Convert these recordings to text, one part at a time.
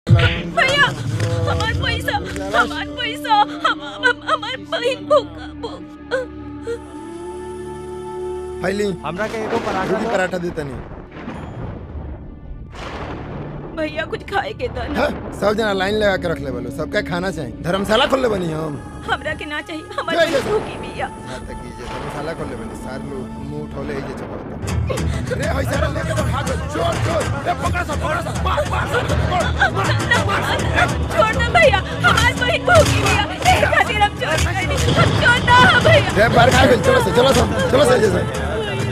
भैया हमार पैसा हमार पैसा हम हम- हमार बहन भूखा भूख फैली हमरा के एगो पराठा रोटी दो। पराठा देता नहीं भैया कुछ खाए के दो ना हाँ, सब जना लाइन लगा के रख ले बोलो सबका खाना चाहिए धर्मशाला खोल ले बनी हम हमरा के ना चाहिए हमार जय बहन जय। भूखी बिया हाँ, तक कीजिए धर्मशाला खोल ले बनी सारे लोग मुंह उठौले ही जे चबावता रे होई सारा लेके तो भागो चोर चोर रे पकड़ सब पकड़ सब मार मार छोड़ दो भैया हमार बहन भूखी बिया ए खातिर हम छोड़ नहीं हम छोड़ दो भैया रे बाहर खा गई चलो से चलो से चलो से जैसे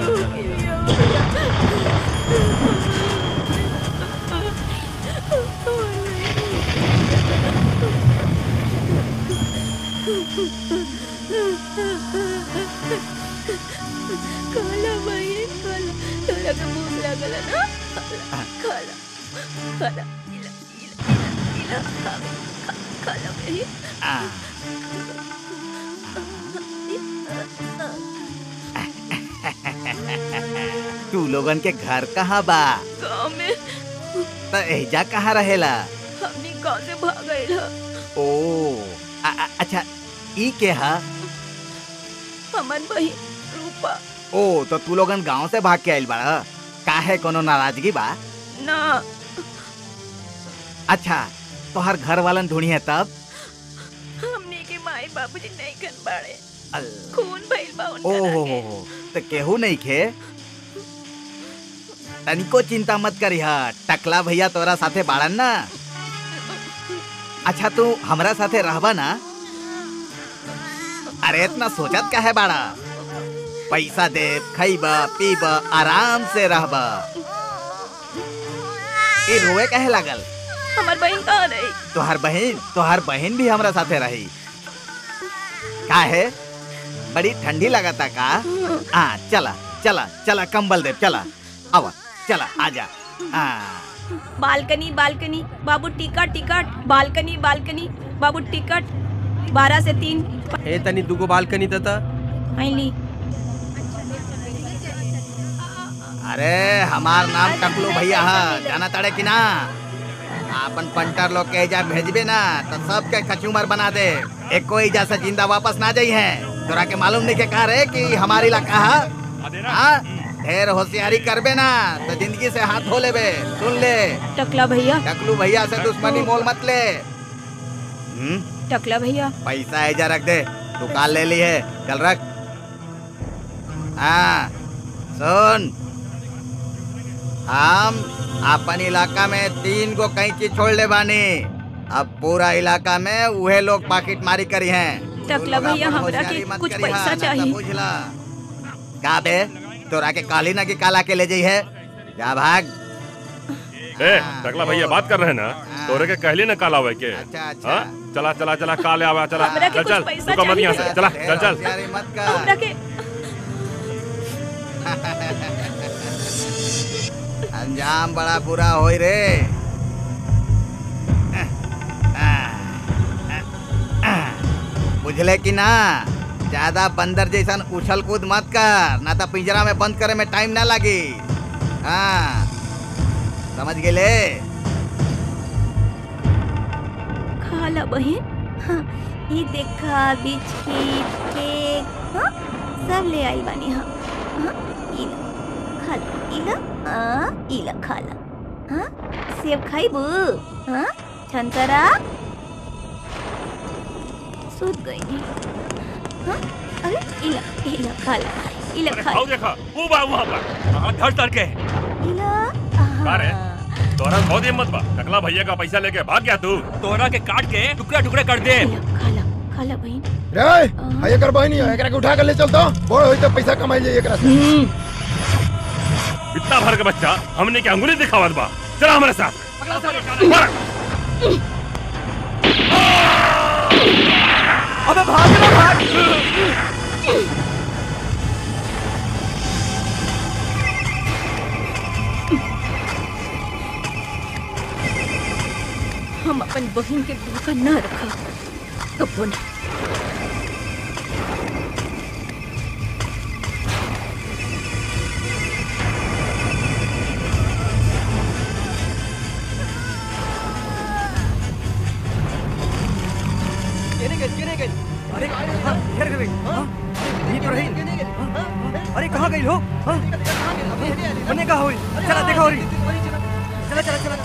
खाला बहन खाला तोरा के भूख लागल है ना खाला खाला इला इला इला खा खा- खाला बहन तू लोगन के घर कहाँ बा गाँव में त एजा कहाँ रहेला हमनी गाँव से भाग गए ओ आ, आ, अच्छा ई के हा हमार बहन रूपा ओ तो तू लोगन गांव से भाग के आइल बाड़ा काहे कोनो नाराजगी बा ना अच्छा तोहर घर वालन ढूंढी है तब हमनी के माई बाबूजी नहीं कन बाड़े अल- खून भइल बा ओ उनका हो हो हो तो केहू नहीं खे तनिको चिंता मत करी हा टकला भैया तोरा साथे बाड़न ना अच्छा तू हमरा साथे रहबा ना अरे इतना सोचत काहे बाड़ा पैसा दे खइबा पीबा आराम से रहबा ए रोए काहे लागल हमार बहन कहाँ रही तोहार बहन तोहार बहन भी हमरा साथे रही काहे बड़ी ठंडी लगता का आ चला चला चला कंबल दे चला आवा चला आजा आ बालकनी बालकनी बाबू टिकट टिकट बालकनी बालकनी बाबू टिकट बारह से तीन ए तनी दुगो बालकनी देता आईली अरे हमार नाम टकलू भैया है जाना तड़े कि ना अपन पंटर लोग के एजा भेजबे ना तो सबके कचूमर बना दे एक कोई एजा से जिंदा वापस ना जाई है तोरा के मालूम नहीं के कहा रे कि हमारी इलाका है हाँ? ढेर होशियारी करबे ना तो जिंदगी से हाथ धो लेबे सुन ले टकला भैया टकलू भैया से दुश्मनी मोल मत ले हम्म टकला भैया पैसा एजा रख दे दुकान ले ली है चल रख हाँ सुन हम अपन इलाका में तीन गो कैंची छोड़ ले बानी अब पूरा इलाका में उहे लोग पाकिट मारी करी हैं टकला तू लोग भैया, अपन हमरा के होशियारी मत कुछ करिहा, पैसा ना तो चाहिए। बुझला का बे तोरा के काली ना की काला के ले जाई है जा भाग ए टकला भैया बात कर रहे हैं ना तोरे के कहली ना काला हुए के अच्छा अच्छा हाँ? चला चला चला काले आवा चला हमरा के चल चल कुछ पैसा रुको मत यहाँ से चाहिए। चला ढेर चल चल होशियारी मत कर हमरा के अंजाम बड़ा बुरा होई रे बुझले कि ना ज्यादा बंदर जैसन उछल कूद मत कर ना तो पिंजरा में बंद करे में टाइम ना लगी हाँ समझ गेले खाला बहन हाँ, ये देखा बिस्किट केक हाँ सब ले आई बानी हाँ हाँ इला खाला इला हाँ इला खाला हाँ सेब खाइबू हाँ छंतरा सूत गई नी हाँ अरे इला इला खाला इला अरे खाला खाओ देखा वो बा वहाँ बा कहाँ धड़ धड़ के इला का रे? हाँ। तोरा बहुत हिम्मत बा टकला भैया का पैसा लेके भाग गया तू तोरा के काट के टुकड़ा टुकड़ा कर दे इला खाला खाला बहन रे हाय एकर बहनी है एकरा के उठा के ले चल तो बड़ होई तो पैसा कमाई जाई एकरा से इतना भर के बच्चा हमने क्या अंगुली दिखावत बा चला हमारे साथ मार। अबे भाग ना भाग हम अपन बहन के धोखा न रखा कबो ना रे हाँ? यहीं तो रही हाँ? अरे कहाँ गई हो हाँ? बने कहाँ हुई चला देखा हो रही चला चला चला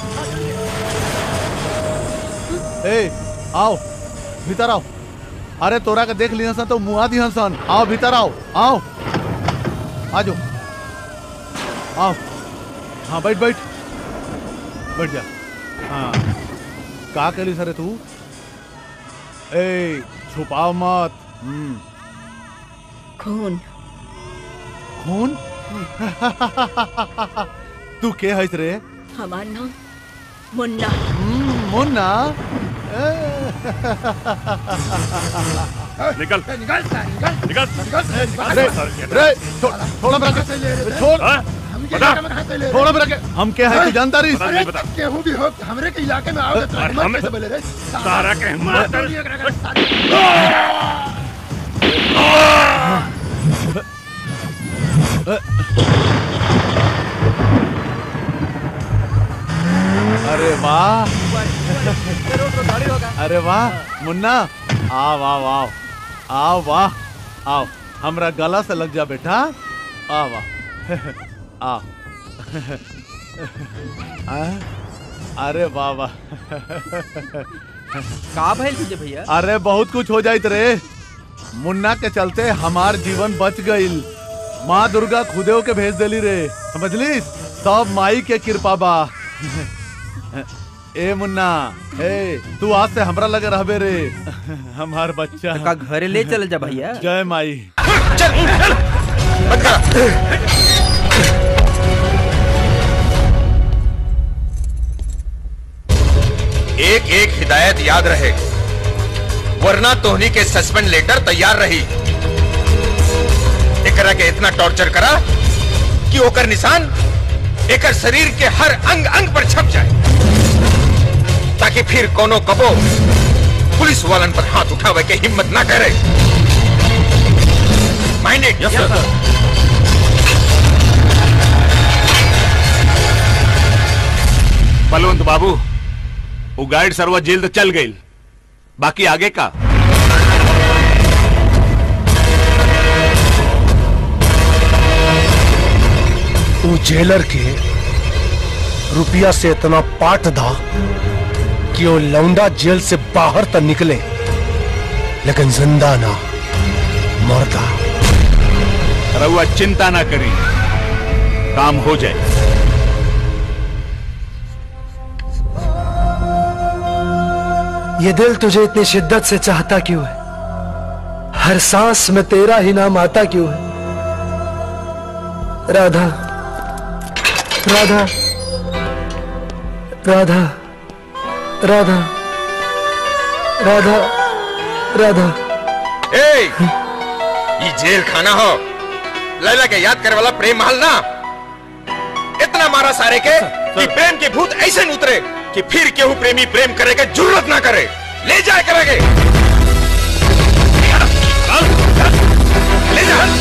ए आओ भीतर आओ अरे तोरा के देख लिया सन तो मुआ दी सन आओ भीतर आओ आओ आजो आओ हाँ बैठ बैठ बैठ जा हाँ का कली सरे तू ए छुपाओ मत हम्म खून खून तू के हईस रे हमार नाम मुन्ना हम्म, मुन्ना ए, निकल निकल निकल निकल निकल अरे रे छो- छोड़ हमरा के छोड़ हाँ? हम बता। इलाके में कहाँ से ले छोड़ हमरा के हम के है तू जानता रही बता। अरे नहीं बता। केहू भी हो हमरे के इलाके में आओ तो अरे मत हमें- कैसे बोले रे सारा के मार मार दिया करा कर सारी अरे वाह अरे वाह मुन्ना आओ आओ आओ आओ वाह आओ हमरा गला से लग जा बेटा आ वाह आ आ? अरे वाह वाह का भइल तुझे भैया अरे बहुत कुछ हो जाइत रे मुन्ना के चलते हमार जीवन बच गईल माँ दुर्गा खुदेव के भेज देली रे समझली सब माई के कृपा बा ए मुन्ना ए तू आज से हमरा लगे रहबे रे हमार बच्चा का घरे ले चल जा भैया जय माई एक एक हिदायत याद रहे वरना तोहनी के सस्पेंड लेटर तैयार रही एकरा के इतना टॉर्चर करा कि ओकर निशान एकर शरीर के हर अंग अंग पर छप जाए ताकि फिर कोनो कबो पुलिस वालन पर हाथ उठावे के हिम्मत ना करे माइंडेड यस सर बलवंत बाबू वो गाइड सरवा जेल तो चल गई बाकी आगे का वो जेलर के रुपया से इतना पाट दा कि वो लौंडा जेल से बाहर तक निकले लेकिन जिंदा ना मरदा रहुआ चिंता ना करी काम हो जाए ये दिल तुझे इतनी शिद्दत से चाहता क्यों है हर सांस में तेरा ही नाम आता क्यों है राधा राधा राधा राधा राधा राधा ए ये जेल खाना हो लैला के याद करे वाला प्रेम महल ना इतना मारा सारे के कि प्रेम के भूत ऐसे न उतरे कि फिर केहू प्रेमी प्रेम करे के जरूरत ना करे ले जाए करेंगे ले जा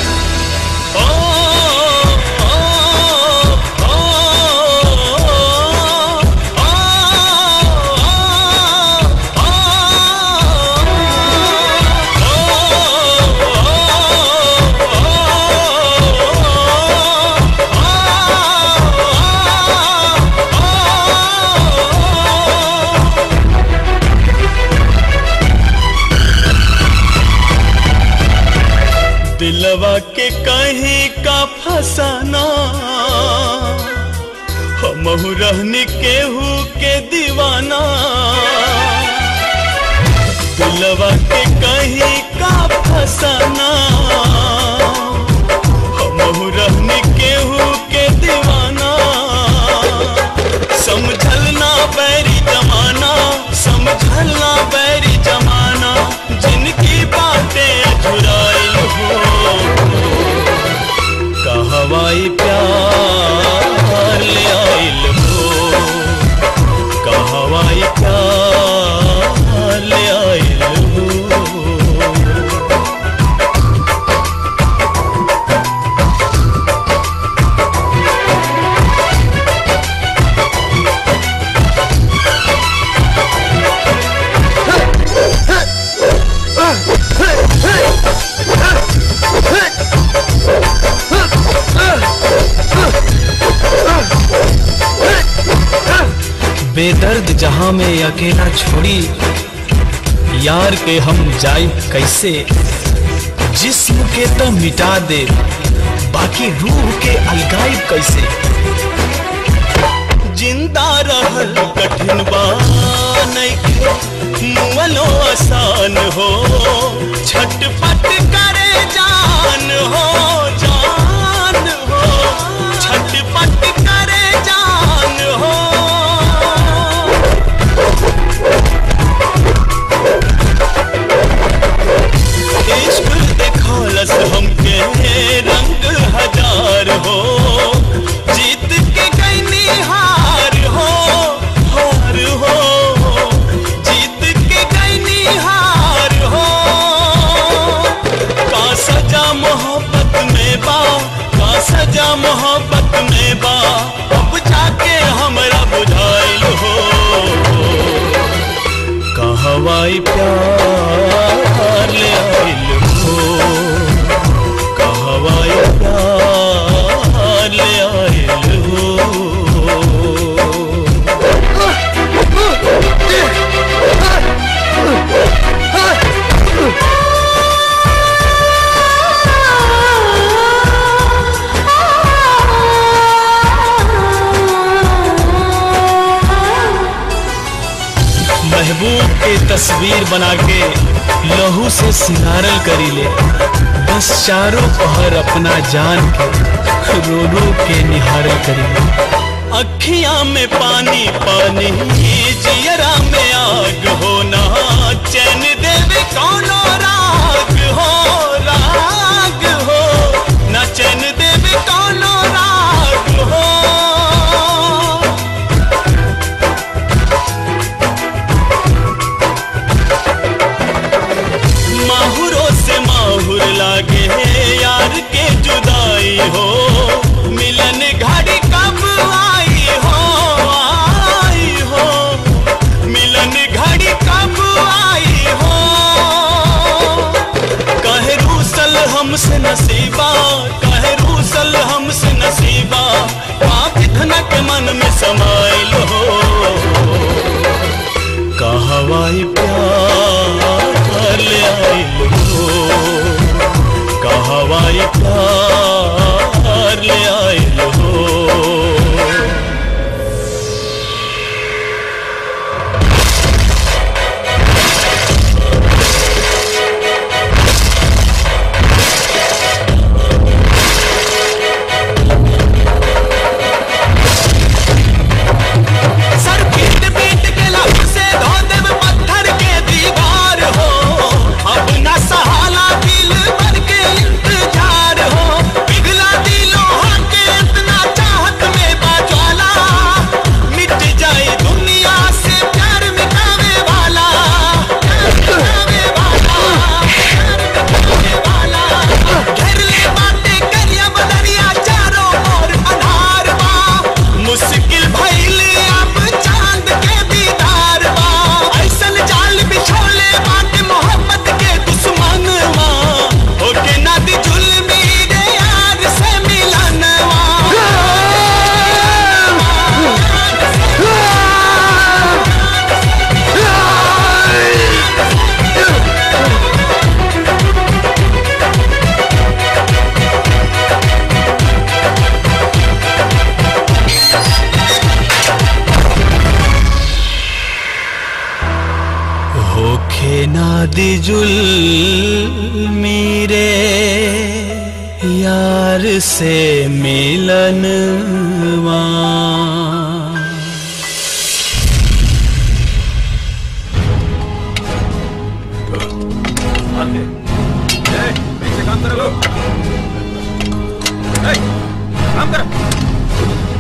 दिलवा के कहीं का फसाना हमहु रहनी केहू के दीवाना दिलवा के कहीं का फसाना हमहु रहनी केहू के दीवाना समझल ना बैरी जमाना समझल ना बैरी जमाना जिनकी बातें अधुराई हो कहवाई प्यार ले आइल हो कहवाई प्यार ले आइल हो बेदर्द जहां में अकेला छोड़ी यार के हम जाई कैसे जिस्म के तो मिटा दे बाकी रूह के अलगाई कैसे जिंदा रहल कठिन बा नइखे मुअलो आसान हो छटपट करे जान हो जान हो छटपट करे जान हो इश्क देखौलस हमके रंग हजार हो जीत के गईनी हार हो हार हो जीत के गईनी हार हो का सजा मोहब्बत में बा का सजा मोहब्बत में बा अब जाके हमरा बुझाइल हो कहवाई प्यार ले आइल हो कहवाई प्यार ले आइल हो महबूब के तस्वीर बना के लहू से सिंगारल करी ले बस चारों पहर अपना जान के रो रो के निहारल करी ले अखियां में पानी पानी जियरा में आग होना चैन देवे कौनो राग हो राग हो ना चैन देवे कौनो राग हो माहुरों से माहुर लागे यार के जुदाई हो मिलन घड़ी कब आई हो आई हो मिलन घड़ी कब आई हो कहे रूसल हमसे नसीबा कहे रूसल हमसे नसीबा पाप धन के मन में समाइल हो कहवाई प्यार ले आइल हो कहवाई प्यार ले आइल हो सर पीट पीट के लब से धो देव पत्थर के दीवार हो अब न सहाला दिल भर के इंतजार हो पिघला दिलों के इतना चाहत में बाज्वाला मिट जाए दुनिया से प्यार मिटावे वाला प्यार मिटावे वाला प्यार मिटावे वाला घेर ले बातें करिया बदरिया चारों ओर अनार बा मुश्किल भइल अब चांद के दीदार बा ऐसन जाल बिछोले बात मोहब्बत के दुश्मन वा होके ना दी जुल्मी रे यार से मिलनवा होखे ना दी जुल्मी रे यार से मिलनवा काम करो काम करो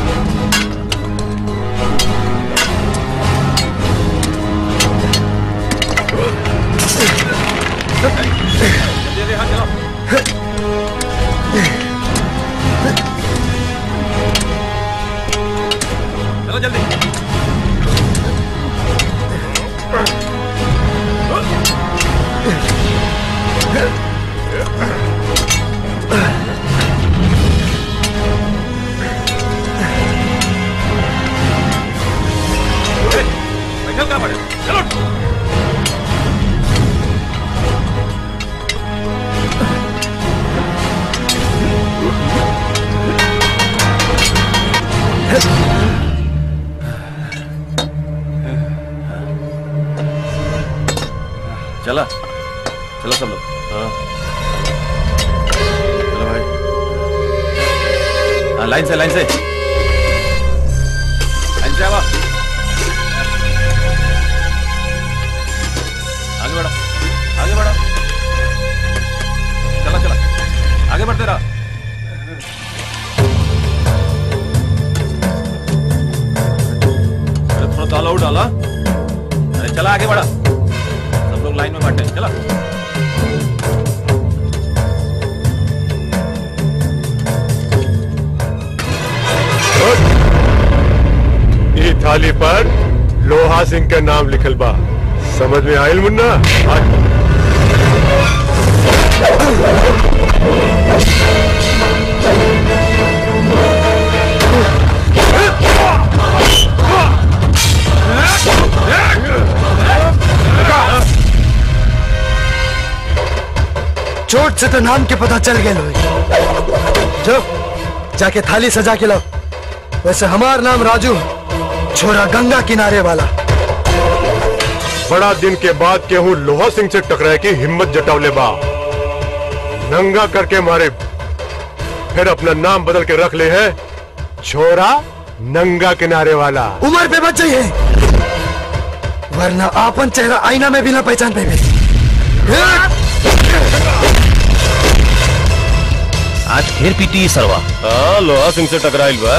चलो जल्दी चला चलो सब लोग हाँ चलो भाई हाँ लाइन से लाइन से लाइन से आवा आगे बढ़ो आगे बढ़ो चला चला आगे बढ़ते रहो अरे थोड़ा ताला और डाला अरे चला आगे बढ़ा सब लोग लाइन में बैठे हैं, चला ये थाली पर लोहा सिंह का नाम लिखल बा समझ में आयल मुन्ना आज चोट से तो नाम के पता चल गए लोग जो जाके थाली सजा के लाओ वैसे हमार नाम राजू छोरा गंगा किनारे वाला बड़ा दिन के बाद केहू लोहा सिंह से टकराए की हिम्मत जटावले बा नंगा करके मारे फिर अपना नाम बदल के रख ले है छोरा नंगा किनारे वाला उम्र पे बच जाइए वरना आपन चेहरा आईना में भी ना पहचान पाए आज फिर पीटी सरवा हाँ लोहा सिंह से टकराइल बा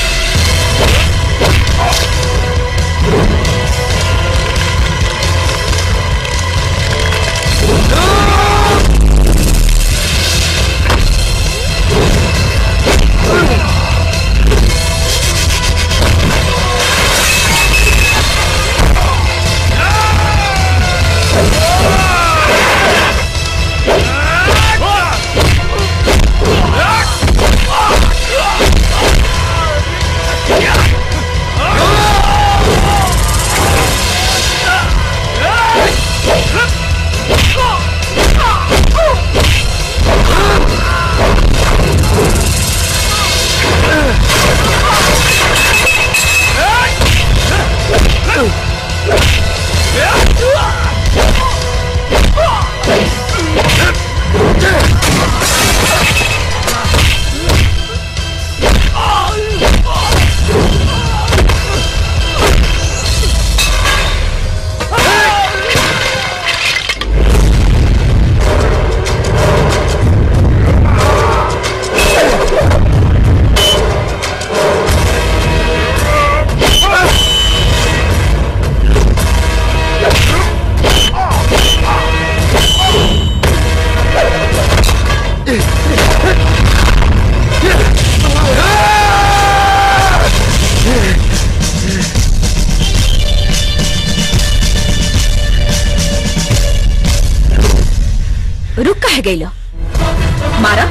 रुक कह गई लो मारा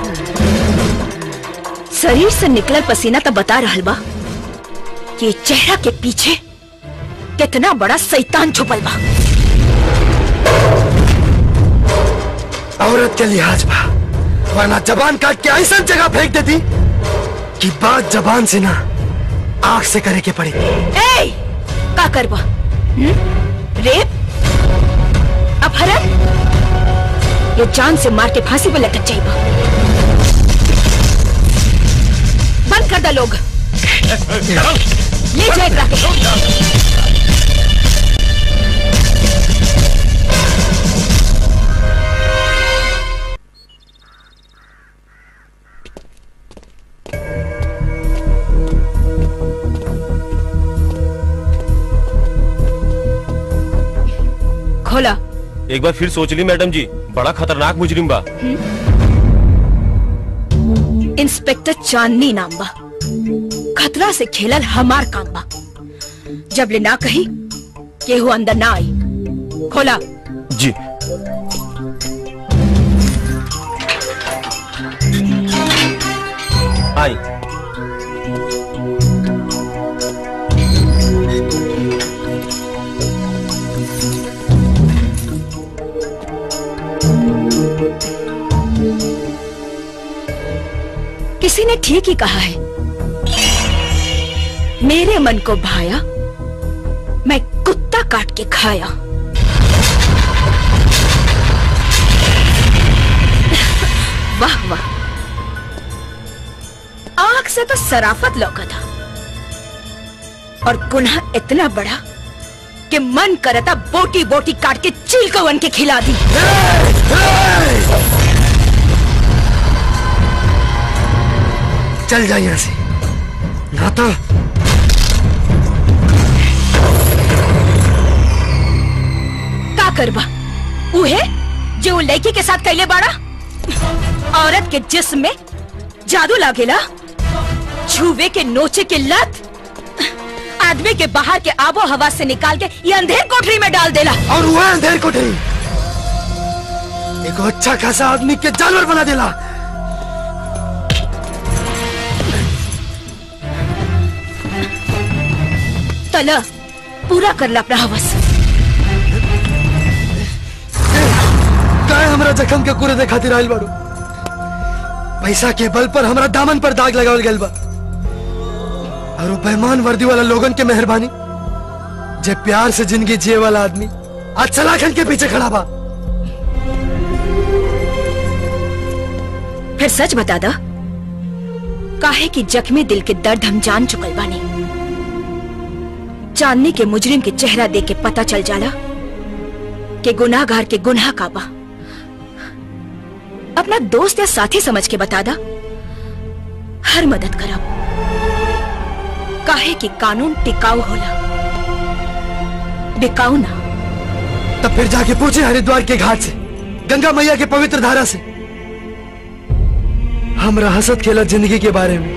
शरीर से निकलल पसीना तो बता रहल बा कि चेहरा के पीछे कितना बड़ा शैतान छुपल बा औरत के लिहाज बा वरना जबान काट के ऐसा जगह फेंक देती कि बात जबान से ना आंख से करे के पड़ी ए का करबा हम्म? रेप अपहरण ये जान से मार के फांसी पे लटक जाइबा बंद कर दा लोग ले जाए एकरा के खोला एक बार फिर सोच ली मैडम जी बड़ा खतरनाक मुजरिम बा इंस्पेक्टर चांदनी नाम बा खतरा से खेलल हमार काम बा जब ले ना कही केहू अंदर ना आई खोला जी आई किसी ने ठीक ही कहा है मेरे मन को भाया मैं कुत्ता काट के खाया वाह वाह आंख से तो सराफत लौका था और गुनाह इतना बड़ा कि मन करता बोटी बोटी काट के चील को वन के खिला दी चल जा यहाँ से ना तो का करबा उहे जो वो लड़की के साथ कैले बाड़ा औरत के जिस्म में जादू लागेला छुवे के नोचे के लत आदमी के बाहर के आबो हवा से निकाल के ये अंधेर कोठरी में डाल देला और वह अंधेर कोठरी एक अच्छा खासा आदमी के जानवर बना देला तला पूरा कर ला अपना हवस काय हमरा जखम के कूड़े दे खातिर आइल बारू पैसा के बल पर हमरा दामन पर दाग लगावल गइल बा और वो बेईमान वर्दी वाला लोगन के मेहरबानी जे प्यार से जिंदगी जिए वाला आदमी आज सलाखन के पीछे खड़ा बा फिर सच बता दा काहे कि जख्मी दिल के दर्द हम जान चुकल बानी चांदनी के मुजरिम के चेहरा देख के पता चल जाला कि गुनाहगार के गुनाह का बा अपना दोस्त या साथी समझ के बता दा हर मदद करब काहे कि कानून टिकाऊ होला बिकाऊ ना तब फिर जाके पूछे हरिद्वार के घाट से गंगा मैया के पवित्र धारा से हमरा हंसत खेलत जिंदगी के बारे में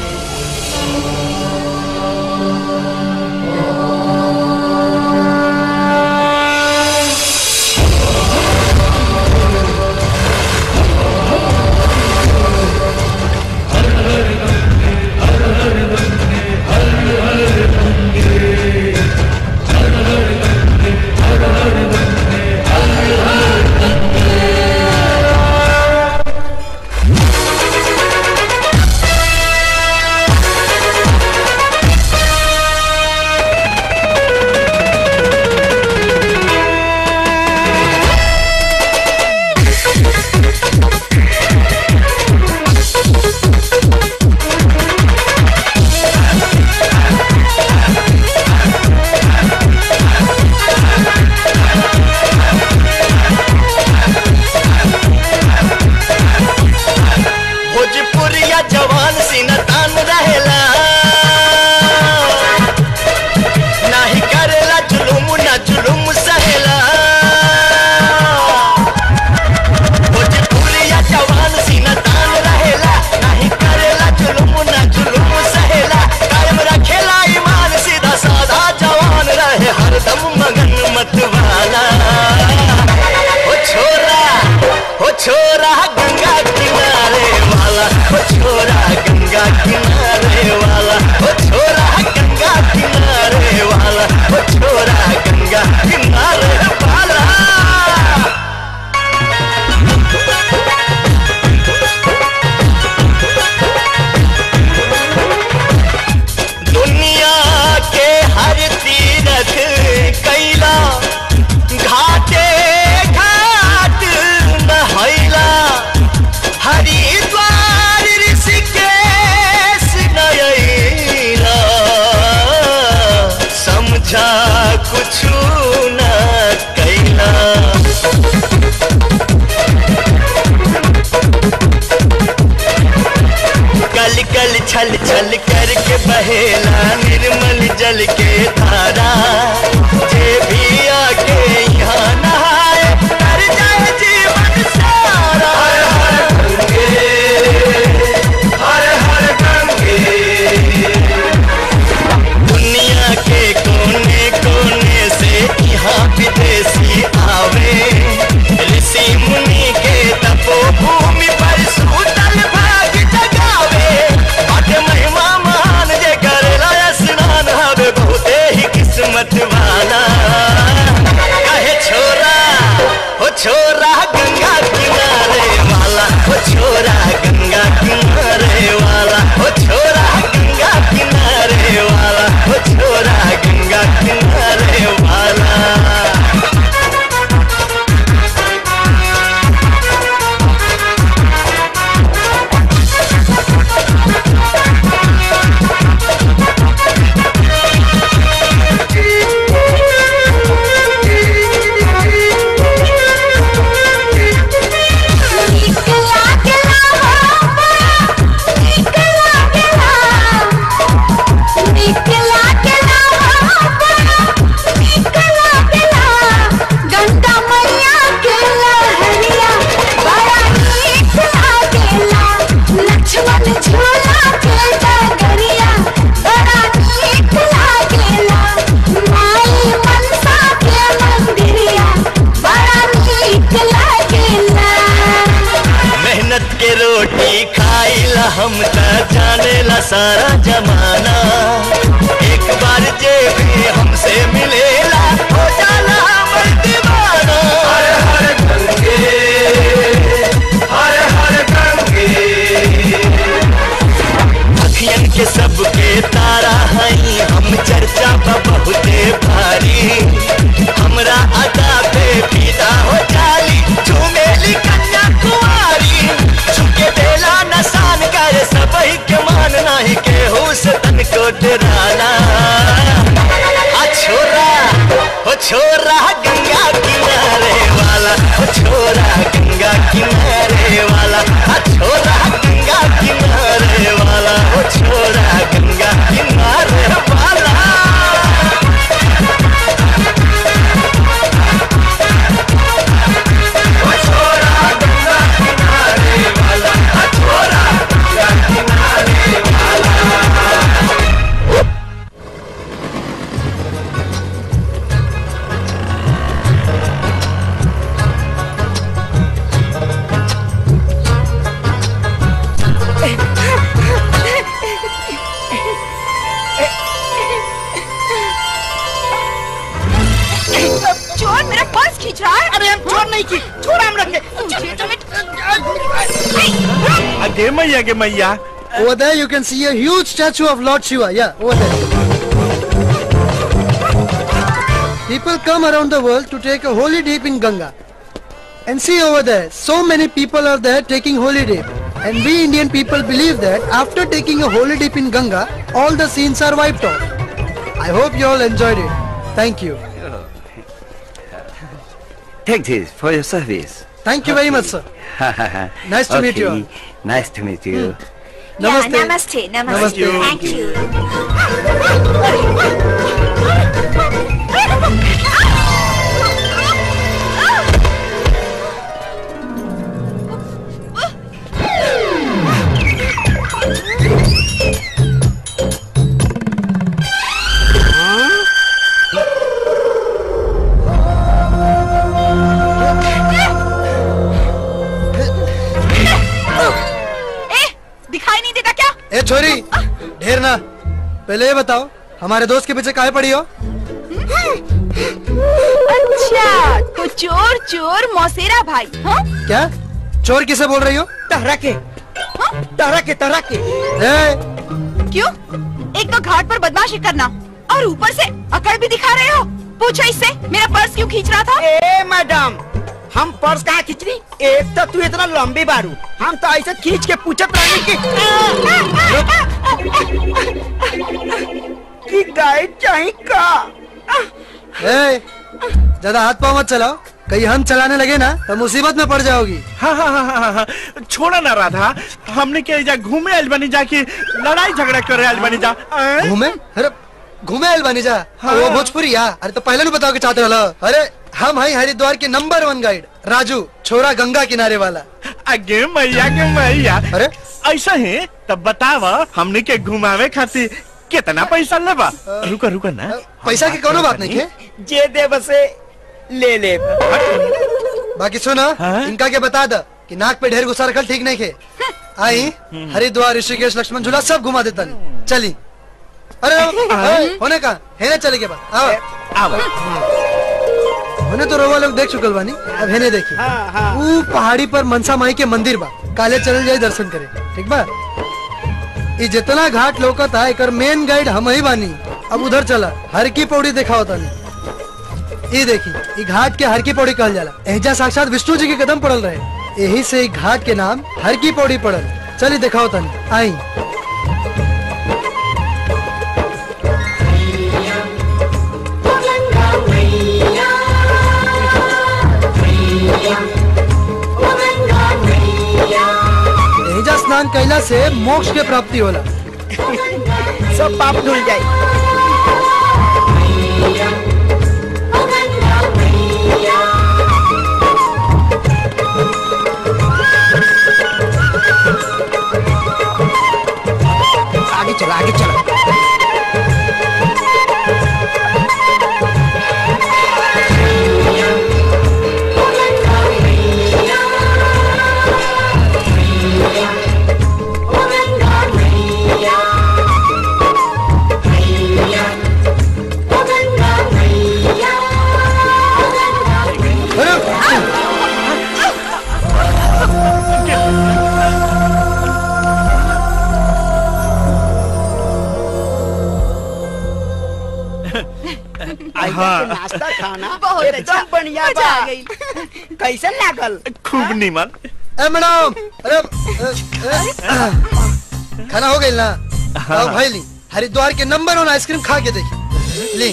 भोजपुरिया जवान सीना तान रहेला नाही करेला जुलुम ना जुलुम सहेला भोजपुरिया जवान सीना तान रहेला नाही करेला जुलुम ना जुलुम सहेला कायम रखेला ईमान सीधा साधा जवान रहे हरदम मगन मत वाला ओ छोरा ओ छोरा गंगा किनारे वाला ओ छोरा गंगा किनारे वाला ओ छोरा गंगा किनारे वाला ओ छोरा गंगा किनारे वाला दुनिया के हर तीरथ कैला घाटे घाट नहैला हरिद्वार ऋषिकेश नयैला समझा कुछ न कैला कल कल छल छल करके बहेला निर्मल जल के धारा जे भी आके यहाँ नहाए कर जाए जीवन सारा हर हर गंगे हर हर गंगे दुनिया के कोने कोने से यहाँ विदेशी आवे ऋषि मुनि के तपो भूमि पर सूतल भाग जगावे बट महिमा महान जे करेला स्नान हवे बहुते ही किस्मत वाला कहे छोरा हो छोरा गंगा किनारे वाला हो छोरा गंगा किनारे वाला हो छोरा गंगा किनारे वाला हो छोरा गंगा किनारे वाला सारा जमाना एक बार जे भी हमसे मिलेला हो जाला हमर दीवाना हर हर गंगे हर हर गंगे अखियन के सबके तारा हई हम चर्चा बा बहुते भारी हमरा अदा पे फिदा हो जाली झूमेली कन्या कुमारी झुके देला नसान कर सबही के मान नाही केहू से तनको डराना आ छोरा हो छोरा गंगा किनारे वाला हो छोरा गंगा किनारे वाला आ छोरा गंगा किनारे वाला हो छोरा गंगा किनारे वाला चोर मेरा पर्स खींच रहा है अरे हम चोर नहीं की छोड़ा हम रखे अगे मैया गे मैया Over there, you can see a huge statue of Lord Shiva. Yeah, over there. People come around the world to take a holy dip in Ganga. And see over there, so many people are there taking holy dip. And we Indian people believe that after taking a holy dip in Ganga, all the sins are wiped off. I hope you all enjoyed it. Thank you. Take this for your service. Thank you very much, sir. Nice to meet you all. Nice to meet you. Yeah, Namaste. namaste, namaste. Namaste. Thank you. ए दिखाई नहीं देता क्या ए छोरी ढेर ना पहले ये बताओ हमारे दोस्त के पीछे काहे पड़ी हो अच्छा तो चोर चोर मौसेरा भाई हाँ क्या चोर किसे बोल रही हो तहरा के तहरा के तहरा के ए, क्यों एक तो घाट पर बदमाशी करना और ऊपर से अकड़ भी दिखा रहे हो पूछो इससे मेरा पर्स क्यों खींच रहा था ए मैडम हम पर्स कहाँ खींच रही एक तो तू इतना लंबी बारू हम तो ऐसे खींच के पूछत रहे कि कि गाइड चाहिए का ए, ज्यादा हाथ पाँव मत चलाओ कहीं हम चलाने लगे ना तो मुसीबत में पड़ जाओगी हाँ हाँ हाँ हाँ हाँ छोड़ा ना राधा हमने क्या जा घूमे आइल बनी जा कि लड़ाई झगड़ा करे आइल बनी जा आएं? घूमे अरे घूमे आइल बानी जा हाँ। वो भोजपुरी या अरे तो पहले नहीं बताओ के चाहते हो अरे हम हैं हरिद्वार के नंबर वन गाइड राजू छोरा गंगा किनारे वाला अगे मैया के मैया अरे ऐसा है तब बताव हमने के घुमावे खातिर कितना पैसा लेबा रुका रुका ना पैसा की कोनो बात नहीं है जे दे बसे ले ले बाकी सुनो इनका के बता दो कि नाक पे ढेर गुस्सा रखल ठीक नहीं खे आई हरिद्वार ऋषिकेश लक्ष्मण झूला सब घुमा देता नहीं चली अरे अरे, होने का है ना चले के बाद आओ आओ होने तो रोवा लोग देख चुकल बानी अब है देखी वो पहाड़ी पर मनसा माई के मंदिर बा काले चल जाए दर्शन करे ठीक बा ये जितना घाट लोकत है एकर मेन गाइड हम ही बानी अब उधर चला हर की पौड़ी देखा होता नहीं ये देखी ये घाट के हर की पौड़ी कहल जाला एहजा साक्षात विष्णु जी के कदम पड़ल रहे यही से ई घाट के नाम हर की पौड़ी पड़ल चली देखा होता नहीं आई एहजा स्नान कैला से मोक्ष के प्राप्ति होला सब पाप धुल जाए आगे चला आगे चला हाँ। के नाश्ता खाना बहुत एकदम अच्छा, बढ़िया मजा बा आ गई। कैसे लागल खूब नीमन ए मैडम अरे अ, अ, खाना हो गई ना आओ भाई ली हरिद्वार के नंबर वन आइसक्रीम खा के देखी ली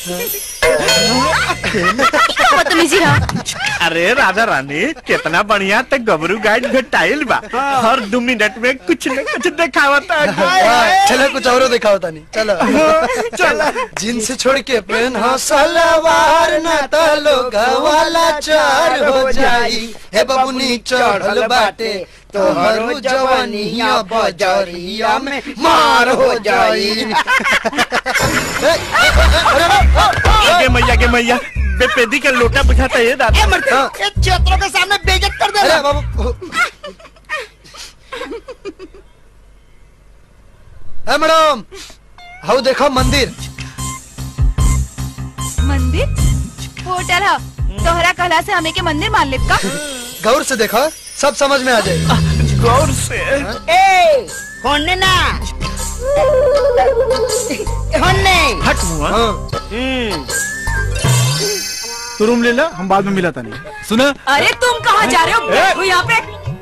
बदतमीजी हाँ अरे राधा रानी कितना बढ़िया तक गबरू गाइड भेटाइल बा हर दो मिनट में कुछ न कुछ दिखावता हाँ, चलो कुछ और दिखाओ तानी चलो चलो जींस छोड़ के पेन हो सलवार ना तो लोग वाला चार हो जाई हे बबुनी चढ़ल बाटे तोहरो जवानिया बजरिया में मार हो जाई गे मैया गे मैया बेपेदी का लोटा बुझाता है दादा ये क्षेत्रों के सामने बेइज्जत कर दे अरे बाबू ए मैडम हाउ देखो मंदिर मंदिर होटल है तोहरा कहला से हमें के मंदिर मान ले का गौर से देखो सब समझ में आ जाएगा गौर से ए होने ना होने हट मुआ तू रूम ले ला हम बाद में मिला था नहीं सुना अरे तुम कहाँ जा रहे हो ए! बैठो यहाँ पे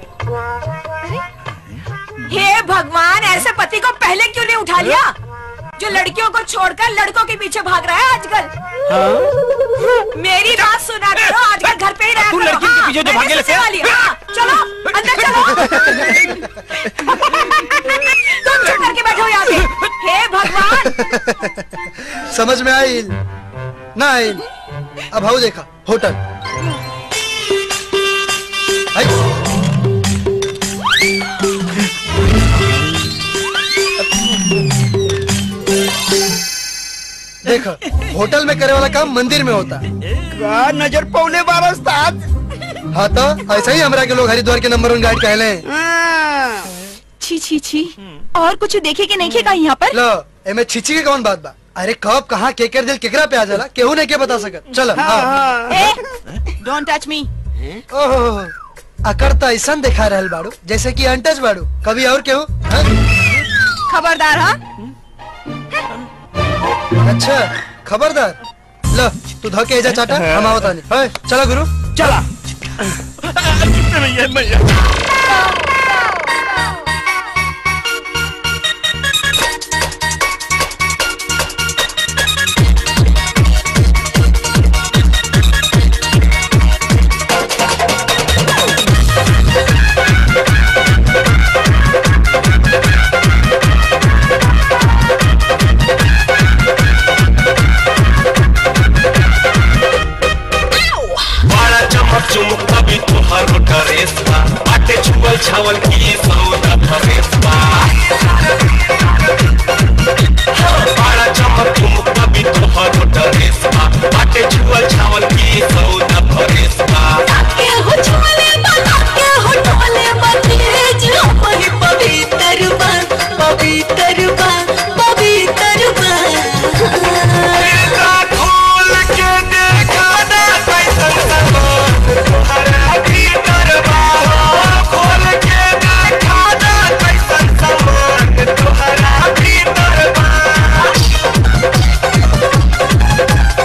हे भगवान ऐसे पति को पहले क्यों नहीं उठा लिया जो लड़कियों को छोड़कर लड़कों के पीछे भाग रहा है आजकल मेरी बात सुना करो आजकल घर पे ही रहा तू करो, लड़कियों के हाँ, पीछे जो मैंने भागे सोचने लगे। वाली, हाँ, चलो अंदर चलो तुम चुप करके बैठो यहाँ पे हे भगवान समझ में आई ना आई अब हाउ देखा होटल आई। देखो होटल में करे वाला काम मंदिर में होता है का नजर पौने बारह उस्ताद हाँ तो ऐसा ही हमरा के लोग हरिद्वार के नंबर वन गाइड कहले छी छी छी और कुछ देखे कि नहीं खेगा यहाँ पर लो एमे छिची के कौन बात बा अरे कब कहाँ केकर दिल केकरा पे आ जाला केहू नहीं के बता सकत चलो हाँ। डोंट टच मी ओहो अकड़ तो ऐसा दिखा रहल बाड़ू जैसे कि अनटच बाड़ू कभी और केहू हाँ? खबरदार हाँ अच्छा खबरदार लो तू धोके एजा चाटा हम आवत आनी है चला गुरु चला मैया मैया बड़ा चमक चुमक कभी तुहर ड्रेस बा बाटे छुअल छावल की सौदा फरेस बा बड़ा चमक चुमक कभी तुहर ड्रेस बा बाटे छुअल छावल की सौदा फरेस बा के हो छोले बना के हो टोले बतेज हमारी पवित्र बन पवित्र बन पवित्र खोल के देखा ना कैसन सामान तुम्हारा भीतर बा खोल के देखा ना कैसन सामान तुम्हारा भीतर बा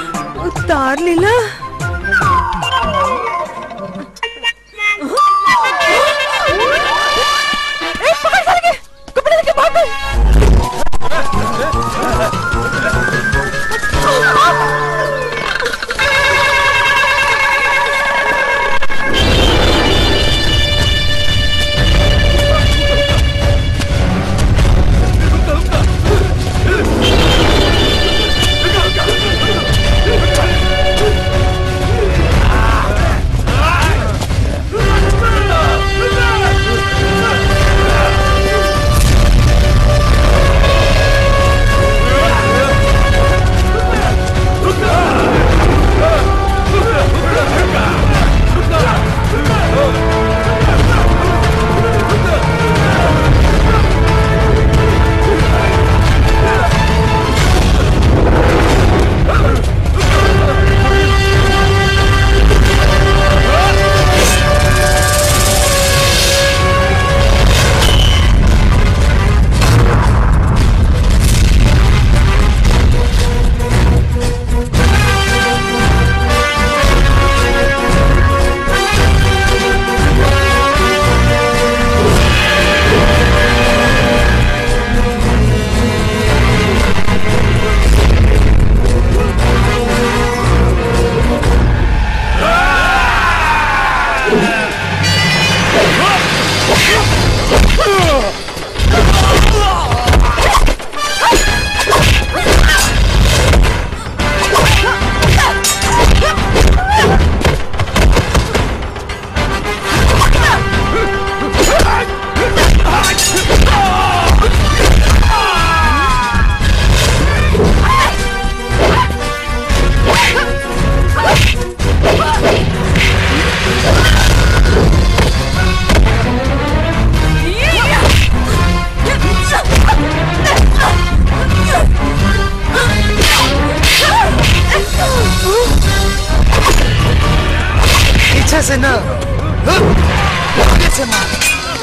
सामने से ना आगे से मार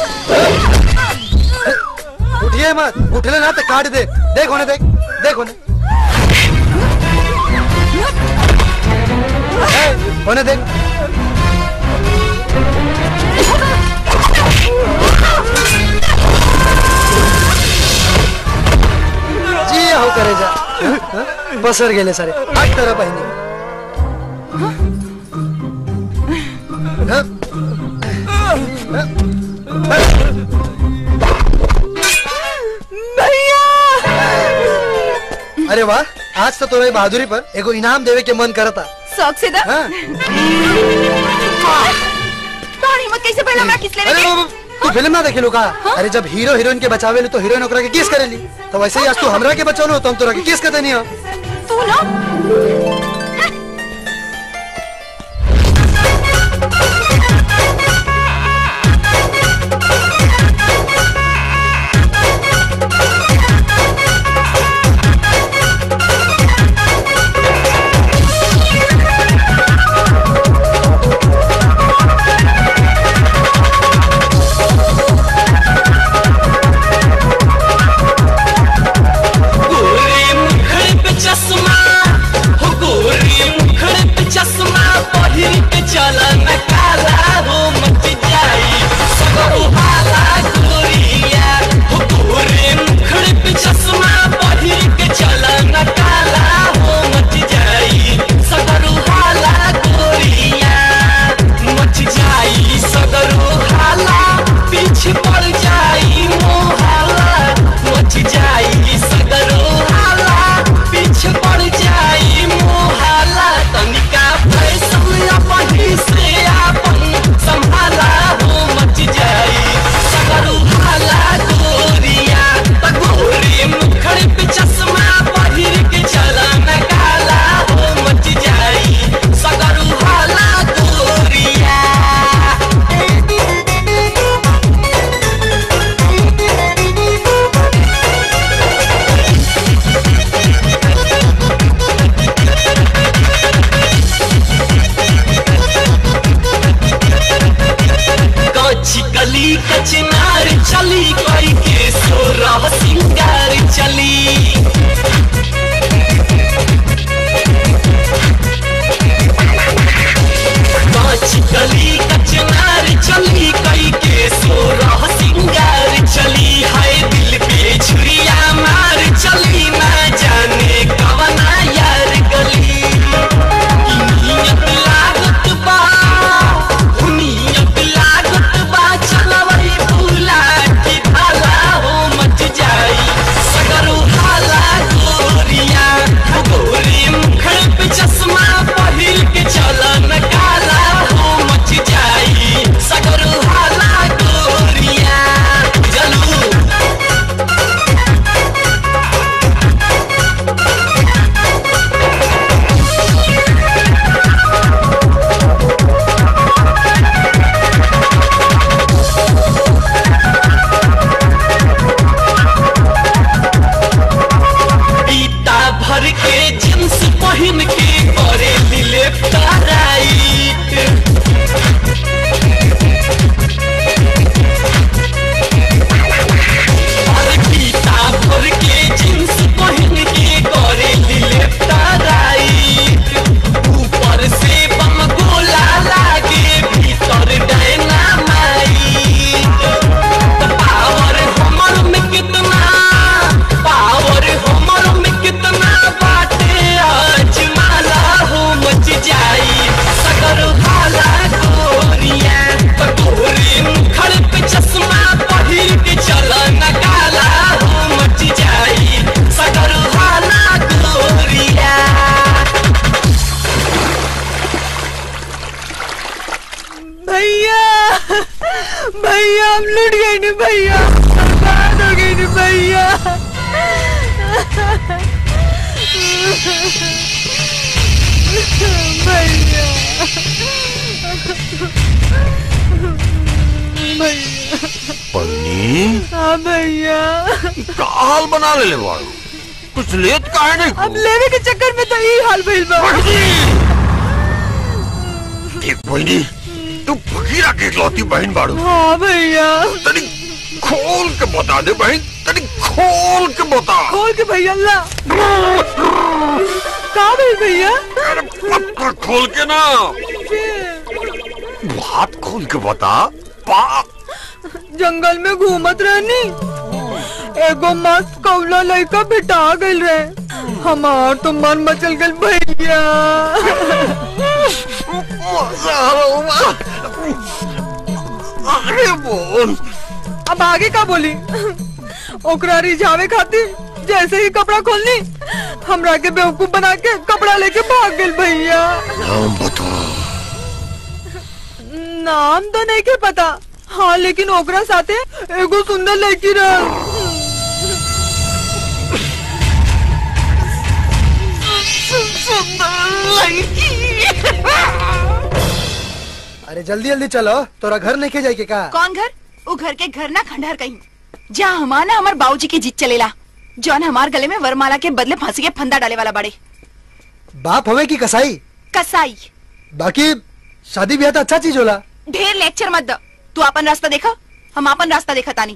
उठिए मत उठले ना तो काट दे देख होने देख देख होने ए, होने देख जी हो करे जा पसर गेले सारे आठ तरह बहिणी अरे वाह आज तो तोरे बहादुरी पर एगो इनाम देवे के मन करता शौक से दा हाँ। तोहर हिम्मत कैसे पहला हमरा किस लेवे अरे के? बाबू, तू फिल्म ना देखे का अरे जब हीरो हीरोइन के बचावे तो हीरोइन ओकरा के किस करेली तो वैसे ही आज तू हमरा के बचौलो तो हम तोरा के किस कर देनी हो तू ना गोरे मुखड़े पे चश्मा हो गोरे मुखड़े पे चश्मा पहिर के चला न काला हो मच जाई सगरो हाला गोरिया हो गोरे मुखड़े पे चश्मा पहिर के चला न काला हो मच जाई सगरो हाला गोरिया मच जाई सगरो हाला पीछे पड़ जाई मोहाला मच जाई सगरो हाला पीछे पड़ जाई मोहाला तनिका फैसल अपनी से आपन संभाला हो मच जाई सगरो हाला गोरिया त गोरी मुखड़े पे चश्मा पहिर के चला न काला हो मच जाई सगरो हाला गोरिया कच्ची कली कचनार चली कोई के सोरह सिंगार चली कच्ची कली कचनार चली कोई के सोरह सिंगार चली है दिल पे छुरिया मार चली ना जाने कवना यार गली नियत लागत बा नियत लागत बा चलवई भूला की भाला हो मच जाई सगरो हाला गोरिया गोरी मुखड़ पे चश्मा पहिर के चलन काला हो मच जाई सगरो हाला गोरिया जलू पीता भर के जींस पहन के करे दिले राइट और पीता भर के जींस पहन के करे दिले राइट ऊपर से बम गोला लागे भीतर डायनामाइट पावर हमर में कितना पावर हमर में कितना बाटे आज माला हो मच जाई सगर भाला गोरिया गोरी मुखड़ पे चश्मा पहिर के चल न काला हो मच जाई सगर भाला गोरिया भैया भैया हम लुट गए न भैया बर्बाद हो गए न भैया भैया भैया पन्नी हाँ भैया का हाल बना ले ले बाड़ू कुछ लेत काहे नहीं अब लेवे के चक्कर में तो यही हाल भइल बा देख पन्नी तू फकीरा के इकलौती बहन बाड़ू हाँ भैया तनी खोल के बता दे बहन तनी खोल के बता खोल के भैया ला का भइल भैया पत्थर खोल के ना हाथ खोल के बता पा जंगल में घूमत रहनी एगो मस्त कौला लड़का भेटा गइल रहे हमार तो मन मचल गइल भैया अरे बोल अब आगे का बोली ओकरा रिझावे खातिर जैसे ही कपड़ा खोलनी हमरा के बेवकूफ बना के कपड़ा लेके भाग गइल भैया नाम बता नाम तो नहीं के पता हाँ लेकिन ओकरा साथे एगो सुंदर लड़की रह अरे जल्दी जल्दी चलो तोरा घर नहीं के जाए के का कौन घर वो घर के घर ना खंडहर कहीं जहाँ हमारा हमार बाबूजी की जीत चलेला जौन हमार गले में वरमाला के बदले फांसी के फंदा डाले वाला बड़े बाप हवे की कसाई कसाई बाकी शादी ब्याह तो अच्छा चीज होला ढेर लेक्चर मत द तू अपन रास्ता देखा हम अपन रास्ता देखा तानी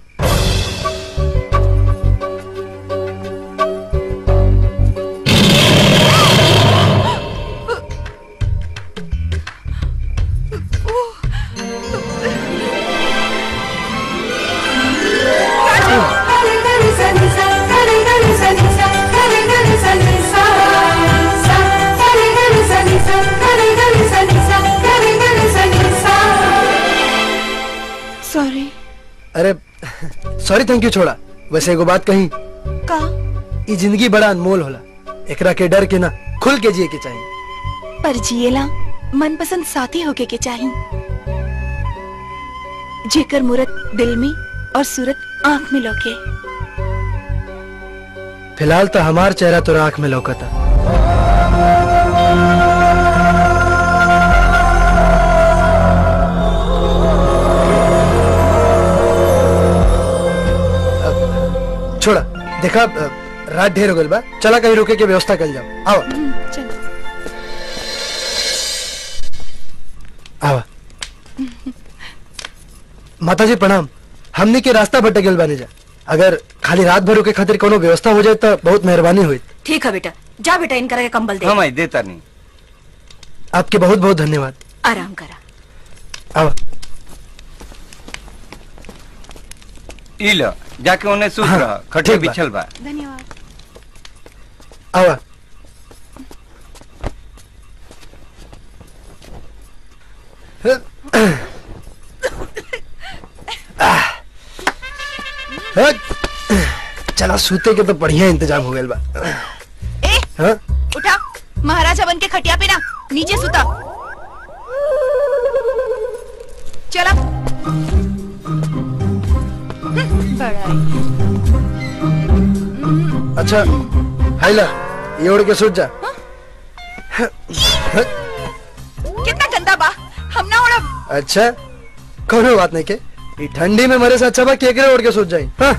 सॉरी अरे सॉरी थैंक यू छोड़ा वैसे एगो बात कही का ई जिंदगी बड़ा अनमोल होला एकरा के डर के ना खुल के जिए के चाहिए पर जिएला मनपसंद साथी होके के चाही जेकर मूरत दिल में और सूरत आंख में लौके फिलहाल तो हमार चेहरा तो आंख में लौकता अब, छोड़ा देखा अ, रात ढेर हो गइल बा चला कहीं रुके के व्यवस्था कर जाओ आओ आवा माता जी प्रणाम हमने के रास्ता भटक गेल बानी जा अगर खाली रात भर के खातिर कोनो व्यवस्था हो जाए तो बहुत मेहरबानी हुई ठीक है बेटा जा बेटा इनका के कंबल दे हम आई देता नहीं आपके बहुत बहुत धन्यवाद आराम करा आवा ई लो जाके उन्हें सूत हाँ, रहा खटे ठीक बा। बिछल बा धन्यवाद आवा आह। हट। चला सूते के तो बढ़िया इंतजाम हो गया बा ए हाँ? उठा महाराजा बन के खटिया पे ना नीचे सुता चला हम्म, बड़ा अच्छा हाइला ये उड़ के सूत जा कितना गंदा बा हम ना उड़ब अच्छा कोनो बात नहीं के ई ठंडी में मरे से अच्छा बा केकरे उड़ के सूत जाई हाँ?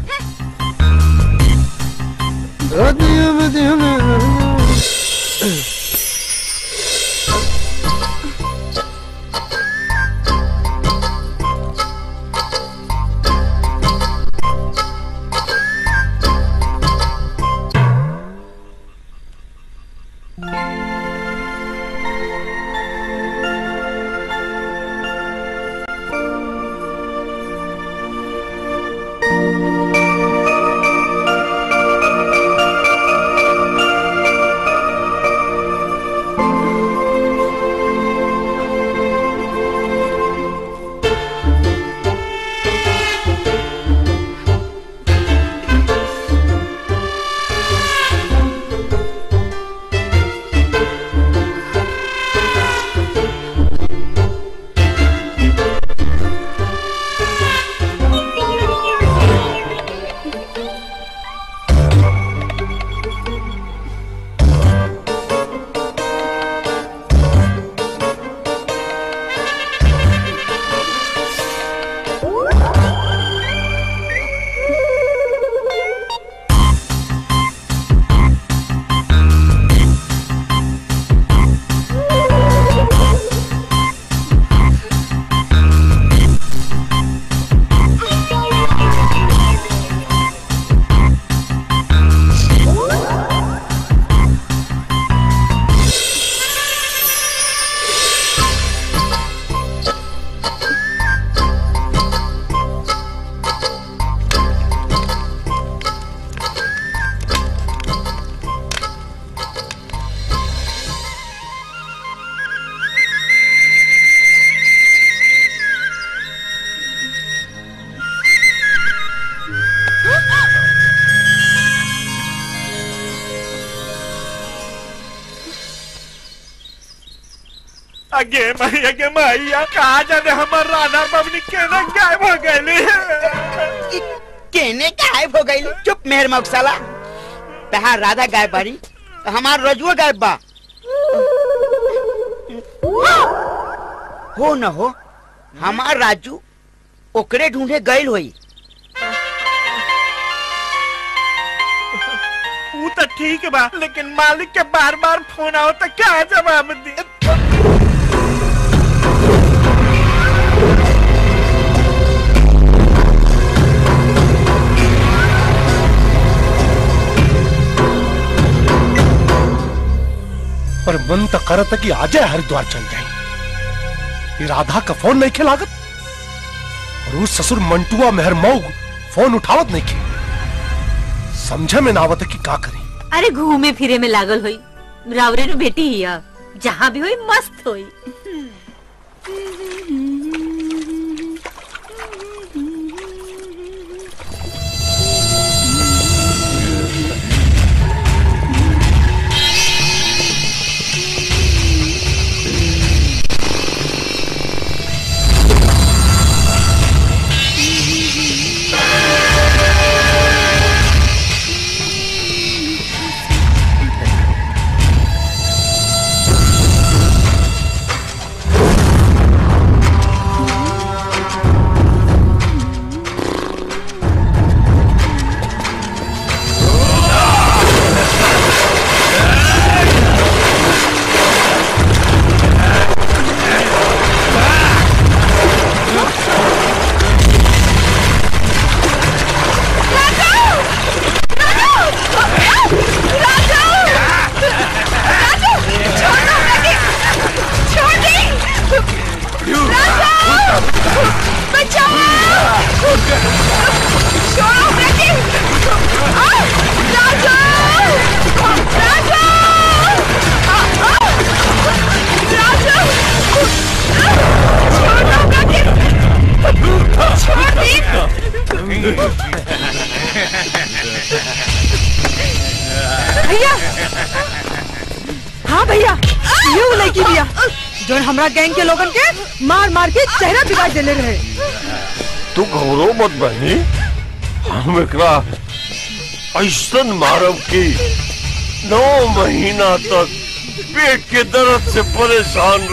अगे माई अगे माइया कहा जाने हमार राधा बबनी केना गायब हो गईली केने गायब हो गई चुप मेहर मौसाला तहार राधा गायब बारी तो हमार रजुआ गायब बा हो न हो हमार राजू ओकरे ढूंढे गईल होई वो तो ठीक बा लेकिन मालिक के बार बार फोन आओ तो क्या जवाब दी पर मन तो करत है कि आजे हरिद्वार चल जाए ये राधा का फोन नहीं खेलागत और उस ससुर मंटुआ मेहर मऊ फोन उठावत नहीं के समझे में नावत है कि का करी अरे घूमे फिरे में लागल होई रावरे नु बेटी हिया जहाँ भी होई मस्त होई भैया हाँ भैया ये वो लड़की भैया जो हमरा गैंग के लोगन के मार मार के चेहरा बिगाड़ देले रहे तू घबरो मत बहनी हम एकरा ऐसन मारब की नौ महीना तक पेट के दर्द से परेशान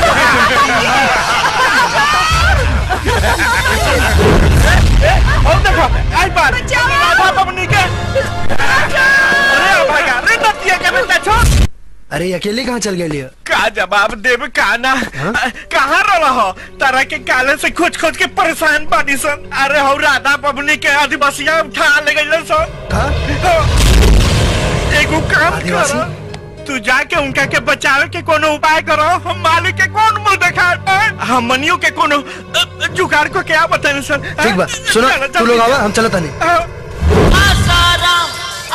और देखो आई बात राधा बबनी के अरे भैया रे नतिया के बेटा छोड़ अरे अकेले कहाँ चल गए लिया का जवाब देब का ना कहाँ रहा हो तरह के काले से खोज खोज के परेशान बानी सन अरे हो राधा बबनी के आदिवासिया उठा ले गई सन एगो काम करो तू जाके उनका के बचावे के कोनो उपाय करो हम मालिक के कौन मुंह देखा हम मनियो के कोनो अ, जुगाड़ को क्या बताने सर ठीक बा सुनो तू लोग आवा हम चलत नहीं आसाराम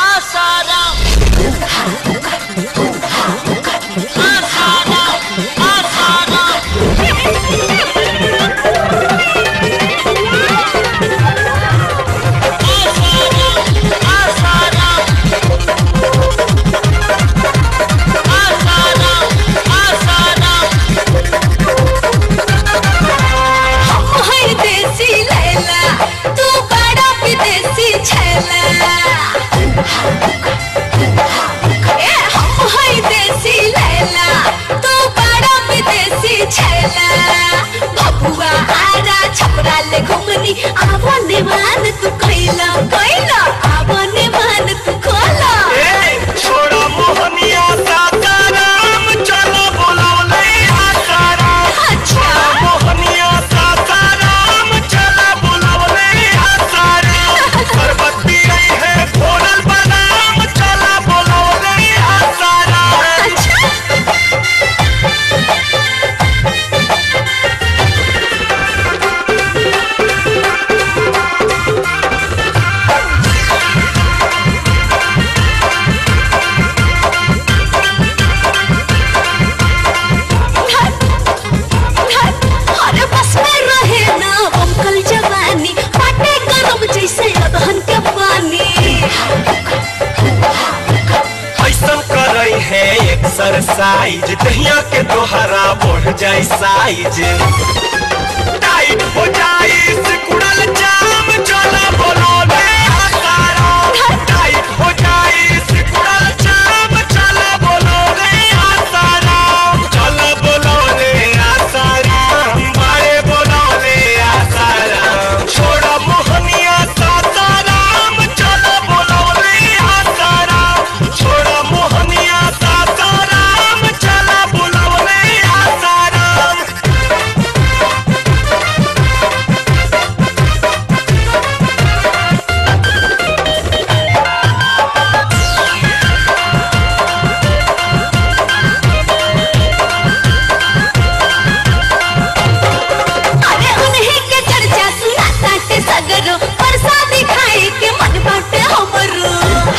आसाराम हर देसी लैला तू बड़ा विदेशी छैला ए सुपर साइज दहिया के दोहरा बढ़ जाए साइज टाइट हो जाए सिकुड़ल जाम चला बोलो ले हकारा टाइट हो जाए सिकुड़ल जाम चला बोलो ले हकारा चला बोलो ले आसारा बारे बोलो ले आसारा छोड़ा मोहनिया सासाराम चला बोलो ले आसारा छोड़ा मोहनिया सासाराम चला बोलो ले आसाराम अरे उन्हीं के चर्चा सुना ताटे सगरो प्रसादी खाए के मन बाटे हमरो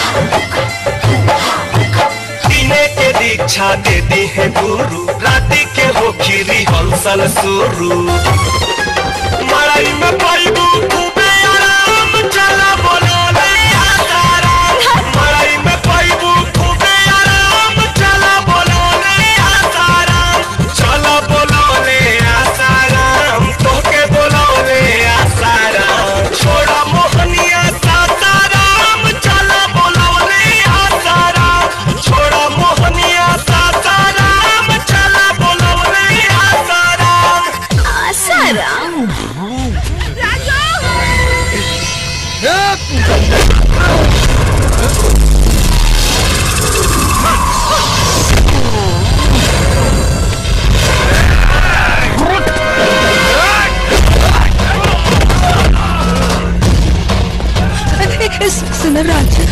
दिने के दीक्षा दे दी है गुरु राति के हो खीरी हंसल सुरु मड़ाई में पाइबू खूबे आराम चला बोलो ले आसाराम मड़ाई में पाइबू खूबे आराम चला बोलो ले आसाराम चला बोलो ले आसाराम तोके बोलो ले आसाराम छोड़ा मोहनिया सासाराम चला बोलो ले आसाराम छोड़ा मोहनिया सासाराम चला बोलो ले आसाराम आसाराम सुनो राजू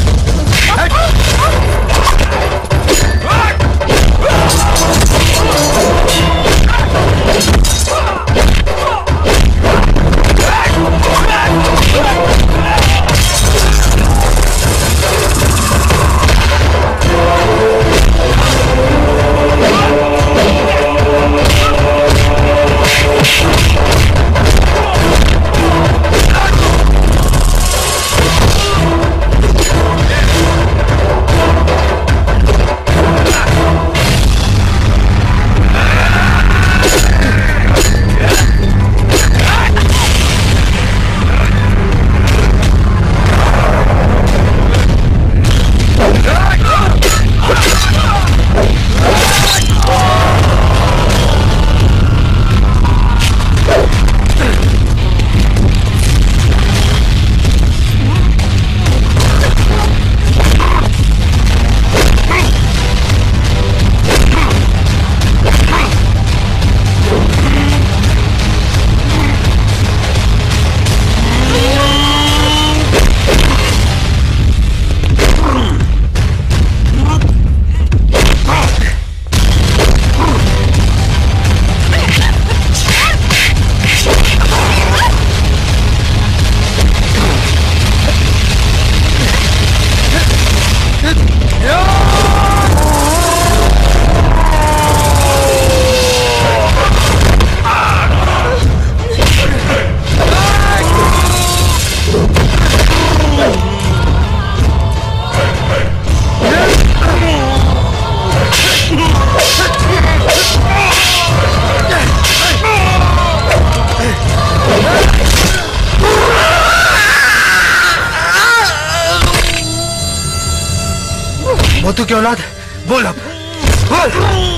मोतू की औलाद बोल अब बोल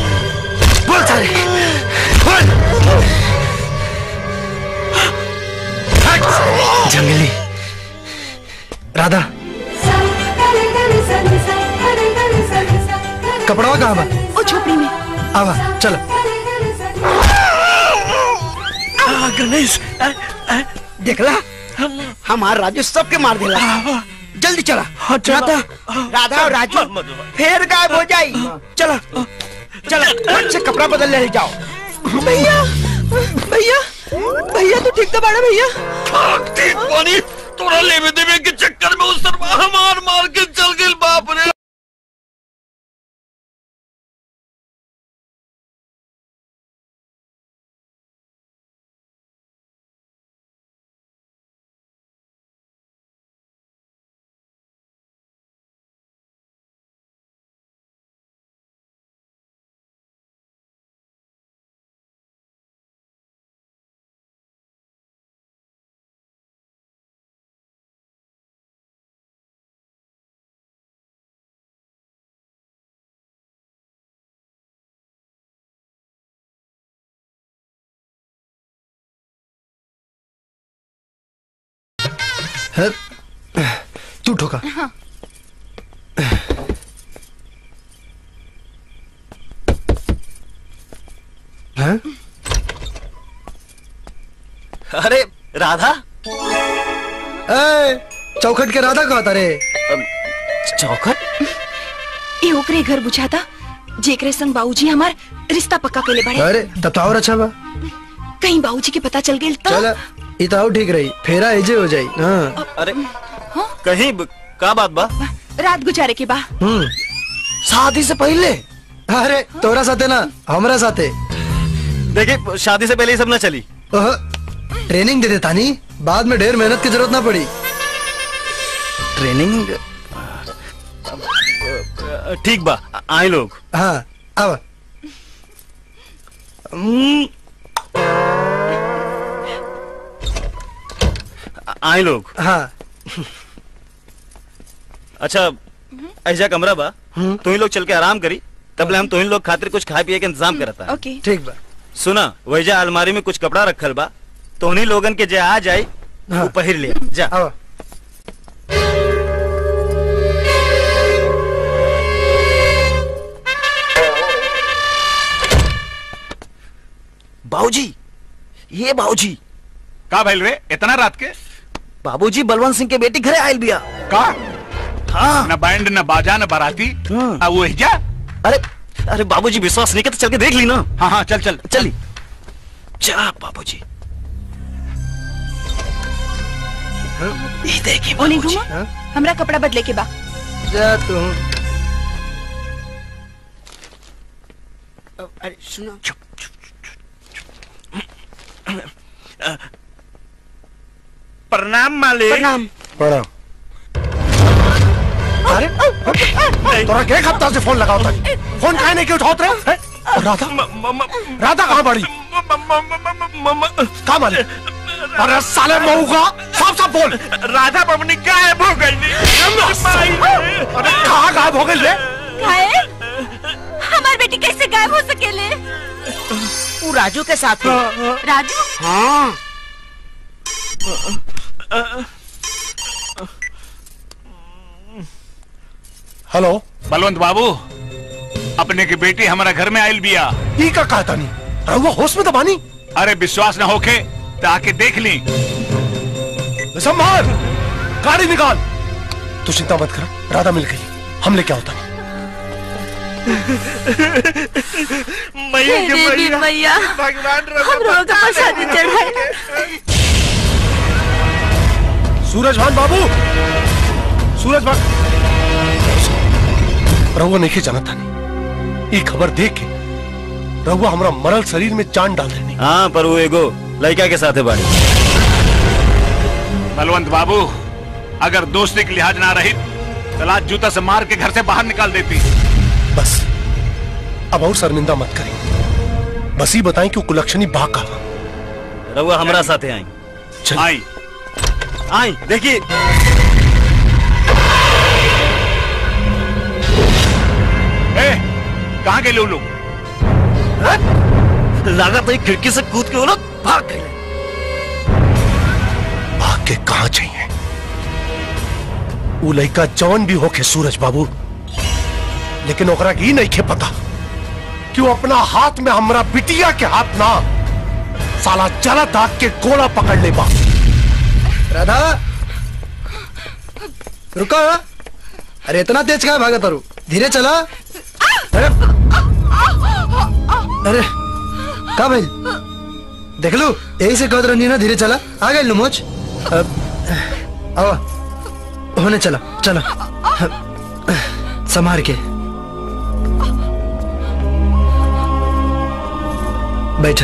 बोल सारे बोल जंगली राधा कपड़वा कहाँ बा ओ झोपड़ी में आवा चलो आ, गणेश आ, आ, देखला हमार राजू सबके मार देला जल्दी चला राधा राधा और राजू फिर गायब हो जाई चला चला फट से कपड़ा बदल ले जाओ भैया भैया भैया तू ठीक तो बाड़ा भैया पानी तोरा लेवे देवे के चक्कर में उस सरवा मार मार के चल गई बाप रे है? तू ठोका हाँ हैं? अरे राधा ए, चौखट के राधा कहा रे चौखट ये ओकरे घर बुझाता जेकरे संग बाबूजी हमार रिश्ता पक्का केले बड़े अरे तब तो और अच्छा बा कहीं बाबूजी के पता चल गेल तो चल ई तो और ठीक रही फेरा एजे हो जाई हाँ अरे कहीं ब- का बात बा रात गुजारे के बा हम्म शादी से पहले अरे तोरा साथे ना हमरा साथे देखिए शादी से पहले ये सब ना चली ओह, ट्रेनिंग दे देता नहीं बाद में ढेर मेहनत की जरूरत ना पड़ी ट्रेनिंग ठीक बा आए लोग हाँ अब आए लोग हाँ अच्छा ऐसा कमरा बा तुम लोग चल के आराम करी तब ले हम तुम लोग खातिर कुछ खाए पिए के इंतजाम करता ओके ठीक बा सुना वैजा अलमारी में कुछ कपड़ा रखल बा तो उन्हीं लोगन के जे आ जाए वो पहिर ले जा बाबूजी ये बाबूजी का भइल रे इतना रात के बाबूजी बलवंत सिंह के बेटी घरे आयल बिया का हाँ न बैंड न बाजा न बाराती आ वो जा अरे अरे बाबूजी विश्वास नहीं करते चल के देख ली ना हाँ हाँ चल चल चली जा बाबूजी ये देखिए ओने घुमा हमरा कपड़ा बदले के बा जा तू अरे सुनो प्रणाम मालिक प्रणाम प्रणाम अरे तोरा के हफ्ता से फोन लगाओ था फोन काहे नहीं क्यों उठाओ रे हैं? और राधा राधा कहाँ बड़ी कहाँ माली अरे साले मऊ का साफ साफ बोल राधा बबनी गायब हो गई अरे कहाँ गायब हो गई रे काहे हमार बेटी कैसे गायब हो सकेले वो राजू के साथ है राजू हाँ हेलो बलवंत बाबू अपने की बेटी हमारा घर में आयल बिया ई का कहता नहीं रहुआ होश में तो बानी अरे विश्वास न होके तो आके देख ली संभाल गाड़ी निकाल तू चिंता मत कर राधा मिल गई हम लेके आओ था मैया के हे देवी मैया मैया भगवान हम लोगों का प्रसाद चढ़ाए सूरज भान बाबू सूरज भान रहुआ नहीं जाना था ये खबर देख के रहुआ हमारा मरल शरीर में जान डाल देनी हाँ पर वो एगो लड़का के साथ है बाड़ी बलवंत बाबू अगर दोस्ती की लिहाज ना रही तो लात जूता से मार के घर से बाहर निकाल देती बस अब और शर्मिंदा मत करें बस ही बताएं कि वो कुलक्षणी बा का रहुआ हमारा साथे आई आई आई देखिए ए, कहाँ गए लोग लगा तो एक खिड़की से कूद के वो लोग भाग गए भाग के कहा चाहिए वो लड़का जौन भी होके सूरज बाबू लेकिन ओकरा की नहीं खे पता कि वो अपना हाथ में हमरा बिटिया के हाथ ना साला जला दाग के गोला पकड़ ले बा राधा रुको अरे इतना तेज कहाँ भागा तारू धीरे चला अरे अरे का भाई देख लो यही से कहत रही ना धीरे चला आ गए लुमोच आओ होने चला चला संभार के बैठा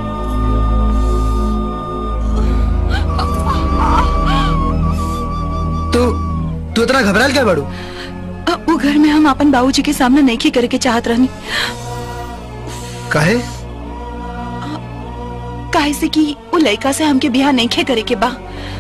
तू तू इतना घबराल क्या बाड़ू अ, वो घर में हम अपन बाबूजी के सामने नहीं करे के चाहत रहनी काहे काहे से कि वो लड़का से हमके बियाह नहीं खे करे के बा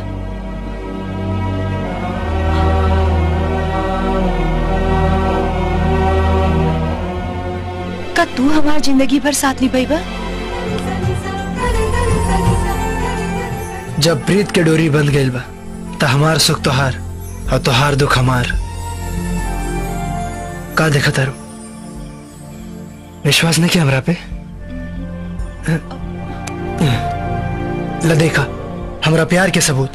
का तू हमार जिंदगी भर साथ निभाईबा जब प्रीत के डोरी बंध गई बा तो हमार सुख तोहार और तोहार दुख हमार का देखा तारू विश्वास नहीं किया हमरा पे ल देखा हमरा प्यार के सबूत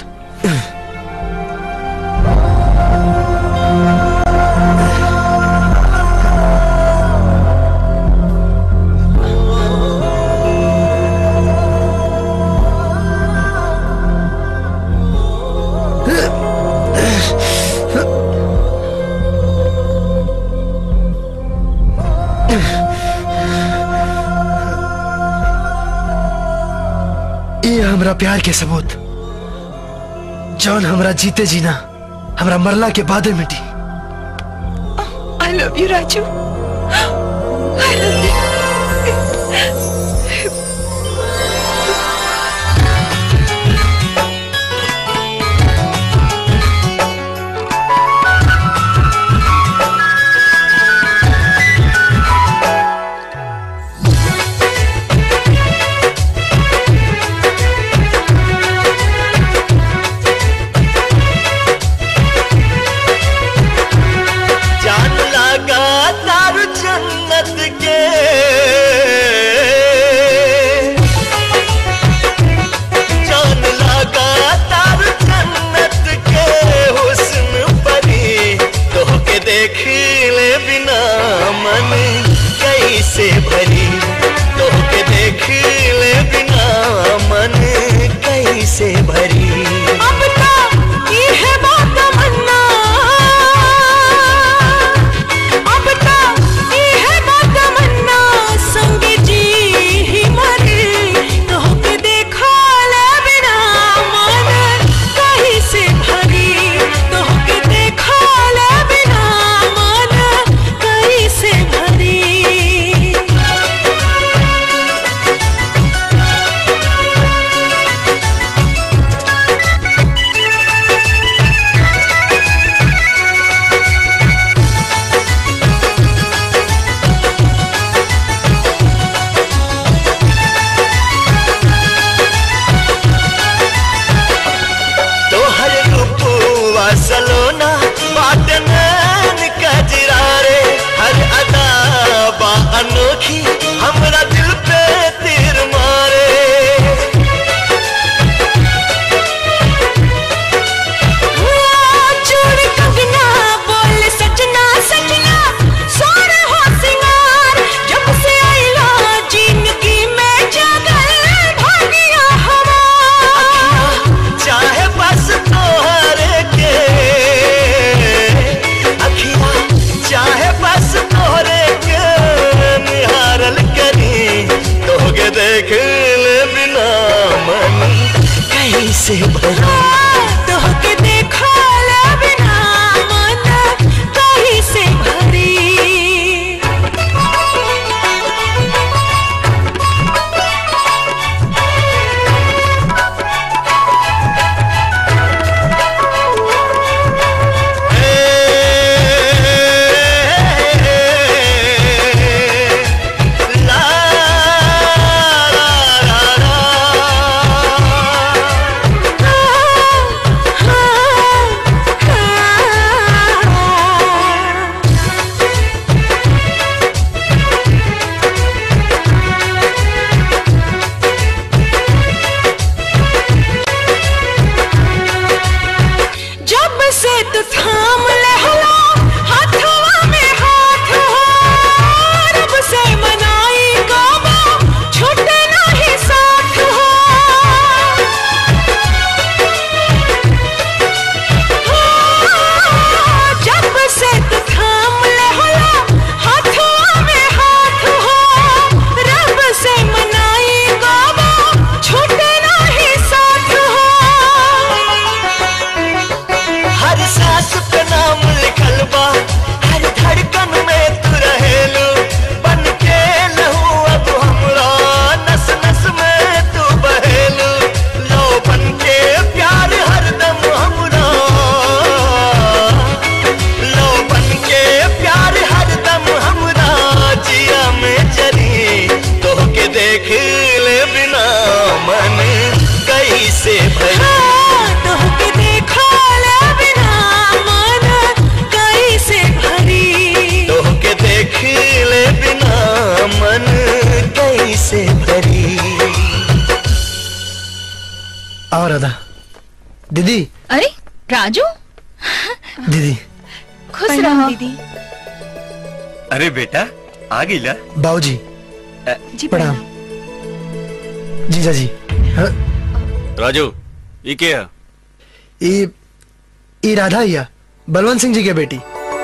ये हमरा प्यार के सबूत जौन हमरा जीते जीना हमरा मरला के बाद मिटी I love you, Raju. I love you. जान लगा तार जन्नत के जान लगा तार जन्नत के हुस्न परी तो के देख ले बिना मन कैसे भरी तो के देख ले बिना मन कैसे भरी अब तो ये है बात तमन्ना अब तो ये है बात तमन्ना संग जी ही मरे तो के देखा ले बिना मन कहीं से भरी तो के देखा ले बिना मन कहीं से भरी तोहर रूपुआ सलोना बाट नैन कजरा रे हर अदा बा अनोखी हमरा दिल पे तीर मारे चूड़ कंगना बोल सजना सजना सोर हो सिंगार जब से आइला जिंदगी में जगल भागिया हमार चाहे बस तोहरे के अखिया चाहे बस तोहरे के निहारल आओ राधा दीदी अरे राजू दीदी खुश प्रणाम रहो दीदी अरे बेटा आ गईला बाबूजी जी प्रणाम जीजा जी हाँ, राजू ये क्या है ई ई राधा हिया बलवंत सिंह जी के बेटी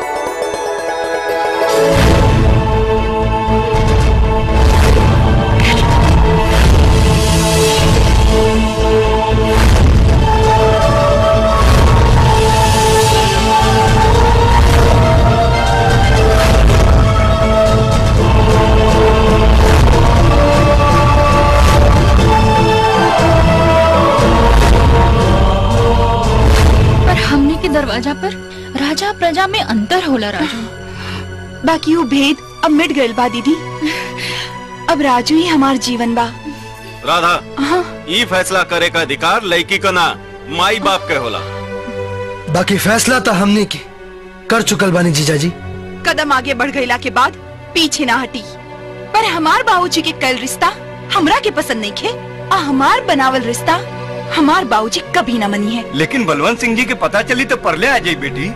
पर हमने के दरवाजा पर राजा प्रजा में अंतर होला राजू बाकी वो भेद अब मिट गइल बा दीदी अब राजू ही हमार जीवन बा राधा हाँ ये फैसला करे का अधिकार लड़की का ना माई बाप के होला बाकी फैसला तो हमने की कर चुकल बानी जीजा जी कदम आगे बढ़ गईला के बाद पीछे ना हटी पर हमार बाबूजी के कल रिश्ता हमरा के पसंद नहीं खे आ हमार बनावल रिश्ता हमार बाबूजी कभी ना मनी है लेकिन बलवंत सिंह जी के पता चली तो परले आ जाई बेटी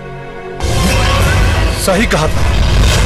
सही कहा था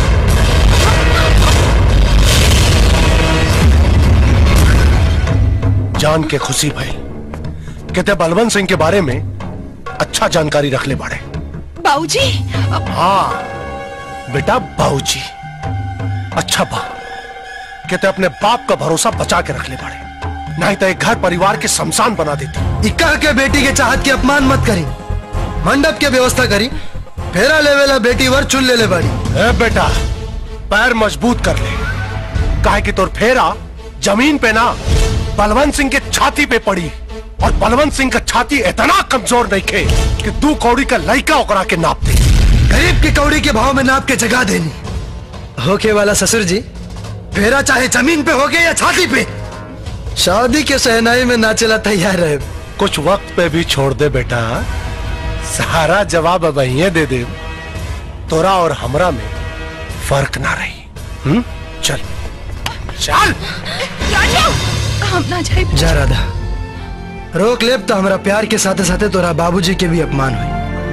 जान के खुशी भाई कहते बलवंत सिंह के बारे में अच्छा जानकारी रख ले बाड़े बाबूजी हाँ बेटा बाबूजी अच्छा बा कहते अपने बाप का भरोसा बचा के रख ले बाड़े नहीं तो एक घर परिवार के शमशान बना देती इक्का के बेटी के चाहत के अपमान मत करी मंडप के व्यवस्था करी फेरा लेवेला बेटी वर चुन ले ले बाड़ी ए बेटा पैर मजबूत कर ले काहे कि तोर फेरा जमीन पे ना बलवंत सिंह के छाती पे पड़ी और बलवंत सिंह का छाती इतना कमजोर नहीं खे कि दू कौड़ी का लड़का ओकरा के नाप दे गरीब की कौड़ी के भाव में नाप के जगा देनी होके वाला ससुर जी फेरा चाहे जमीन पे होगे या छाती पे शादी के सहनाई में नाचेला तैयार रहे कुछ वक्त पे भी छोड़ दे बेटा सारा जवाब अब यहीं दे दे तोरा और हमरा में फर्क ना रही हम्म चल चल राजू हम ना जाए जा राधा रोक लेब तो हमारा प्यार के साथे साथे तोरा बाबूजी के भी अपमान हुई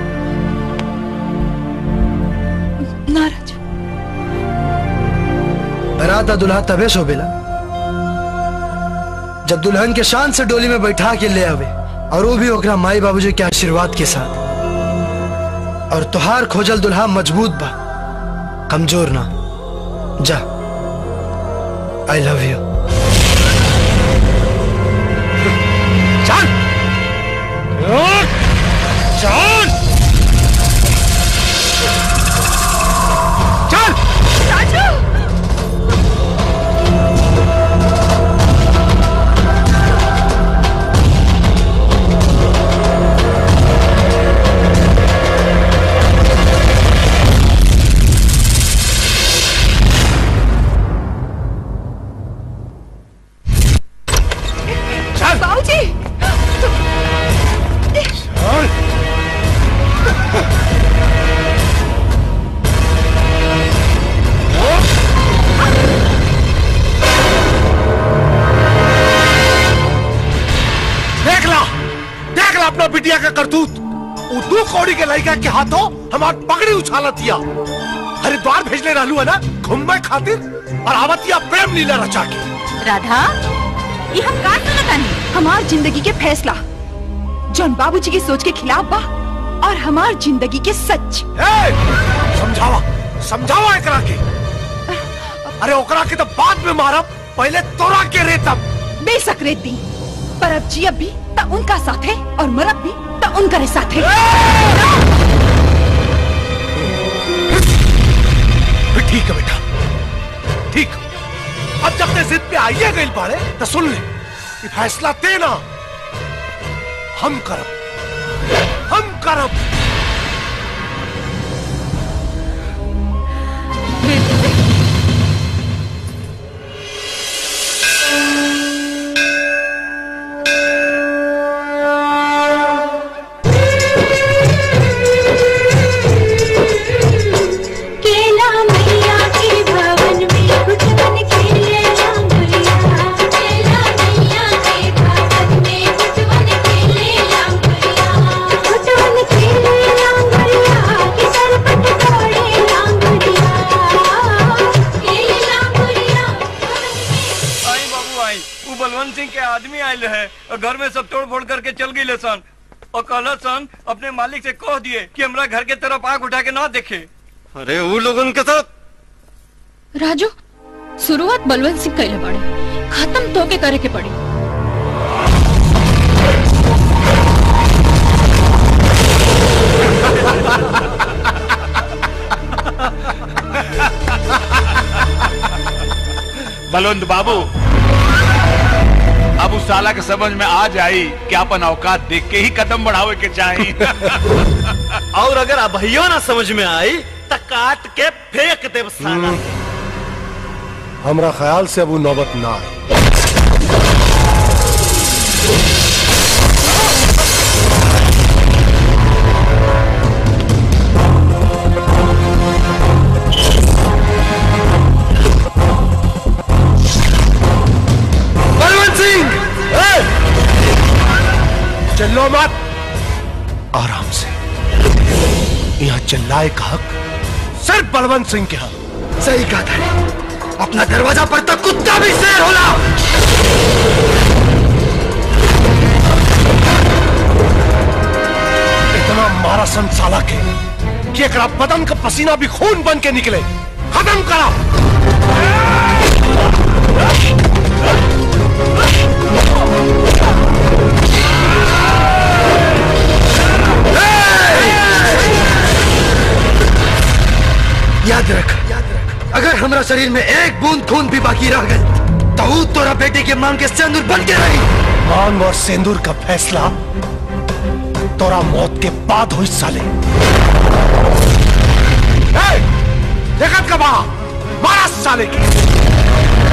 ना राजू बरात और दुल्हा तबे शोभेला जब दुल्हन के शान से डोली में बैठा के ले आवे और वो भी ओकरा माई बाबूजी के आशीर्वाद के साथ और तुहार खोजल दुल्हा मजबूत बा कमजोर ना जा आई लव यू चल चल चल राजू चल बाबूजी चल देख ला देख ला अपना बिटिया का करतूत उ दू कौड़ी के लड़का के हाथों हमार पगड़ी उछाला दिया हरिद्वार भेजले रहलू है ना घूमने खातिर और आवतिया प्रेम लीला रचा के राधा ये हम का सुनतानी हमार जिंदगी के फैसला जौन बाबूजी की सोच के खिलाफ बा और हमार जिंदगी के सच समझावा समझावा एकरा के अरे ओकरा के तो बाद में मारब पहले तोरा के रेतब बेशक रेती पर अब जियब भी त उनका साथ है और मरब भी त उनका साथ है ठीक है बेटा ठीक अब जब ते जिद पे आइए गई पाड़े तो सुन ले कि फैसला देना हम करब हम करब केला मैया के भवन में कुछ बन खेले रामैया केला मैया के भवन में कुछ बन खेले बलवंत सिंह के आदमी आयल है और घर में सब तोड़ फोड़ करके चल गई सन और कहल सन अपने मालिक से कह दिए कि हमरा घर के तरफ आंख उठा के ना देखे अरे वो लोगन के साथ राजू शुरुआत बलवंत सिंह कैले बाड़े खत्म तो के करे के पड़ी बलवंत बाबू अब उस साला के समझ में आ जाई कि अपन औकात देख के ही कदम बढ़ावे के चाही और अगर अभइयो ना समझ में आई तो काट के फेंक देव साला हमरा ख्याल से अब वो नौबत ना आए बलवंत सिंह चिल्लो मत आराम से यहाँ चिल्लाए का हक सिर्फ बलवंत सिंह के हक सही कहा था अपना दरवाजा पर तो कुत्ता भी शेर होला इतना मारा सन साला के कि एकरा बदन का पसीना भी खून बन के निकले खत्म करा याद रख अगर हमारा शरीर में एक बूंद खून भी बाकी रह गए तो ऊ तोरा बेटे के मांग के सिंदूर बन के रही मांग और सिंदूर का फैसला तोरा मौत के बाद हुई साले ए, देखत का बा मारा साले की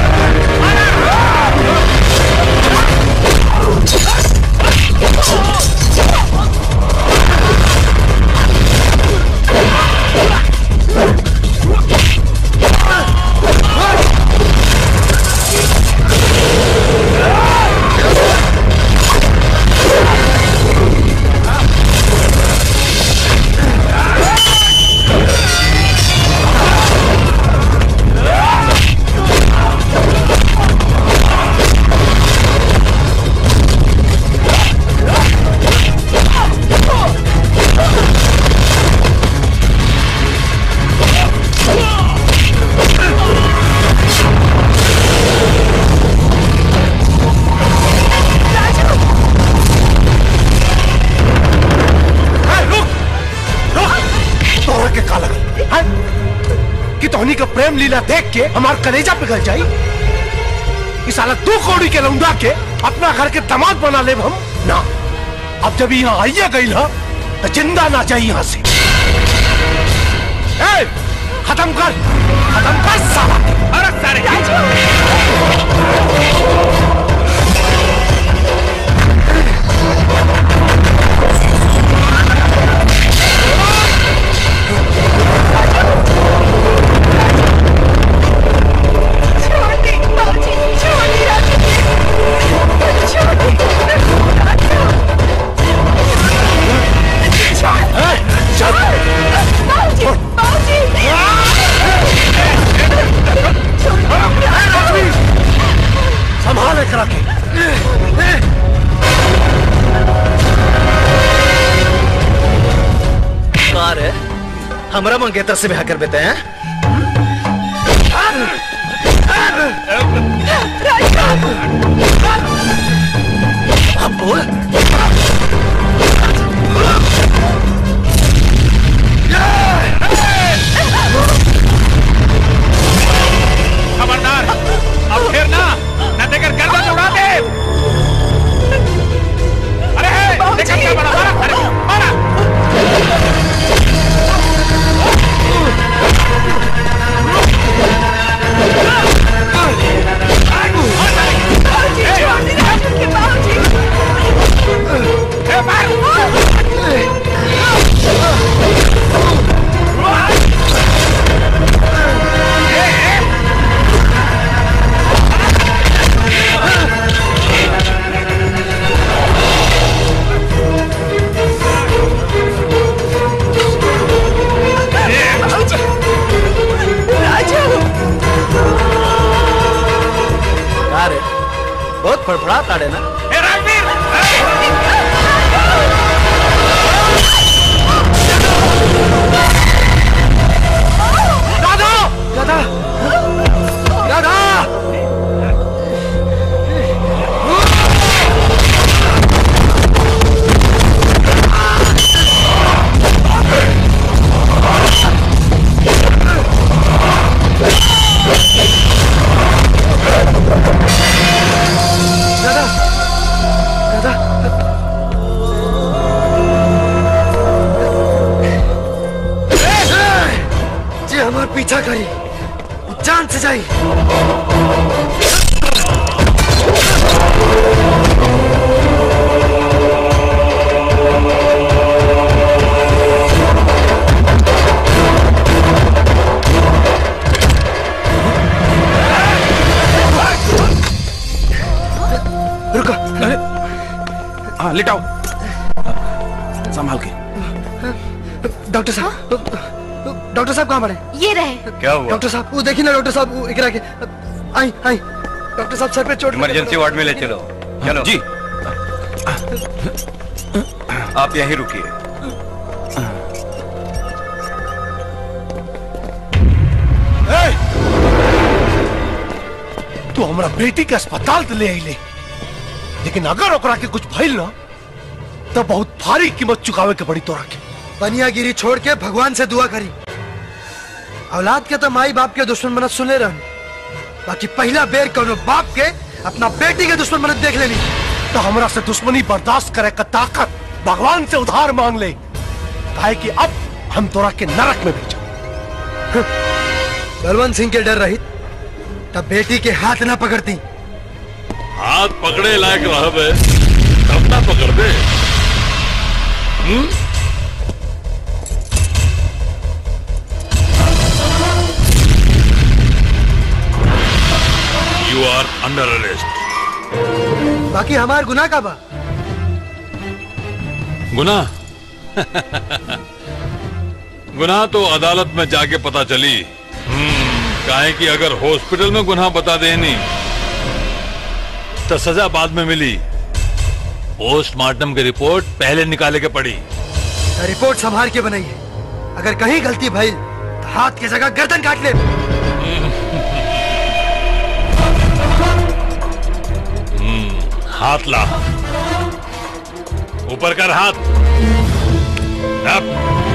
तोरा के का लगल हैं? कि तोहनी का प्रेम लीला देख के हमार कलेजा पिघल जाई इस साला दो कौड़ी के लौंडा के अपना घर के दामाद बना ले हम ना अब जब यहाँ आइए गई ना तो जिंदा ना चाहिए यहाँ से ए, खत्म कर खत्म कर साला अरे सारे संभाल कर रखे कार है हमरा मंगेतर से ब्याह कर देते हैं अब बोल खबरदार अब फिर ना न देकर गर्दन उड़ा दे अरे हे, देखा क्या बड़ा मारा अरे मारा Hey! बहुत फड़फड़ा ताड़े ना राधा राधा राधा राधा राधा जे हमार पीछा करी जान से जाई रुको हाँ लिटाओ संभाल के डॉक्टर साहब डॉक्टर साहब कहाँ पड़े ये रहे क्या हुआ डॉक्टर साहब वो देखिए ना डॉक्टर साहब वो इकरा के आई आई डॉक्टर साहब सर पे चोट लगी। इमरजेंसी वार्ड में ले चलो चलो जी आप यहीं रुकिए तू हमरा बेटी के अस्पताल तो ले आइले लेकिन अगर ओकरा के कुछ भइल ना तो बहुत भारी कीमत चुकावे के पड़ी तोरा के बनियागिरी छोड़ के भगवान से दुआ करी औलाद के तो माई बाप के दुश्मन बनत सुने रहन बाकी पहला बेर कोनो बाप के अपना बेटी के दुश्मन बनत देख लेनी तो हमरा से दुश्मनी बर्दाश्त करे का ताकत भगवान से उधार मांग ले काहे कि अब हम तोरा के नरक में भेजा बलवंत सिंह के डर रही तब बेटी के हाथ ना पकड़ती हाथ पकड़े लायक रहबे तब ना पकड़ दे हम्म? You are under arrest. बाकी हमार गुनाह का बा गुनाह गुनाह तो अदालत में जाके पता चली हम्म, काहे कि अगर हॉस्पिटल में गुनाह बता देनी तो सजा बाद में मिली पोस्टमार्टम की रिपोर्ट पहले निकाले के पड़ी तो रिपोर्ट संभाल के बनाई है अगर कहीं गलती भइल तो हाथ की जगह गर्दन काट ले हम्म, हाथ ला ऊपर कर हाथ अब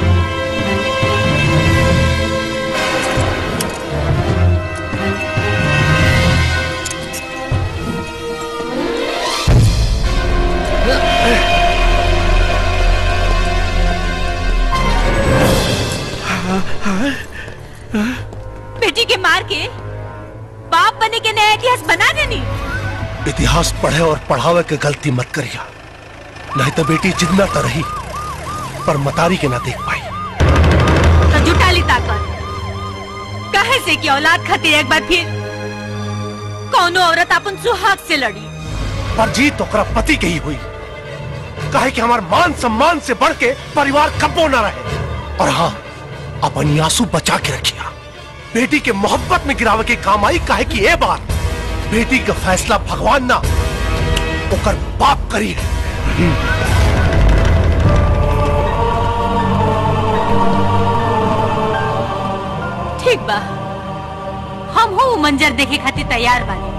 बेटी के मार के बाप बने के नया इतिहास बना देनी इतिहास पढ़े और पढ़ावे के गलती मत करिया नहीं तो बेटी जितना तो रही पर मतारी के ना देख पाई तो जुटा ली ताकत कहे से कि औलाद खातिर एक बार फिर कौनो औरत अपन सुहाग से लड़ी पर जीत ओकरा पति के ही हुई काहे कि हमार मान सम्मान से बढ़ के परिवार कब्बो न रहे और हाँ अपनी आंसू बचा के रखिया बेटी के मोहब्बत में गिरावे के काम आई काहे कि ए बार बेटी का फैसला भगवान ना ओकर बाप करी है ठीक बा हम हो मंजर देखे खातिर तैयार बानी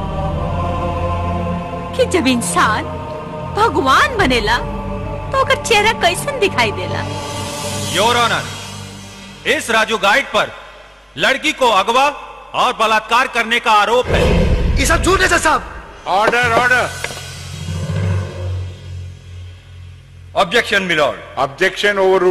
कि जब इंसान भगवान बनेला तो ओकर चेहरा कैसन दिखाई देला योर ऑनर इस राजू गाइड पर लड़की को अगवा और बलात्कार करने का आरोप है ये सब झूठ है सर साहब order order objection milord objection over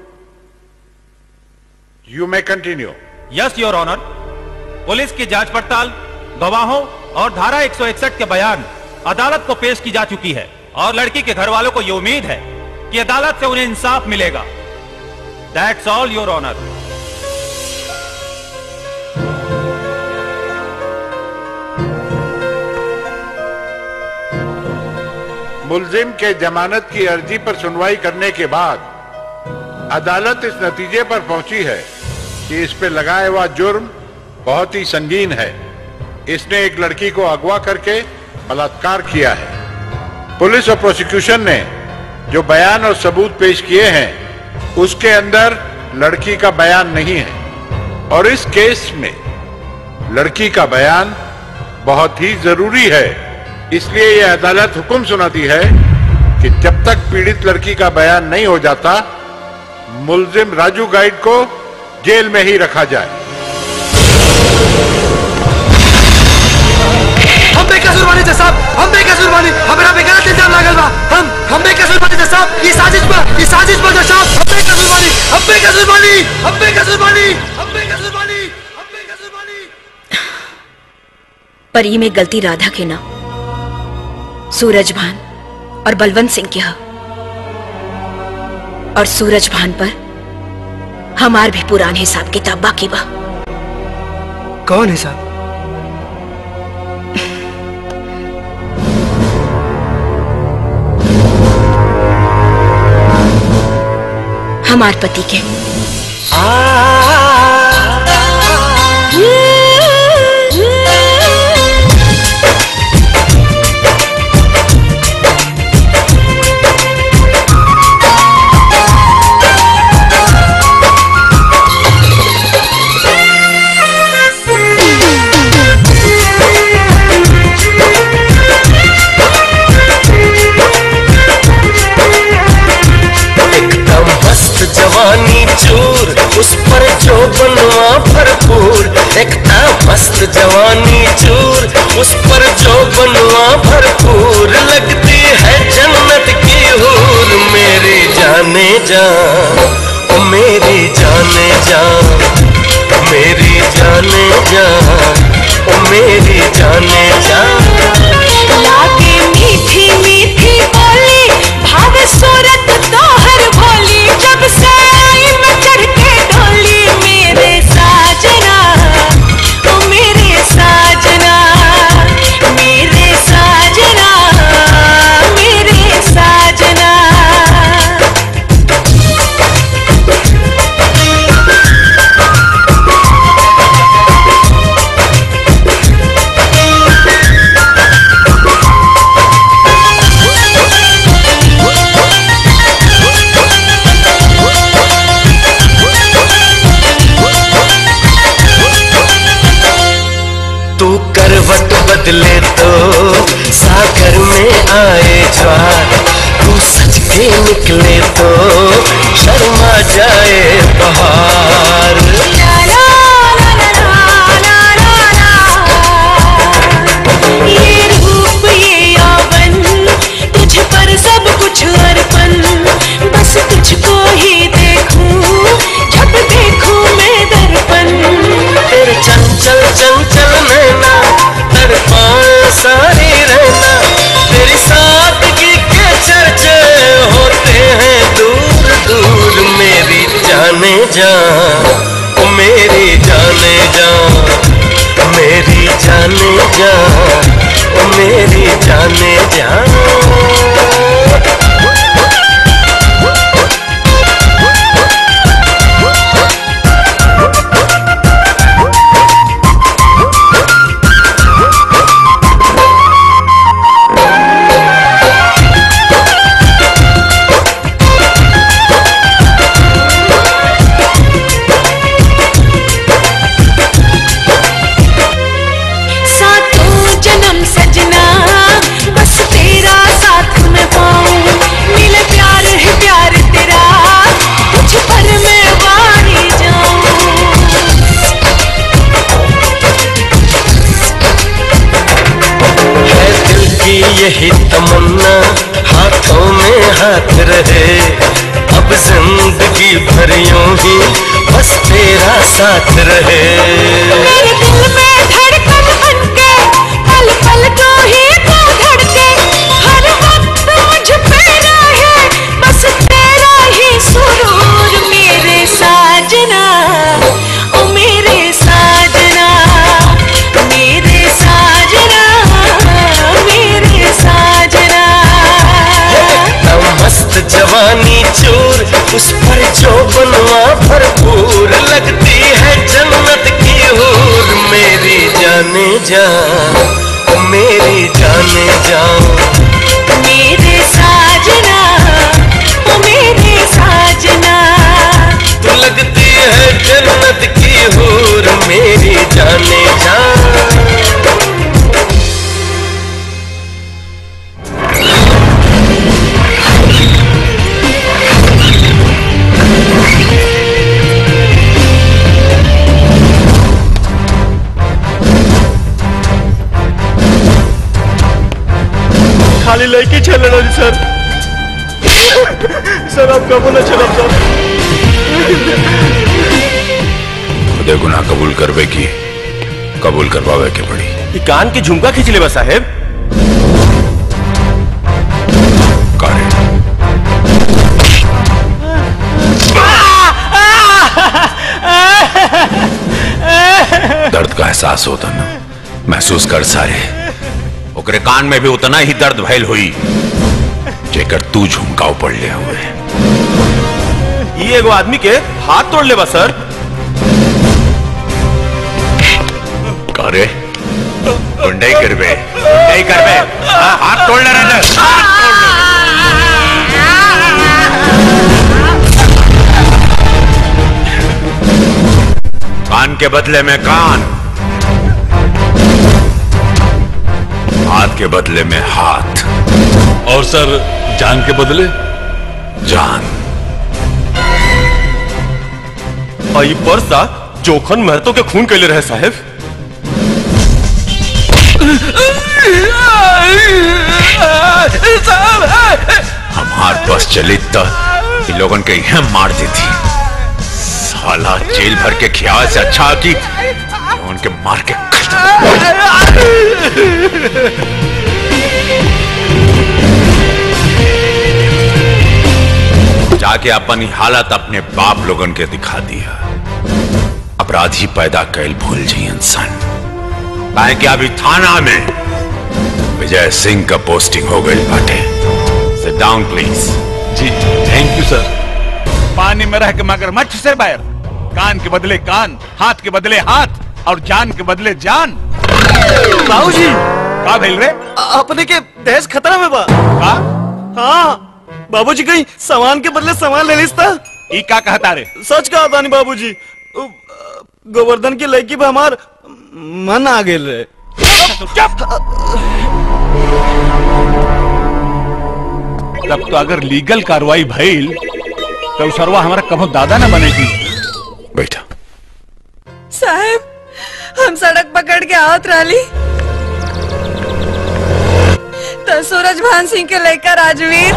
you may continue yes your honour police की जांच पड़ताल गवाहों और धारा 161 के बयान अदालत को पेश की जा चुकी है और लड़की के घर वालों को ये उम्मीद है कि अदालत से उन्हें इंसाफ मिलेगा दैट्स ऑल योर ऑनर मुलजिम के जमानत की अर्जी पर सुनवाई करने के बाद अदालत इस नतीजे पर पहुंची है कि इस पे लगाया हुआ जुर्म बहुत ही संगीन है इसने एक लड़की को अगवा करके बलात्कार किया है पुलिस और प्रोसिक्यूशन ने जो बयान और सबूत पेश किए हैं उसके अंदर लड़की का बयान नहीं है और इस केस में लड़की का बयान बहुत ही जरूरी है इसलिए यह अदालत हुक्म सुनाती है कि जब तक पीड़ित लड़की का बयान नहीं हो जाता मुलजिम राजू गाइड को जेल में ही रखा जाए हम बेकसूर बानी जज साहब हम बेकसूर बानी हमरा पे गलत इल्जाम लागल बा हम हम बेकसूर बानी जज साहब ये साजिश बा ये साजिश बा जज साहब हम बेकसूर बानी हम बेकसूर बानी हम बेकसूर बानी हम बेकसूर बानी पर ई में गलती राधा के ना सूरज भान और बलवंत सिंह के ह और सूरज भान पर हमार भी पुरान हिसाब किताब बाकी बा कौन है साहब हमार पति के एकदम मस्त जवानी चूर उस पर जो बनवा भरपूर एकदम मस्त जवानी चूर उस पर जो बनवा भरपूर लगती है जन्नत की हूर मेरी जाने जा ओ मेरी जाने जा मेरी जाने जा ओ मेरी जाने जा लागे मीठी मीठी बोली भाव सूरत तोहर भोली जब से आई मैं चढ़ के डोली मेरे साजना ओ मेरे साजना मेरे साजना मेरे साजना तू करवट बदले तो सागर में आए ज्वार तू सच के निकले तो शर्मा जाए बहार ये रूप ये यौवन तुझ पर सब कुछ अर्पण बस तुझको ही देखूं जब देखूं मैं दर्पण तेरे चंचल चंचल नैना तड़पाए सारी रहना तेरी सादगी के चर्चे होते हैं दूर दूर मेरी जाने जा ओ मेरी जाने जा मेरी जाने जा ओ मेरी जाने जा सातों जन्म सजना बस तेरा साथ में पाऊं मिले प्यार है प्यार तेरा तुझ पर मैं वारी है दिल की यही तमन्ना हाथों में हाथ रहे अब जिंदगी भर यूं ही बस तेरा साथ रहे मेरे दिल में धड़कन बनके पल पल को ही तू धड़के हर वक्त मुझ पे रहे बस तेरा ही सुरूर मेरे साजना ओ मेरे साजना मेरे साजना मेरे साजना एकदम मस्त जवानी चूर उस पर जो बनवा भरपूर लगती है जन्नत की हूर मेरी जाने जा ओ मेरी जान खाली लड़की छेले रही सर सर आप कबो न चलब सर खुदे गुनाह कबूल करवे की कबूल करवावे के पड़ी ई कान की झुमका खींच ले बा साहेब दर्द का एहसास होता ना महसूस कर सारे ओकरे कान में भी उतना ही दर्द भैल हुई जेकर तू झुमकाव पड़ लिया हुए ई एगो आदमी के हाथ तोड़ ले बा सर करे गुंडई करबे गुंडई करबे हाँ, हाथ तोड़ ले रहे कान के बदले में कान हाथ के बदले में हाथ और सर जान के बदले जान आई परसा जोखन महतो के खून कैले रहे साहेब हमार बस चली तो इन लोगन के यहाँ मार देती साला जेल भर के ख्याल से अच्छा कि उनके मार के जाके अपन ही हालत अपने बाप लोगन के दिखा दिया अपराधी पैदा कैल भूल जी इंसान काहे कि अभी थाना में विजय सिंह का पोस्टिंग हो गई बाटे सिट डाउन प्लीज जी थैंक यू सर पानी में रह के मगरमच्छ से बैर कान के बदले कान हाथ के बदले हाथ और जान के बदले जान बाबूजी का भेल रे अपने के देश खतरा में बा का हाँ बाबूजी कहीं सामान के बदले सामान ले लिस्ता ई का कहता रे सच कहा था नहीं बाबूजी उ, गोवर्धन की लड़की पे हमार मन आ गेल रे तब तो अगर लीगल कार्रवाई भइल तो उ सरवा हमारा कभो दादा न बनेगी बैठा साहब हम सड़क पकड़ के आवत रही तो सूरज भान सिंह के लेकर राजवीर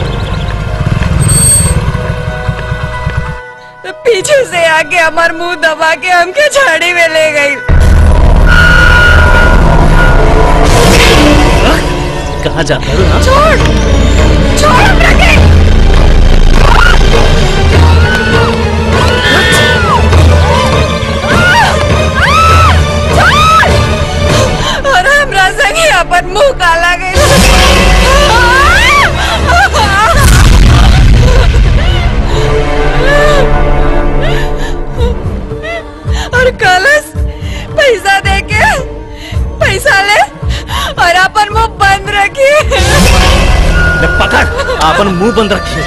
तो पीछे से आके हमार मुंह दबा के हमके झाड़ी में ले गई कहाँ जाता है छोड़ छोड़ रखे और हमरा संगे अपन मुंह काला और कलश पैसा दे के पैसा ले और अपन मुंह बंद रखी ले पकड़ अपन मुंह बंद रखिए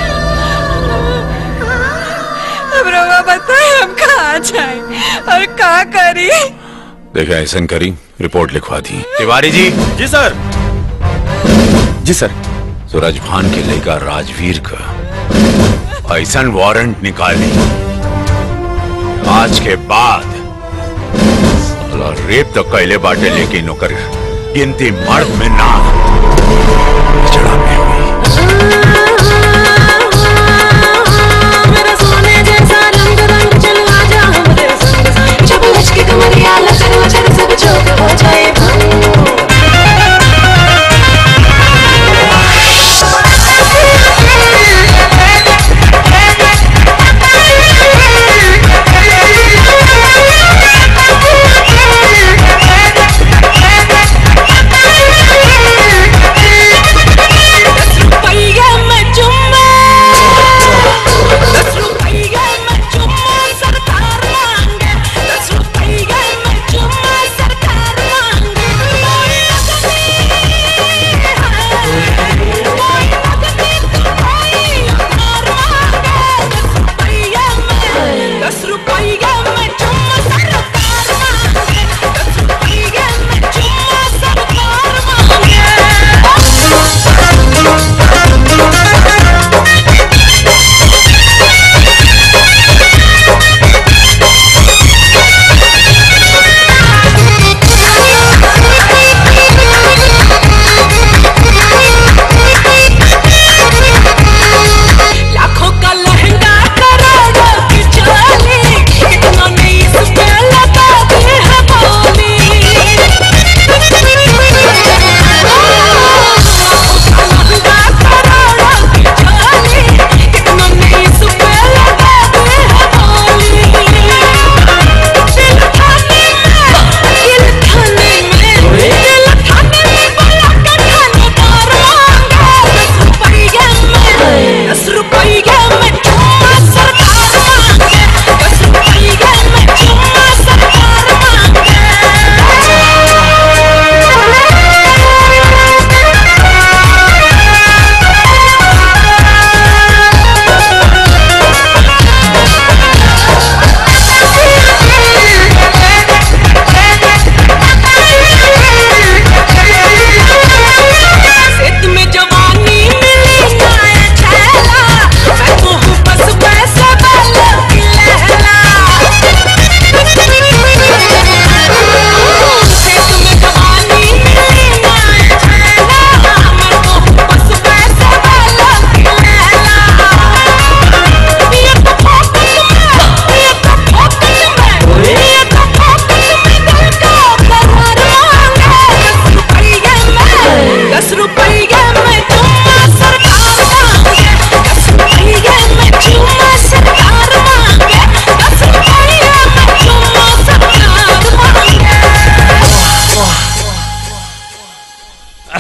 अब रोगा बताए हम कहाँ जाए और कहाँ करी देखा ऐसा करी रिपोर्ट लिखवा दी तिवारी जी जी सर जी सर सूरज भान के लेकर राजवीर का ऐसा वारंट निकाली आज के बाद साला रेप तो कैले बाटे लेकिन ओकर गिनती मर्द में ना जड़ा में मेरा सोने जैसा रंग रंग चलवा जा हमरे संग संग जब लचके कमरिया लचर वचर सब चौक हो जाए रुपया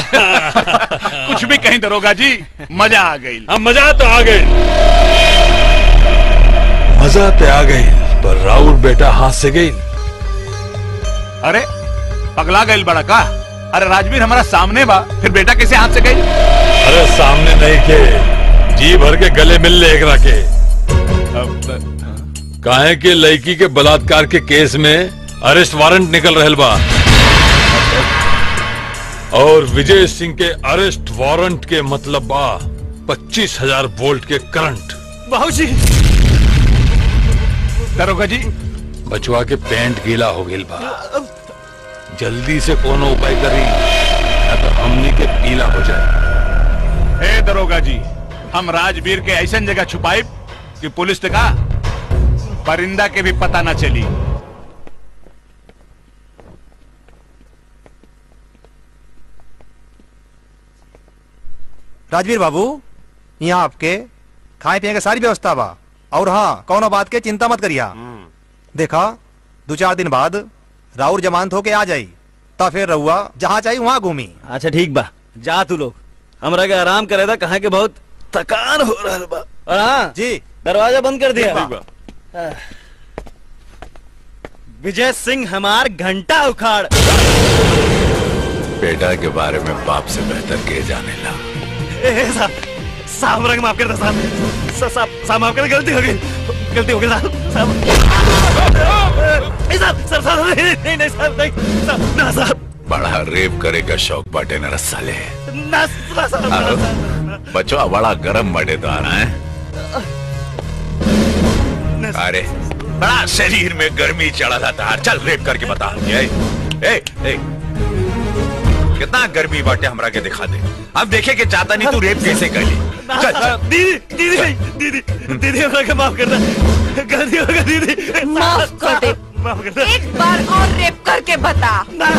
कुछ भी कहीं दरोगा जी मजा आ गई हम मजा तो आ गई मजा तो आ गई पर राउर बेटा हाथ से गई अरे पगला गई बड़ा का अरे राजवीर हमारा सामने बा फिर बेटा कैसे हाथ से गई अरे सामने नहीं के जी भर के गले मिल ले एकरा के काहे के लड़की के बलात्कार के केस में अरेस्ट वारंट निकल रहल बा और विजय सिंह के अरेस्ट वारंट के मतलब बा पच्चीस हजार वोल्ट के करंट बाबूजी दरोगा जी बचवा के पेंट गीला हो गई बा जल्दी से कोनो उपाय करी या तो हमनी के पीला हो जाए हे दरोगा जी हम राजवीर के ऐसा जगह छुपाई कि पुलिस ने कहा परिंदा के भी पता ना चली राजवीर बाबू यहाँ आपके खाए पिए के सारी व्यवस्था बा और हाँ कौनो बात के चिंता मत करिया देखा दो चार दिन बाद राउर जमानत होके आ जाई ता फिर रहुआ जहाँ चाहिए वहाँ घूमी अच्छा ठीक बा जा तू लोग हमरा के आराम करे था कहा के बहुत थकान हो रहा बा और हाँ जी दरवाजा बंद कर दिया ठीक बा। आह। विजय सिंह हमार घंटा उखाड़ बेटा के बारे में बाप से बेहतर के जाने ला ए, ए, साहब साहब हमरा के माफ कर दे साहब सा- साहब साहब माफ कर गलती हो गई गलती हो गई साहब साहब ए, साहब साहब साहब नहीं नहीं नहीं साहब नहीं साहब ना साहब बड़ा रेप करे का शौक बाटे न रसाले ना ना साहब ना, अरे, साहब बचवा बड़ा गरम मटे तो आना है अरे बड़ा शरीर में गर्मी चढ़ा था तार चल रेप करके बता ए, ए, ए, कितना गर्मी बाटे हमरा के दिखा दे अब देखे के चाहता नहीं तू रेप कैसे कर ली ना, चल साहब, दीदी दीदी दीदी दीदी हमरा के माफ कर दे गलती हो गई दीदी माफ कर दे माफ कर दे एक बार और रेप करके बता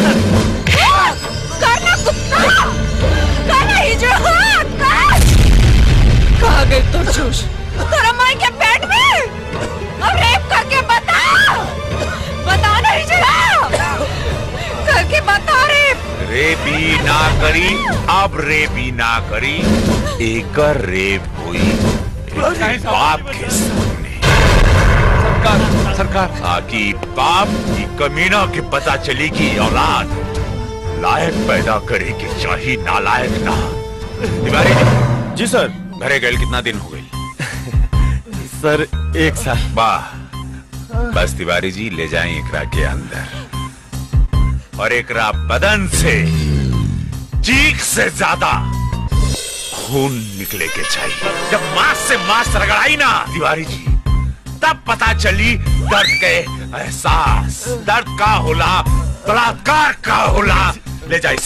करना कुत्ता करना हिजड़त कर कहाँ गई तो चूस तेरा माई के पेट में अब रेप करके बता बता ना हिजड़ा करके बता रेप रेपी ना करी अब रेपी ना करी एक रेप हुई एक बाप के सामने सरकार सरकार ताकि बाप की कमीना के पता चली कि औलाद लायक पैदा करे कि चाहिए नालायक ना तिवारी जी सर घरे गए कितना दिन हो गई सर एक साल वाह बस तिवारी जी ले जाएं एकरा के अंदर और एकरा बदन से चीख से ज्यादा खून निकले के चाहिए जब मांस से मांस रगड़ाई ना तिवारी जी तब पता चली दर्द के एहसास दर्द का होला बलात्कार का होला ले जाए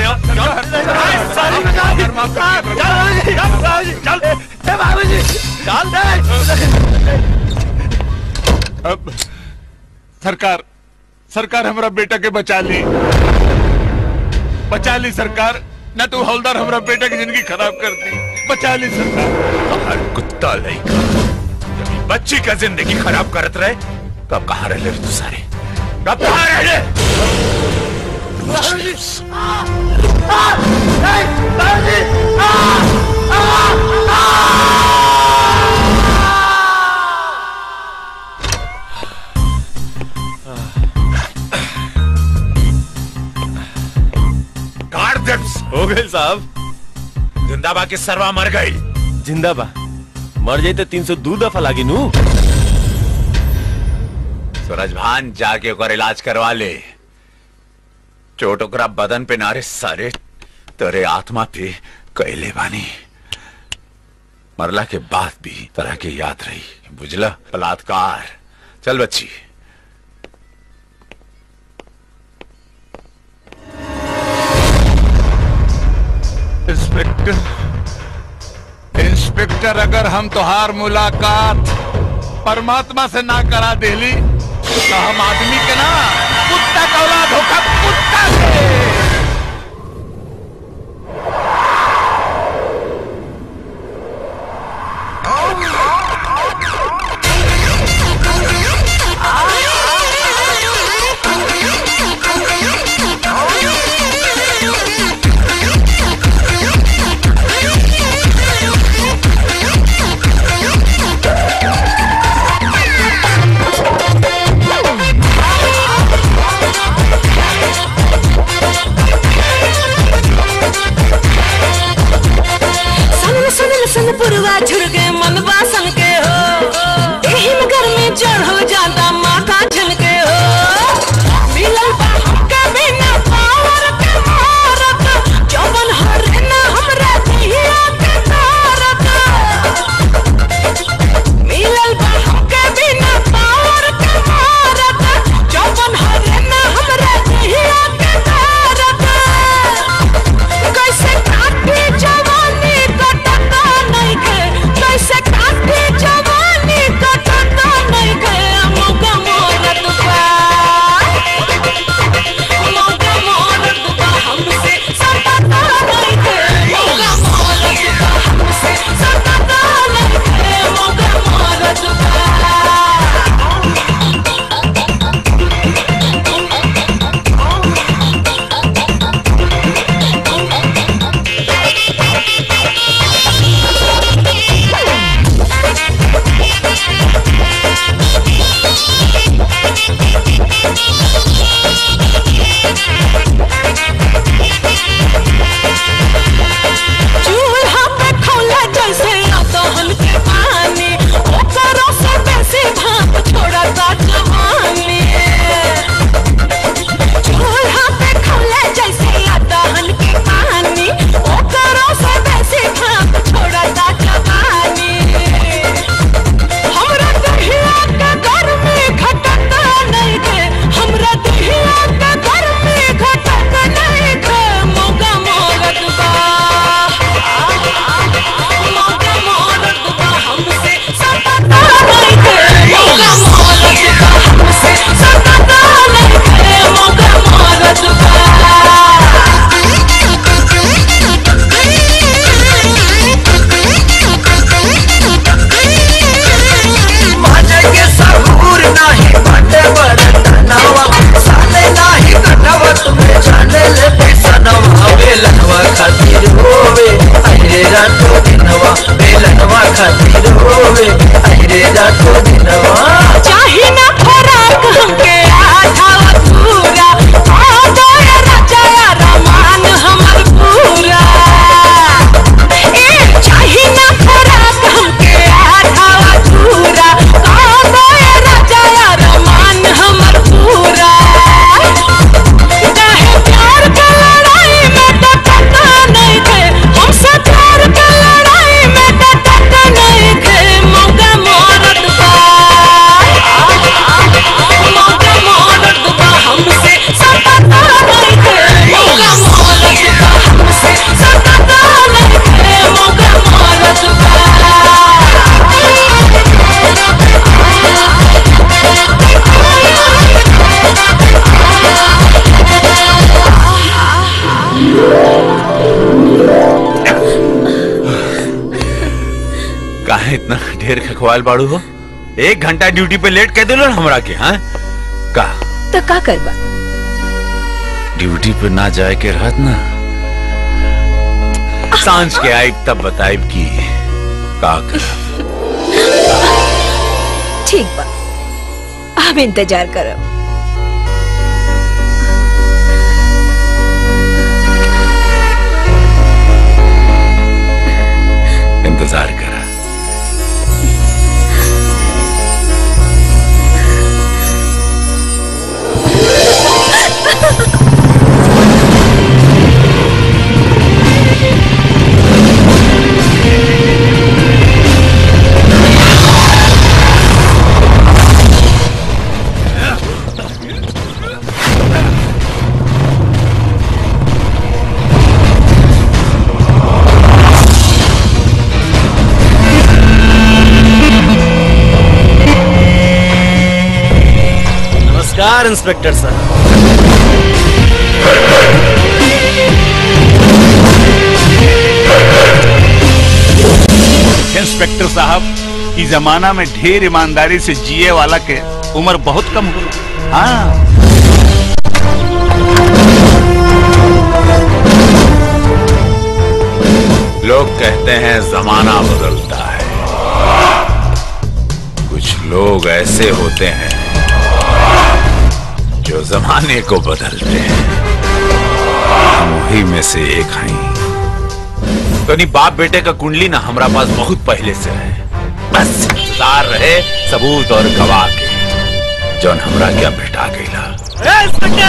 अब सरकार सरकार हमारा बेटा के बचा ली बचा ली सरकार न तो हवलदार हमारा बेटा की जिंदगी खराब कर दी बचा ली सरकार हर कुत्ता लड़का जब ये बच्ची का जिंदगी खराब करत रहे तब कहाँ रह ले तू सारे कब कहाँ रह ले गाड़ दे हो गए साहब जिंदाबा के सरवा मर गई जिंदाबा मर जाई तो तीन सौ दो दफा लागी नू सूरज भान जाके ओकर इलाज करवा ले चोट ओकरा बदन पे नारे सारे तेरे आत्मा पे कैले बानी मरला के बाद भी तरह के याद रही बुझला बलात्कार चल बच्ची इंस्पेक्टर इंस्पेक्टर अगर हम तोहार मुलाकात परमात्मा से ना करा देली तो हम आदमी के ना कुत्ता का औलाद होगा कुत्ता से Oh, इतना ढेर खखवाल बाड़ू हो एक घंटा ड्यूटी पे लेट कह दिलो ना हमरा के हाँ का तो का करबा ड्यूटी पे ना जाए के रहत ना सांझ के आइब तब बताइब की का कर ठीक बा हम इंतजार करब इंतजार करा नमस्कार इंस्पेक्टर साहब इंस्पेक्टर साहब इस जमाना में ढेर ईमानदारी से जिए वाला के उम्र बहुत कम हो हाँ लोग कहते हैं जमाना बदलता है कुछ लोग ऐसे होते हैं जो जमाने को बदलते हैं हम वही में से एक हैं तो नहीं बाप बेटे का कुंडली ना हमारा पास बहुत पहले से है बस इंतजार रहे सबूत और गवाह के जौन हमरा क्या भेटा गईला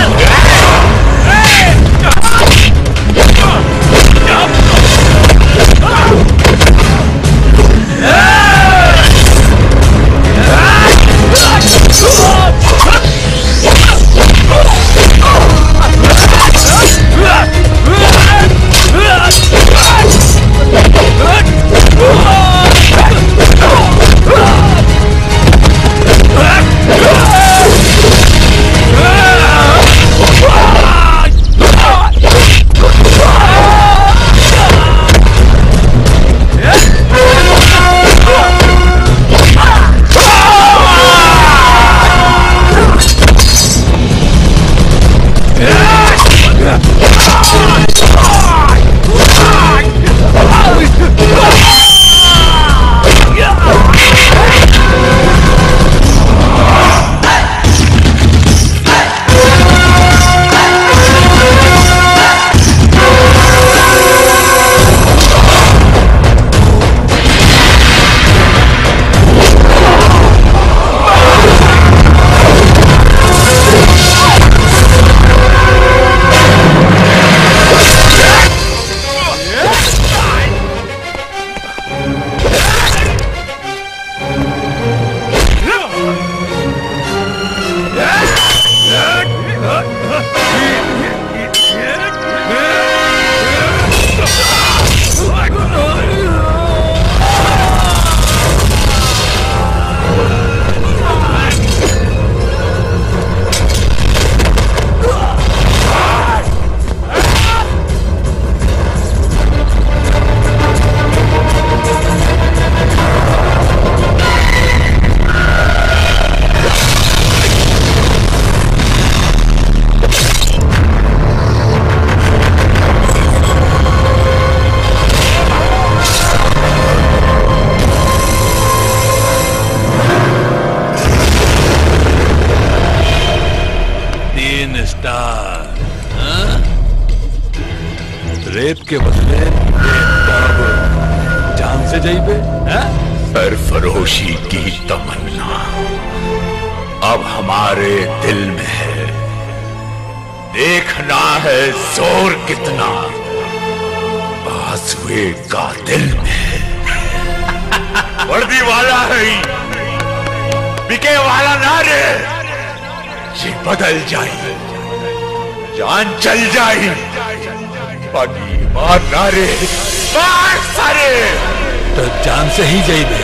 तीन स्टार हाँ? रेत के बदले रेत अब जान से जाइबे हाँ? सरफरोशी की तमन्ना अब हमारे दिल में है देखना है जोर कितना बासुए का दिल में है वर्दी वाला है ही, बिके वाला ना रे ये बदल जाए जान चल जाए बाकी मार ना रे मार सारे तो जान से ही जाइबे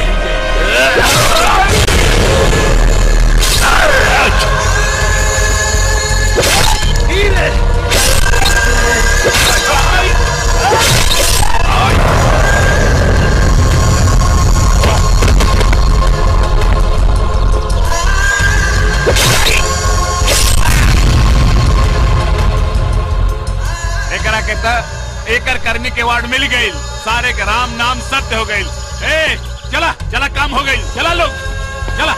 था एकर कर्मी के वार्ड मिल गई सारे के राम नाम सत्य हो गई ए चला चला काम हो गई चला लोग चला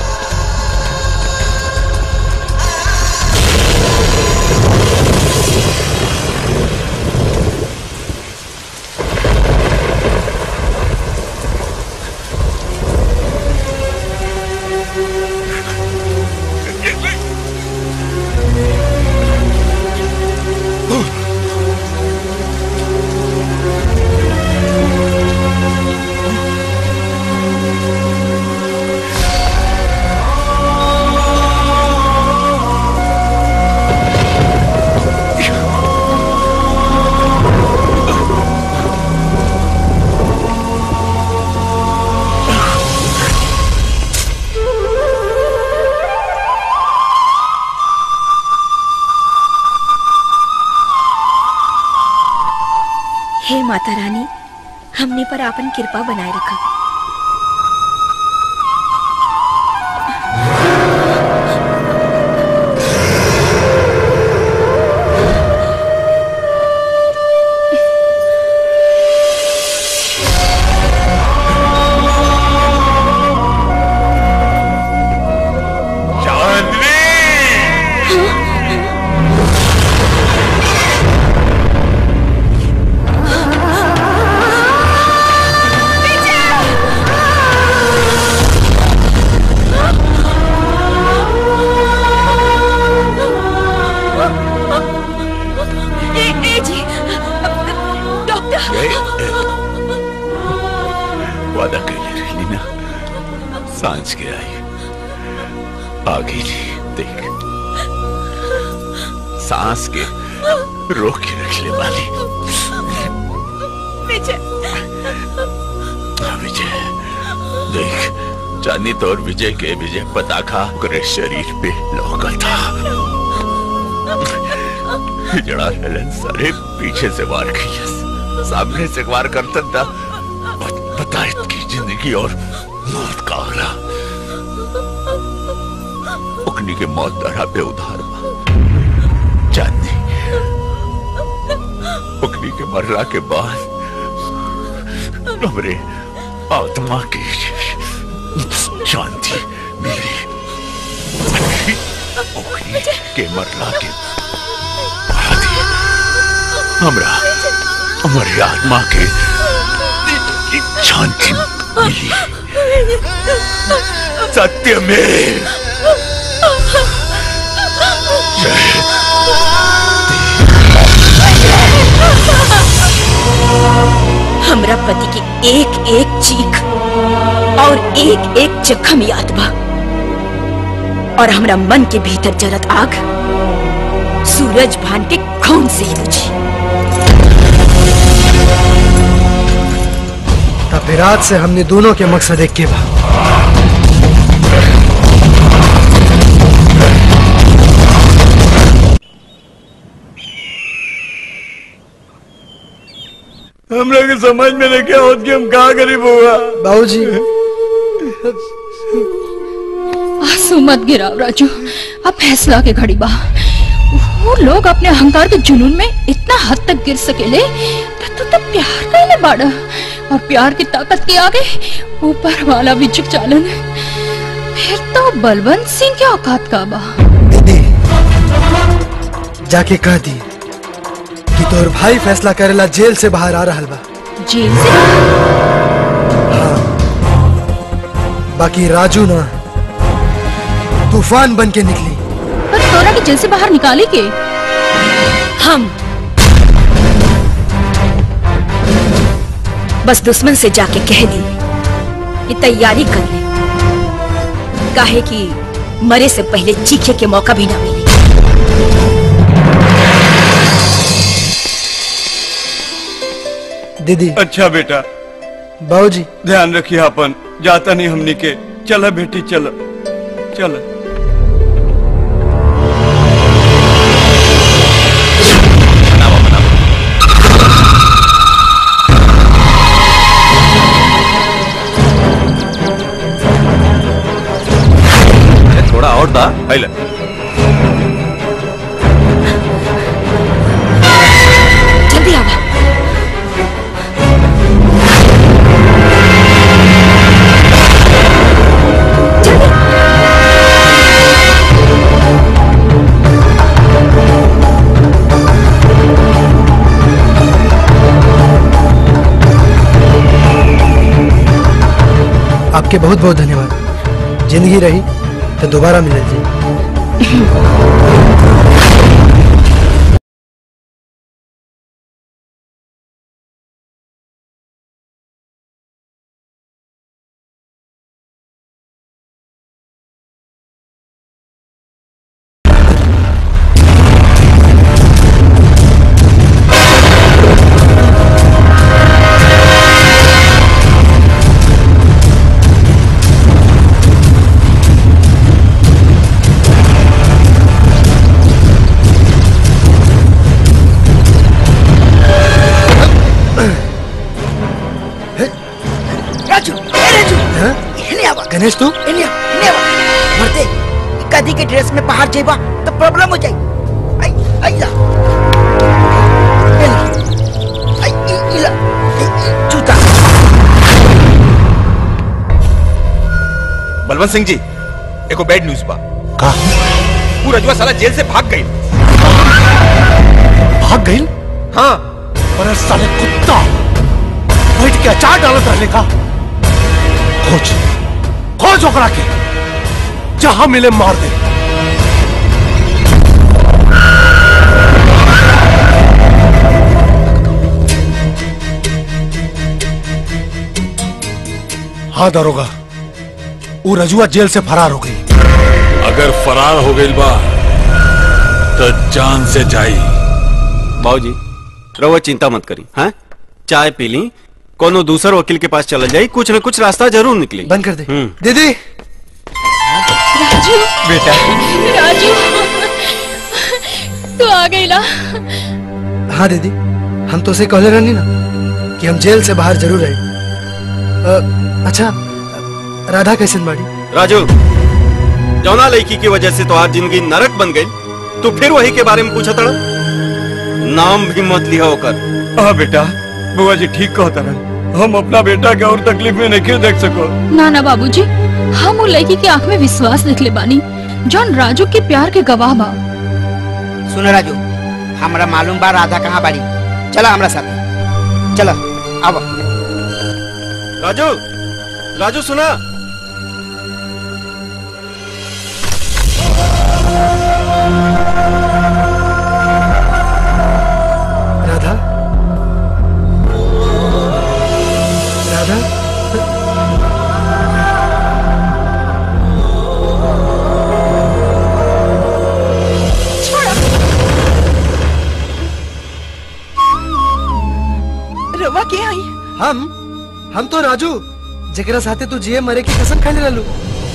हे माता रानी हमने पर आपन कृपा बनाए रखा ए, ए जी डॉक्टर वादा कैले रही ना सांझ के आई आ गई जी देख सांस के रोक के रख ले वाली विजय विजय देख चांदी तो और विजय के विजय पताखा ओकरे शरीर पे लौका था जड़ा ललन सारे पीछे से वार किया सामने से वार करता था पता की जिंदगी और मौत का आगरा उकनी के मौत दरा पे उधार बा चांदी उकनी के मरला के बाद हमरे आत्मा की शांति मेरी उकनी के मरला के बाद ही हमरा हमारी आत्मा के शांति मिली सत्य में हमरा पति की एक एक चीख और एक एक जख्म याद बा और हमरा मन के भीतर जरत आग सूरज भान के खून से ही बुझी तब विराट से हमने दोनों के मकसद एक के बा हम लोग के समझ में नहीं क्या होत कि हम कहाँ गरीब हुआ बाबूजी आंसू मत गिराओ राजू अब फैसला के घड़ी बा वो लोग अपने अहंकार के जुनून में इतना हद तक गिर सकेले तो तू तो प्यार कैले बाड़ा और प्यार की ताकत के आगे ऊपर वाला भी झुक चालन फिर तो बलवंत सिंह के औकात का बा जाके कह दी कि तोर भाई फैसला करेला जेल से बाहर आ रहल बा जेल से बाकी राजू ना तूफान बन के निकली पर तोरा के जेल से बाहर निकाले के हम बस दुश्मन से जाके कह दी कि तैयारी कर ले काहे कि मरे से पहले चीखे के मौका भी ना मिले दीदी अच्छा बेटा बाबूजी ध्यान रखिए अपन जाता नहीं हमनी के चला बेटी चला चला अरे थोड़ा और था पहले आपके बहुत बहुत धन्यवाद जिंदगी रही तो दोबारा मिले जी राजू ए राजू इन्हें आवा गणेश तू इन्हें इन्हें आवा मरते कदी के ड्रेस में बाहर जाइबा तो प्रॉब्लम हो जाई आई आई ला ए ला। आई ई ई ला ई, ई, जूता बलवंत सिंह जी एको बैड न्यूज बा का वो रजुआ साला जेल से भाग गई भाग गई हाँ अरे साले कुत्ता बैठ के अचार डालत रहने का खोज खोज ओकरा के जहां मिले मार दे हाँ दरोगा वो रजुआ जेल से फरार हो गई अगर फरार हो गई बा तो जान से जाई बाबूजी रहुआ चिंता मत करी हाँ चाय पी ली कोनो दूसर वकील के पास चला जाई कुछ न कुछ रास्ता जरूर निकली बंद कर दे हम्म दीदी राजू बेटा राजू तू आ गई ना हाँ दीदी हम तो उसे कहले रहनी ना कि हम जेल से बाहर जरूर आए अ, अच्छा राधा कैसे बाड़ी राजू जौना लड़की की वजह से तो आज जिंदगी नरक बन गई तू फिर वही के बारे में पूछा तड़ा नाम भी मत लिया होकर हाँ बेटा बुआ जी ठीक कहता रहा हम अपना बेटा के और तकलीफ में नहीं देख सको ना ना बाबूजी हम वो लड़की के आंख में विश्वास दिखले बानी जौन राजू के प्यार के गवाह बा सुन राजू हमरा मालूम बा राधा कहाँ बाड़ी चला हमरा साथ चला आवा राजू राजू सुना राधा राधा रवा के आई हम हम तो राजू जकरा साथे तू जिए मरे की कसम खाने लालू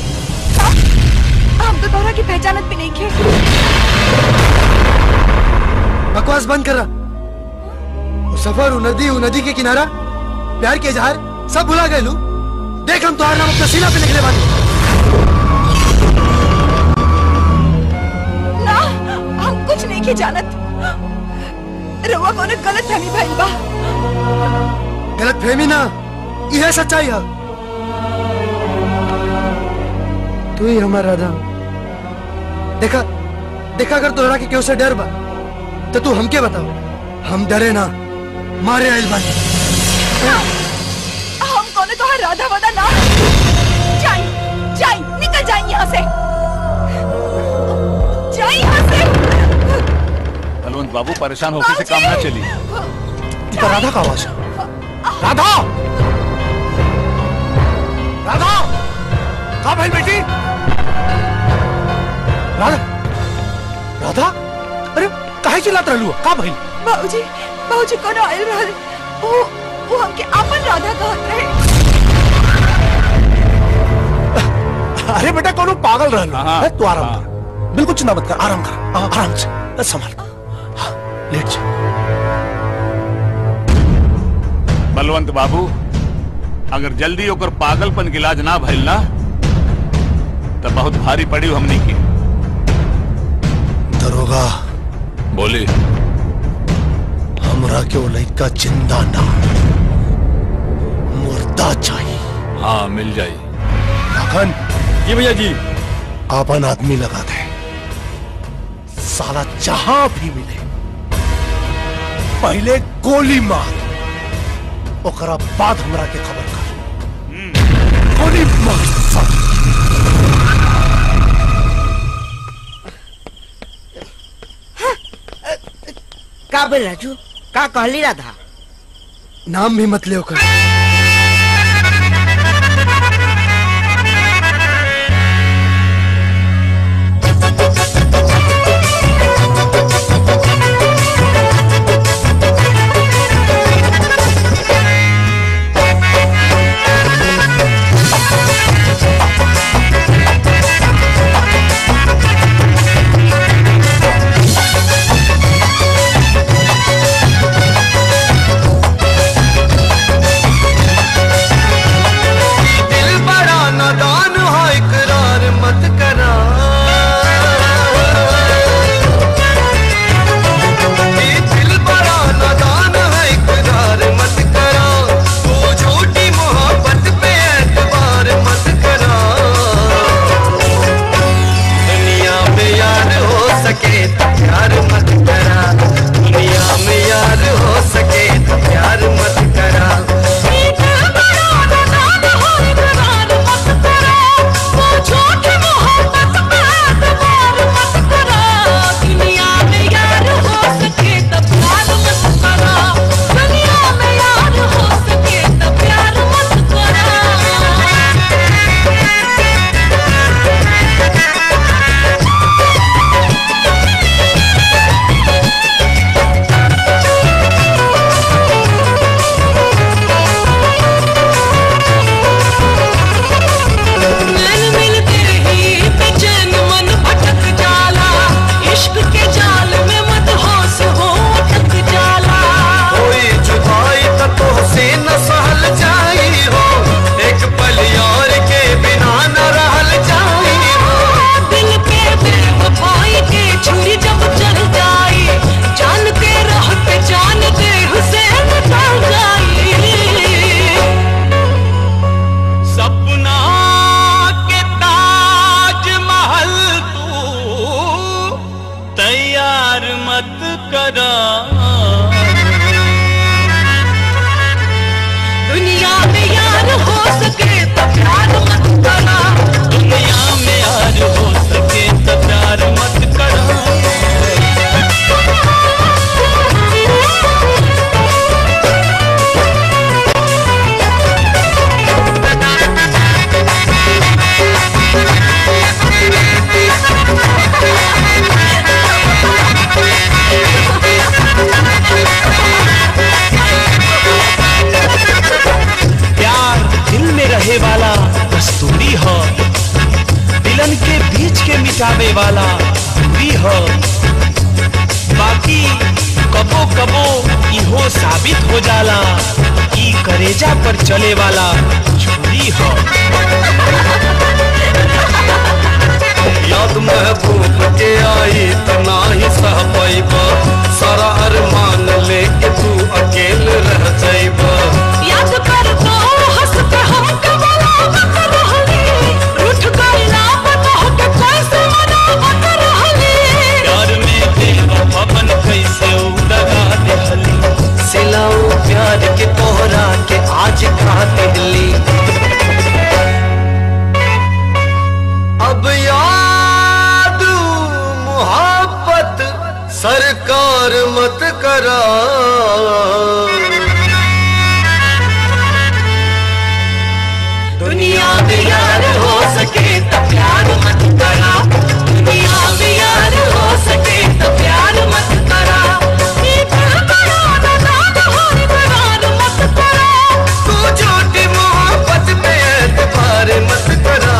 हम तो तोहरा की पहचानत भी नहीं खे बकवास बंद कर रहा वो सफर वो नदी वो नदी के किनारा प्यार के इजहार सब भुला गए लू देख हम तुम्हारा नाम अपना सीना पे निकले बानी ना हम कुछ नहीं के जानत रवा कोनो गलत फहमी भइल बा गलत फहमी ना यह सच्चाई है तू ही हमारा राधा देखा देखा अगर तोहरा के क्यों से डर बा तो तू हमके बताओ हम डरे ना मारे आइल बानी हम कोनो तोहर राधा वादा ना जाई जाई निकल जाई यहाँ से जाई यहाँ से बलवंत बाबू परेशान होकर से काम ना चली ये तो राधा का आवाज है राधा राधा कहा भाई बेटी राधा राधा अरे काहे चिल्लात रहलू का भाई बाबूजी बाबूजी कोनो आयल रहल वो वो हमके आपन राधा कहत रहे अरे बेटा कोनो पागल रहलू है, तू आराम कर बिल्कुल चिंता मत कर आराम कर आ, आराम से बस संभाल हाँ, लेट जा बलवंत बाबू अगर जल्दी ओकर पागलपन के इलाज ना भइल ना तो बहुत भारी पड़ी हमनी की दरोगा बोली हमरा के वो लड़का जिंदा ना मुर्दा चाहिए हाँ मिल जाई लखन जी भैया जी आपन आदमी लगा दे साला जहां भी मिले पहले गोली मार ओकरा बाद हमरा के खबर कर गोली मार का बोल राजू का कहली राधा नाम भी मत ले कर दिल बड़ा नादान है इकरार मत करा ये दिल बड़ा नादान है इकरार मत करा तू झूठी मोहब्बत पे एतबार मत करा दुनिया में यार हो सके तो प्यार मत करा दुनिया में यार हो सके तो प्यार मत करा नैन मिलते ही बेचैन मन भटक जाला इश्क के जाल में मत होश हो अटक जाला कोई जुदाई तो तुझसे न सहल जाई हो एक पल यार के बिना न रहल जाई हो दिल के बेवफाई के छुरी जब चल जाई जान के रहते जान दे हुसैन निकल जाई सपना के ताज महल तू तैयार मत करा दुनिया में यार हो सके तो प्यार मत करा दुनिया में यार हो सके तो प्यार मत करा प्यार दिल में रहे वाला कस्तूरी हो दिलन के बीच के मिटावे वाला दूरी हो बाकी कबो कबो इहो साबित हो जाला ई करेजा पर चले वाला छुरी हो याद महबूब के आई तना ही सह पैबा सारा अरमान लेके तू अकेल रह जाइबा याद कर तो हंस के हम कबला मत रहली रूठ गईला बता के कैसे मनावत रहली प्यार में बेवफापन कैसे उड़गा देहली सिलाऊ प्यार के तोहरा के आज खा दिल्ली अब याद मोहब्बत सरकार मत करा दुनिया में यार हो सके तो प्यार मत करा दुनिया में यार हो सके तो प्यार मत करा ये दिल बड़ा नादान हो इकरार मत करा तू झूठी मोहब्बत पे एतबार मत करा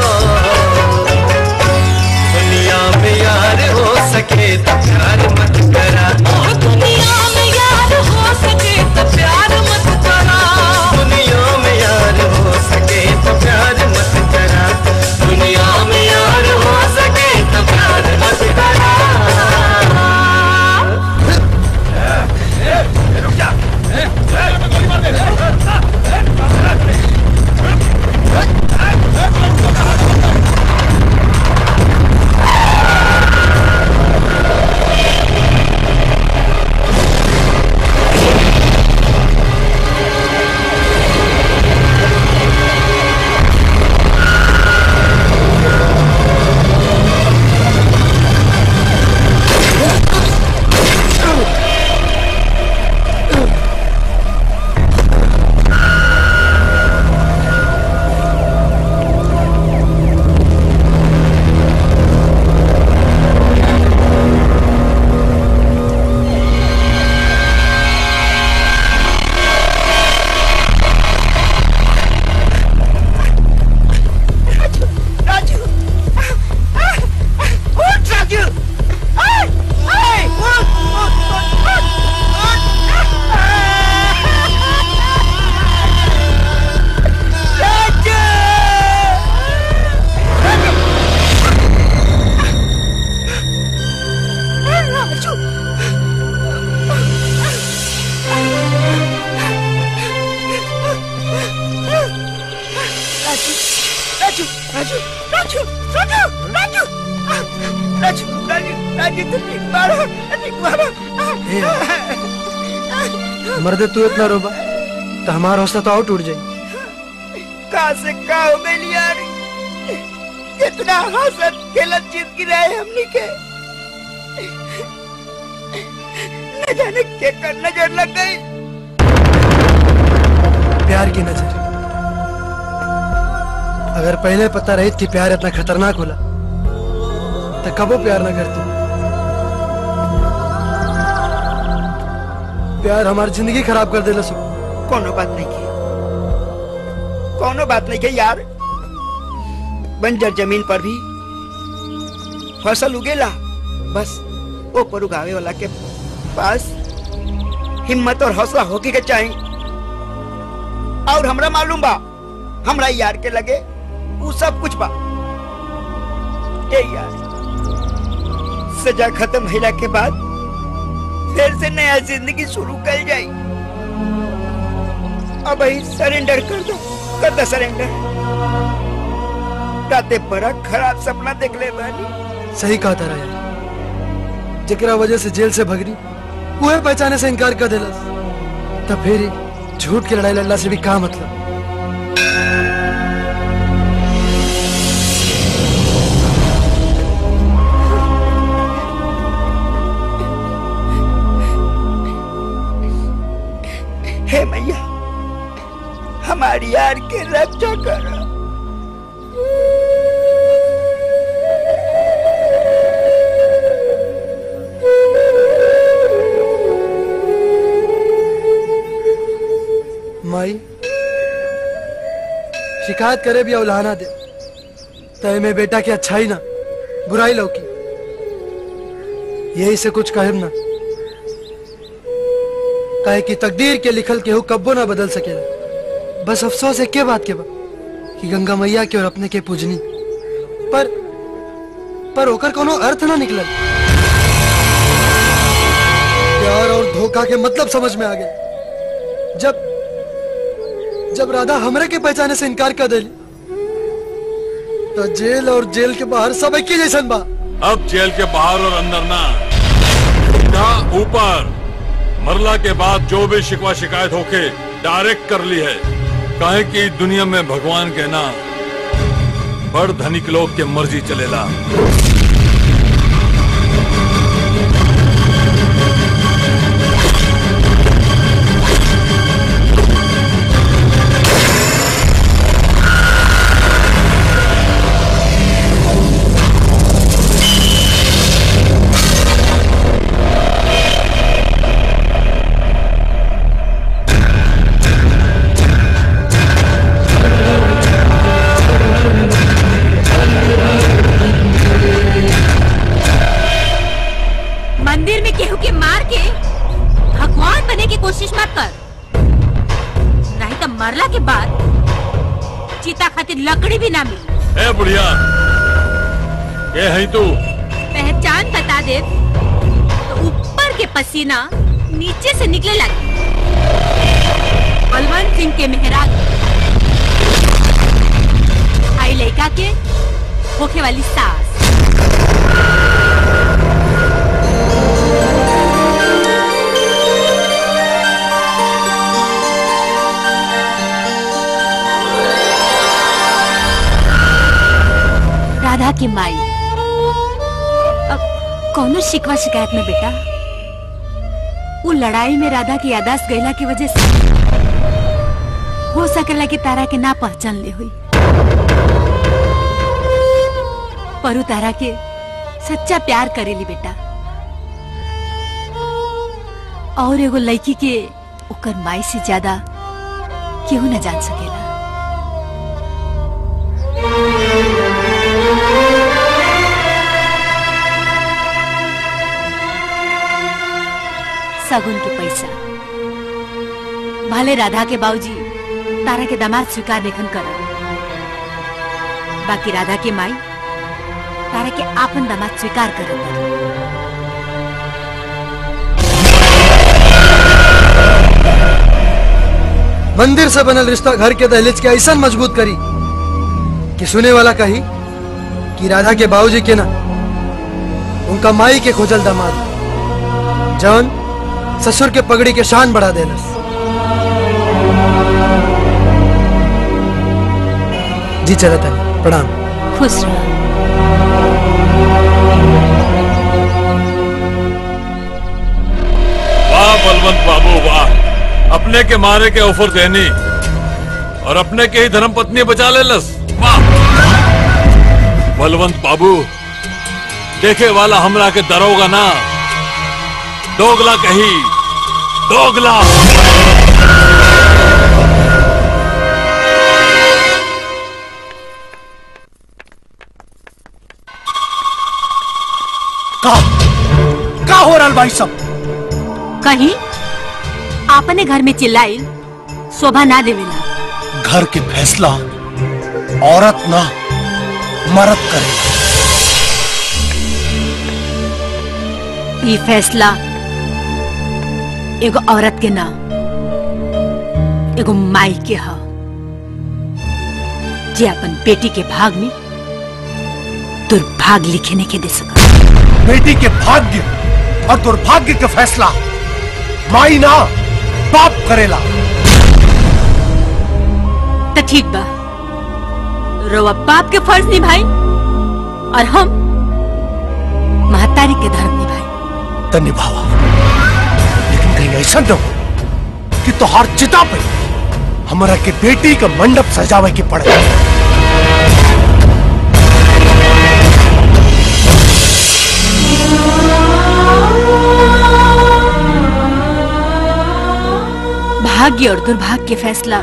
दुनिया में यार हो सके तो प्यार मत करा और दुनिया में यार हो सके राजू राजू राजू राजू राजू राजू तू ठीक मारो ठीक मारो मर्दे तू इतना रोबा तो हमारा हौसला तो और टूट जाए कहा से का हो गई यार कितना हंसत खेलत जीत गिराए हमनी के न जाने के कर नजर लग गई प्यार की नजर अगर पहले पता रही थी प्यार इतना खतरनाक होला तो कबो प्यार ना करती प्यार हमारी जिंदगी खराब कर देला सो कोनो बात नहीं की कोनो बात नहीं की यार बंजर जमीन पर भी फसल उगेला बस वो पर उगावे वाला के पास हिम्मत और हौसला होके के चाहिए और हमरा मालूम बा हमरा यार के लगे वो सब कुछ बा ए यार सजा खत्म होला के बाद फिर से नया जिंदगी शुरू कर जाई अब ही सरेंडर कर दो कर दो सरेंडर राते बड़ा खराब सपना देख ले बानी सही कहा तारा यार जकरा वजह से जेल से भगरी वह पहचाने से इनकार कर देला तब फिर ही झूठ की लड़ाई लड़ला से भी का मतलब हे मैया हमारी यार के रक्षा करो माई शिकायत करे भी औलाना दे तय में बेटा की अच्छाई ना बुराई लौकी यही से कुछ कहब ना काहे कि तकदीर के लिखल केहू कब्बो ना बदल सकेला बस अफसोस है के बात के बा कि गंगा मैया के और अपने के पूजनी पर पर ओकर कोनो अर्थ ना निकलल प्यार और धोखा के मतलब समझ में आ गए जब जब राधा हमरे के पहचाने से इनकार कर दिली तो जेल और जेल के बाहर सब एक ही जैसन बा अब जेल के बाहर और अंदर ना सीधा ऊपर मरला के बाद जो भी शिकवा शिकायत होके डायरेक्ट कर ली है काहे कि दुनिया में भगवान के ना बड़ धनिक लोग के मर्जी चलेला मंदिर में केहू के मार के भगवान बने की कोशिश मत कर नहीं तो मरला के बाद चीता खातिर लकड़ी भी ना मिली ए बुढ़िया ये है तू पहचान बता दे तो ऊपर के पसीना नीचे से निकले लगे बलवंत सिंह के मेहराग आई लड़का के होखे वाली सास राधा की माई अब कौनो शिकवा शिकायत में बेटा वो लड़ाई में राधा की यादाश्त गईला की वजह से हो सकेला कि तारा के ना पहचान ले हुई पर उ तारा के सच्चा प्यार करेली बेटा और एगो लड़की के ओकर माई से ज्यादा केहू न जान सकेला सगुन के पैसा भले राधा के बाबूजी तारा के दामाद स्वीकार लेखन कर बाकी राधा के माई तारा के आपन दामाद स्वीकार कर मंदिर से बनल रिश्ता घर के दहलीज के ऐसा मजबूत करी कि सुने वाला कही कि राधा के बाबूजी के ना उनका माई के खोजल दामाद जौन ससुर के पगड़ी के शान बढ़ा देलस जी चला तनी प्रणाम खुश रहो वाह बलवंत बाबू वाह अपने के मारे के ऑफर देनी और अपने के ही धर्म पत्नी बचा ले लस वाह बलवंत बाबू देखे वाला हमरा के दरोगा ना दोगला कही दोगला का का हो रहा भाई सब कहीं आपने घर में चिल्लाई शोभा ना देवेला घर के फैसला औरत ना मर्द करे ये फैसला एगो औरत के ना एगो माई के ह जे अपन बेटी के भाग में दुर्भाग्य लिखे नहीं के दे सका बेटी के भाग्य और दुर्भाग्य का फैसला माई ना बाप करेला तो ठीक बा रोवा बाप के फर्ज निभाई और हम महतारी के धर्म निभाई तो निभावा लेकिन कहीं ऐसा न हो कि तोहार चिता पे हमारा के बेटी का मंडप सजावे के पड़े भाग्य और दुर्भाग्य के फैसला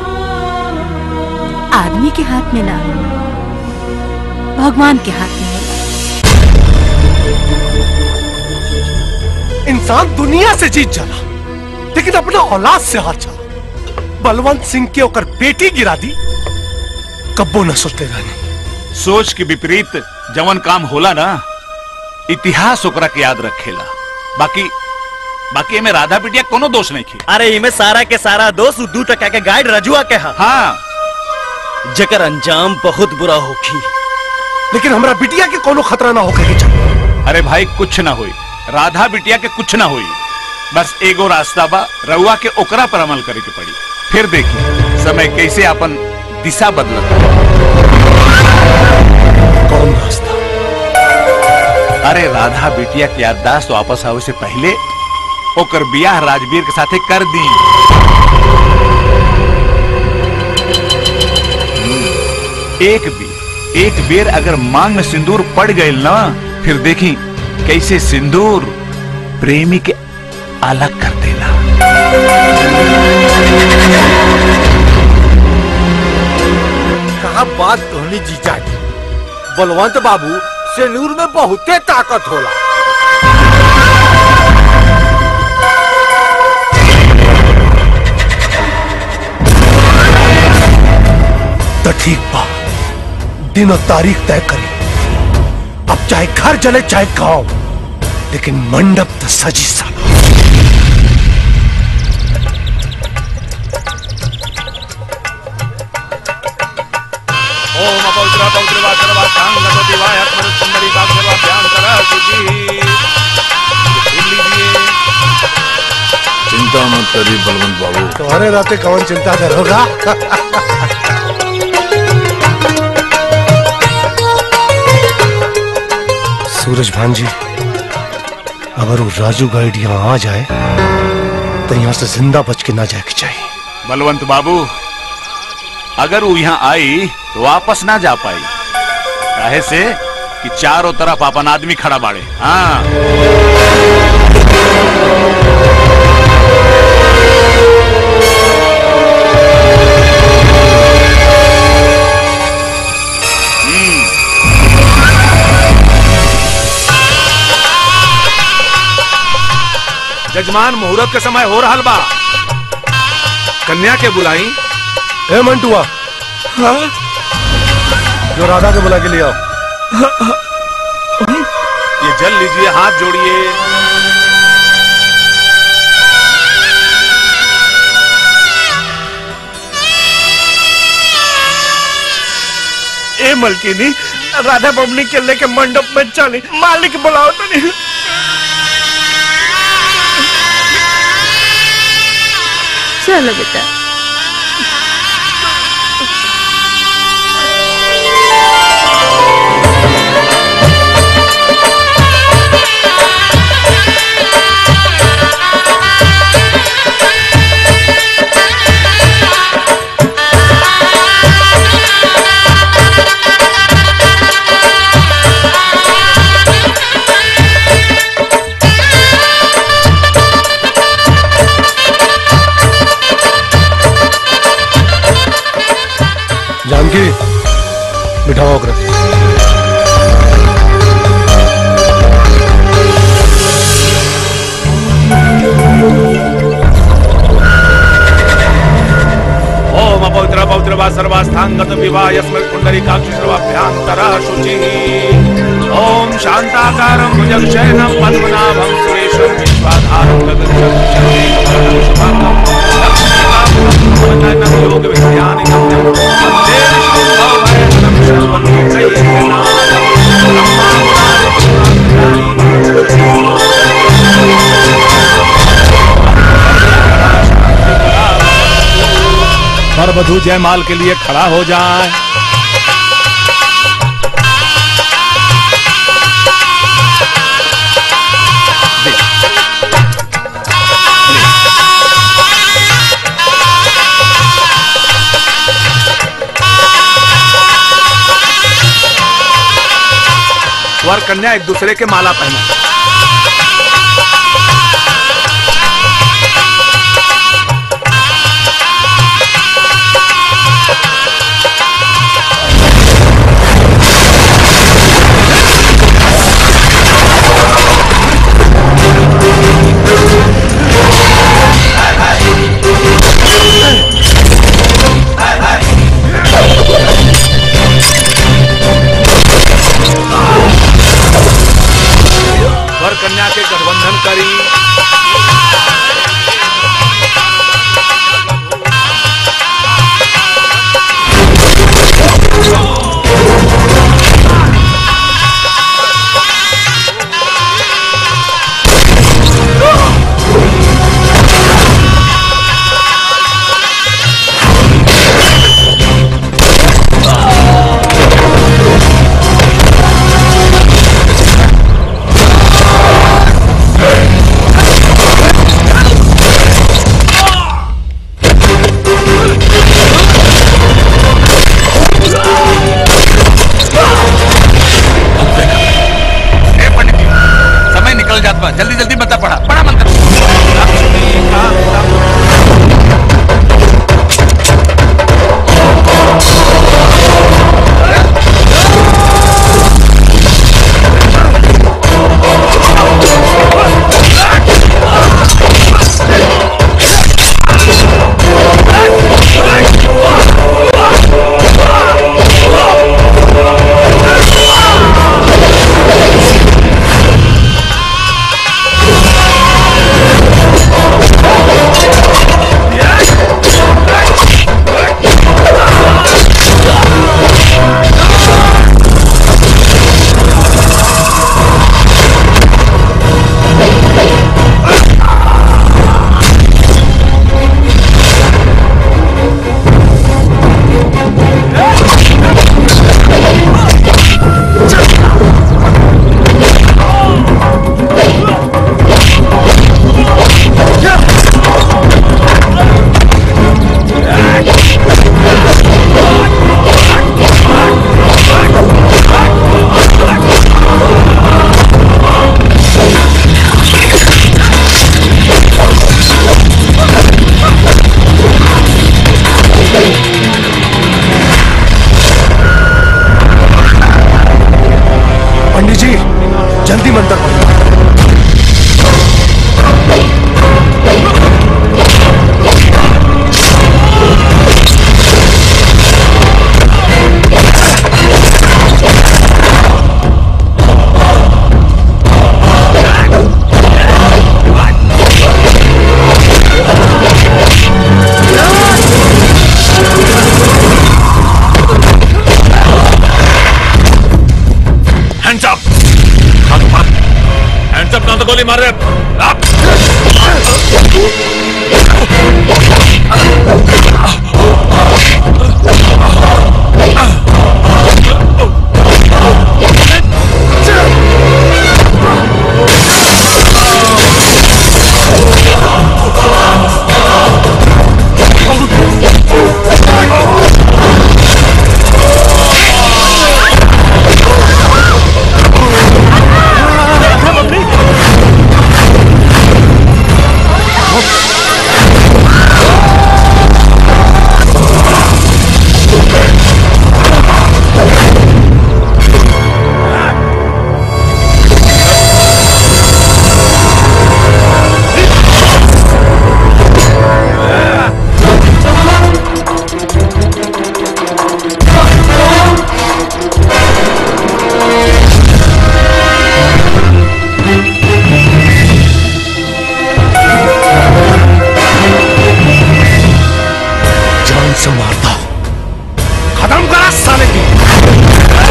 आदमी के हाथ में ना भगवान के हाथ में होला। इंसान दुनिया से जीत जाला लेकिन अपना औलाद से हार जाला बलवंत सिंह के ओकर बेटी गिरा दी कब्बो न सोचते रहने सोच के विपरीत जवन काम होला ना इतिहास ओकरा के याद रखेला बाकी बाकी एमे राधा बिटिया कोनो दोष नहीं की अरे इमे सारा के सारा दोस्त उ दू टका के गाइड रजुआ के हा हाँ जकर अंजाम बहुत बुरा होखी लेकिन हमरा बिटिया के कोनो खतरा ना होके के चाहिए अरे भाई कुछ ना होई राधा बिटिया के कुछ ना होई बस एगो रास्ता बा रउआ के ओकरा पर अमल करे के पड़ी फिर देखी समय कैसे अपन दिशा बदलता कौन रास्ता अरे राधा बिटिया के याददाश्त वापस आवे से पहले ओकर बियाह राजवीर के साथे कर दी एक बेर एक बेर अगर मांग में सिंदूर पड़ गई ना फिर देखी कैसे सिंदूर प्रेमी के अलग कर देला कहा बात कहनी जीजा जी बलवंत बाबू सेनूर में बहुते ताकत होला तो ठीक बा दिन और तारीख तय करी अब चाहे घर जले चाहे गांव लेकिन मंडप तो सजी साला ओम अपौत्र पौत्र वाचरवा कांग गणपति वाय आत्मर सुंदरी वाचरवा ध्यान करा जी चिंता मत करी बलवंत बाबू तुम्हारे राते कौन चिंता करोगा सूरज भान जी अगर वो राजू गाइड यहाँ आ जाए तो यहाँ से जिंदा बच के ना जाए के चाहिए बलवंत बाबू अगर वो यहाँ आई तो वापस ना जा पाई काहे से कि चारों तरफ अपन आदमी खड़ा बाड़े हाँ जजमान मुहूर्त के समय हो रहा बा कन्या के बुलाई ए मंटुआ जो राधा के बुला के ले आओ ये जल लीजिए हाथ जोड़िए ए मलकिनी राधा बबनी के लेके मंडप में चली मालिक बुलाओ तो नहीं चलो बेटा जानकी बिठाओ अग्रज ओम अपवित्र पवित्र वा सर्वास्थांगत विवाह यस्मिन् पुंडरीकाक्ष सर्वाभ्यांतरः शुचिः ओम शांताकारं भुजगशयनं पद्मनाभं सुरेशं विश्वाधारं गगनचं शक्तिं शुभांगं लक्ष्मीकान्तं योग विज्ञानि गम्यं वन्दे विष्णुं भवभयहरं शर्वं वर वधु जयमाल के लिए खड़ा हो जाए वर कन्या एक दूसरे के माला पहना गोली मार दे जान से मारता खत्म करा साले की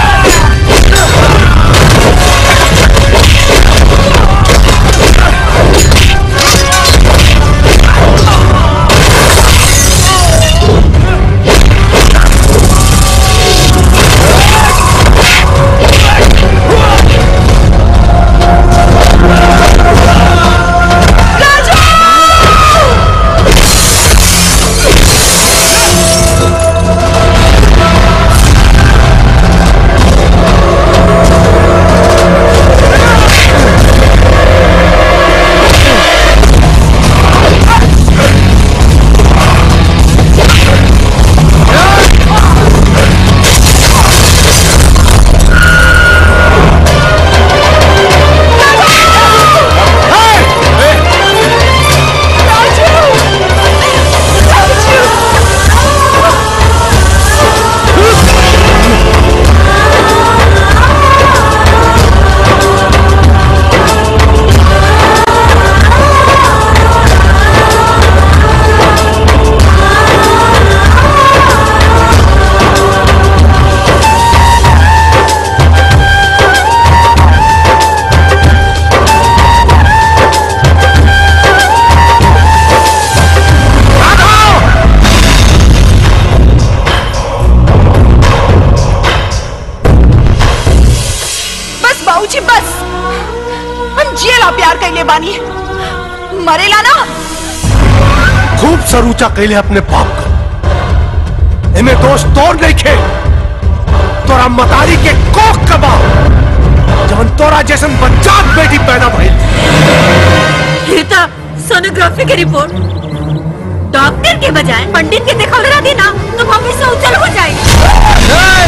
बस बाबूजी बस हम जिएला प्यार कैले बानी मरेला ना खूब सरूचा कैले अपने बाप का इन्हें दोष तोड़ नहीं खे तोरा मतारी के कोख कबा जवन तोरा जैसन बच्चाक बेटी पैदा भइल ये तो सोनोग्राफी की रिपोर्ट डॉक्टर के बजाय पंडित के देखल रहा दी ना तो भविष्य उज्जवल हो जाए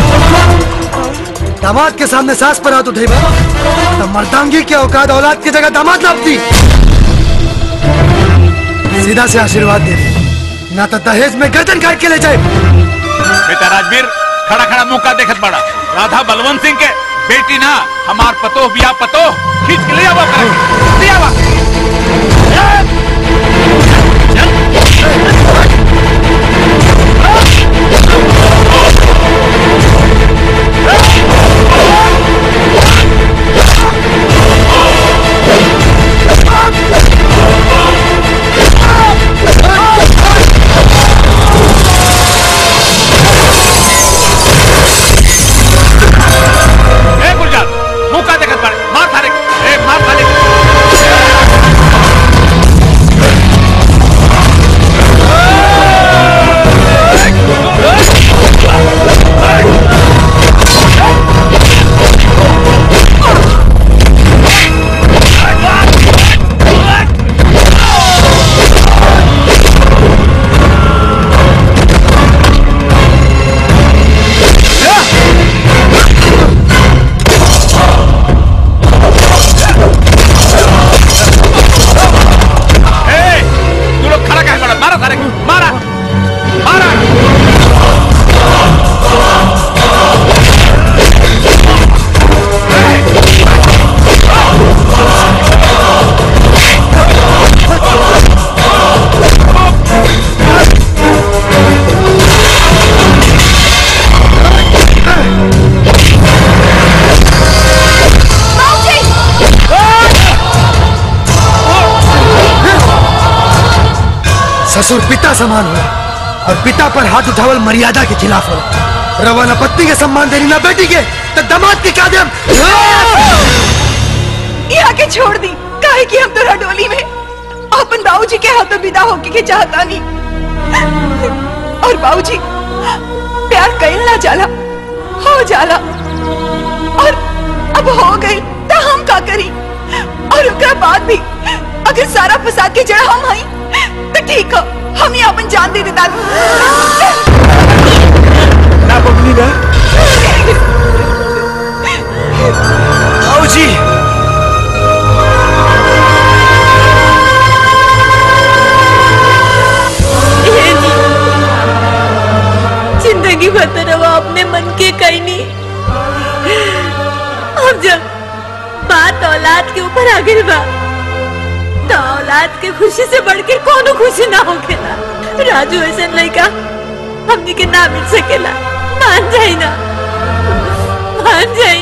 दामाद के सामने सास पर हाथ उठेगा तो मर्दांगी के औकात औलाद की जगह दामाद लापती सीधा से आशीर्वाद दे दे ना तो दहेज में गर्दन काट के ले जाए बेटा राजवीर खड़ा खड़ा मुंह का देखत बड़ा राधा बलवंत सिंह के बेटी ना हमार पतो बिया पतो खींच के ले आवा करे ले आवा ए गुलजार मुंह का देखत बड़ा मार थारे ए मार थारे ए तू लोग खड़ा कहे बड़ा मारा थारे मारा मारा बाबूजी ससुर पिता समान हो और पिता पर हाथ उठावल मर्यादा के खिलाफ हो रवा न पत्नी के सम्मान देनी ना बेटी के तो दमाद के क्या देम यहाँ के छोड़ दी काहे कि हम तोरा डोली में अपन बाबूजी के हाथों विदा होके के चाहता नहीं और बाबूजी प्यार कईल ना जाला हो जाला और अब हो गई तो हम का करी और ओकरा बाद भी अगर सारा फसाद के जड़ हम हई तो ठीक हो हम ही अपन जान दे देता ना बबली ना आओ जी ये नहीं जिंदगी भर तो रवा अपने मन के कहीं नहीं अब जब बात औलाद के ऊपर आ गई बा तो औलाद के खुशी से बढ़ के कोनो खुशी ना होखेला राजू ऐसा लड़का हमनी के ना मिल सकेला मान जाई ना मान जाई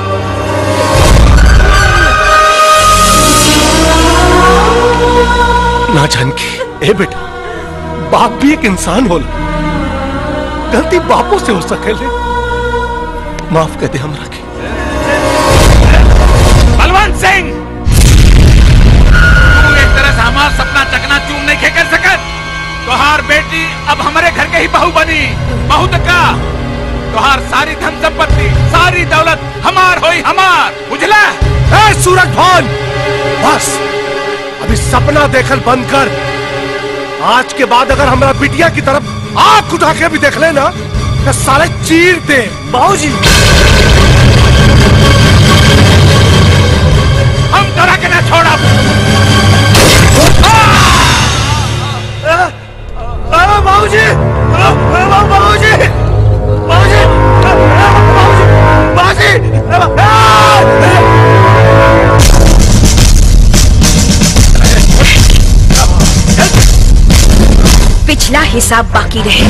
ना जानकी ए बेटा बाप भी एक इंसान होला गलती बापों से हो सकेले माफ कर दे हमरा के बलवंत सिंह तू एक तरह से हमार सपना चकना चूर नहीं खे कर सकत तोहार बेटी अब हमारे घर के ही बहू बनी बहू तो का तोहार सारी धन संपत्ति सारी दौलत हमार होई हमार बुझला ए सूरज भान बस अभी सपना देखल बंद कर आज के बाद अगर हमारा बिटिया की तरफ आंख उठा के भी देख लेना तो साले चीर दे बाबूजी हम तोरा के ना छोड़ा बाबूजी बाबूजी बाबूजी बाबूजी पिछला हिसाब बाकी रहे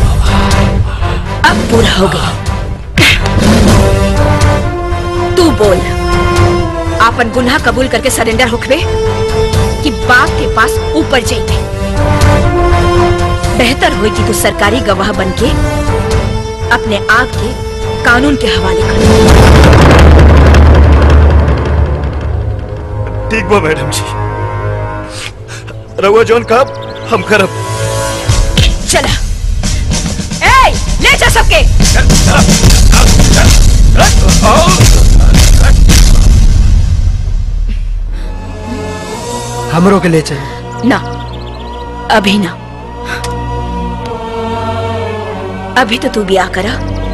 अब पूरा हो गया तू बोल आपन गुनाह कबूल करके सरेंडर होखबे कि बाप के पास ऊपर जाइबे बेहतर होई कि तू सरकारी गवाह बनके अपने आप के कानून के हवाले कर ठीक बा मैडम जी रहुआ जौन कब हम करब चला ए ले जा सबके हमरों के ले चल ना अभी ना अभी तो तू ब्याह करा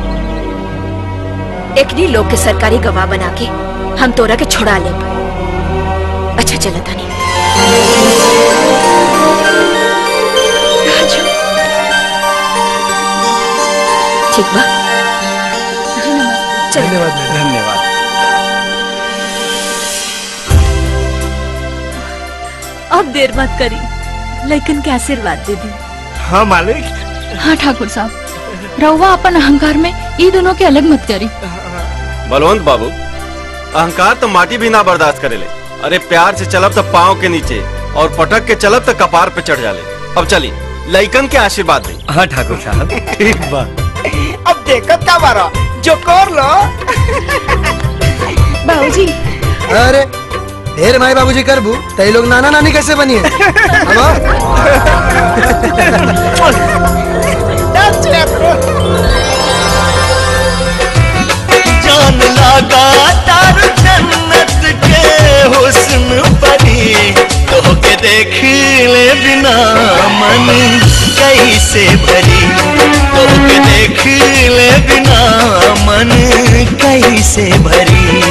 एकनी लोग के सरकारी गवाह बना के हम तोरा के छुड़ा ले अच्छा चला तानी राजू ठीक बा चल धन्यवाद धन्यवाद अब देर मत करी लेकिन के आशीर्वाद दे दी हाँ मालिक हाँ ठाकुर साहब रहुआ अपन अहंकार में ई दोनों के अलग मत करी बलवंत बाबू अहंकार तो माटी भी ना बर्दाश्त करेले अरे प्यार से चलब तो पाँव के नीचे और पटक के चलब तो कपार पे चढ़ जाले अब चली लइकन के आशीर्वाद दे हाँ ठाकुर साहब ठीक बा अब देखत का बारा जो कर लो बाबूजी अरे ढेर माई बाबूजी करबू तई लोग नाना नानी कैसे बनी है जान लगा तार जन्नत के हुस्न परी तो के देख ले बिना मन कैसे भरी तो के देख ले बिना मन कैसे भरी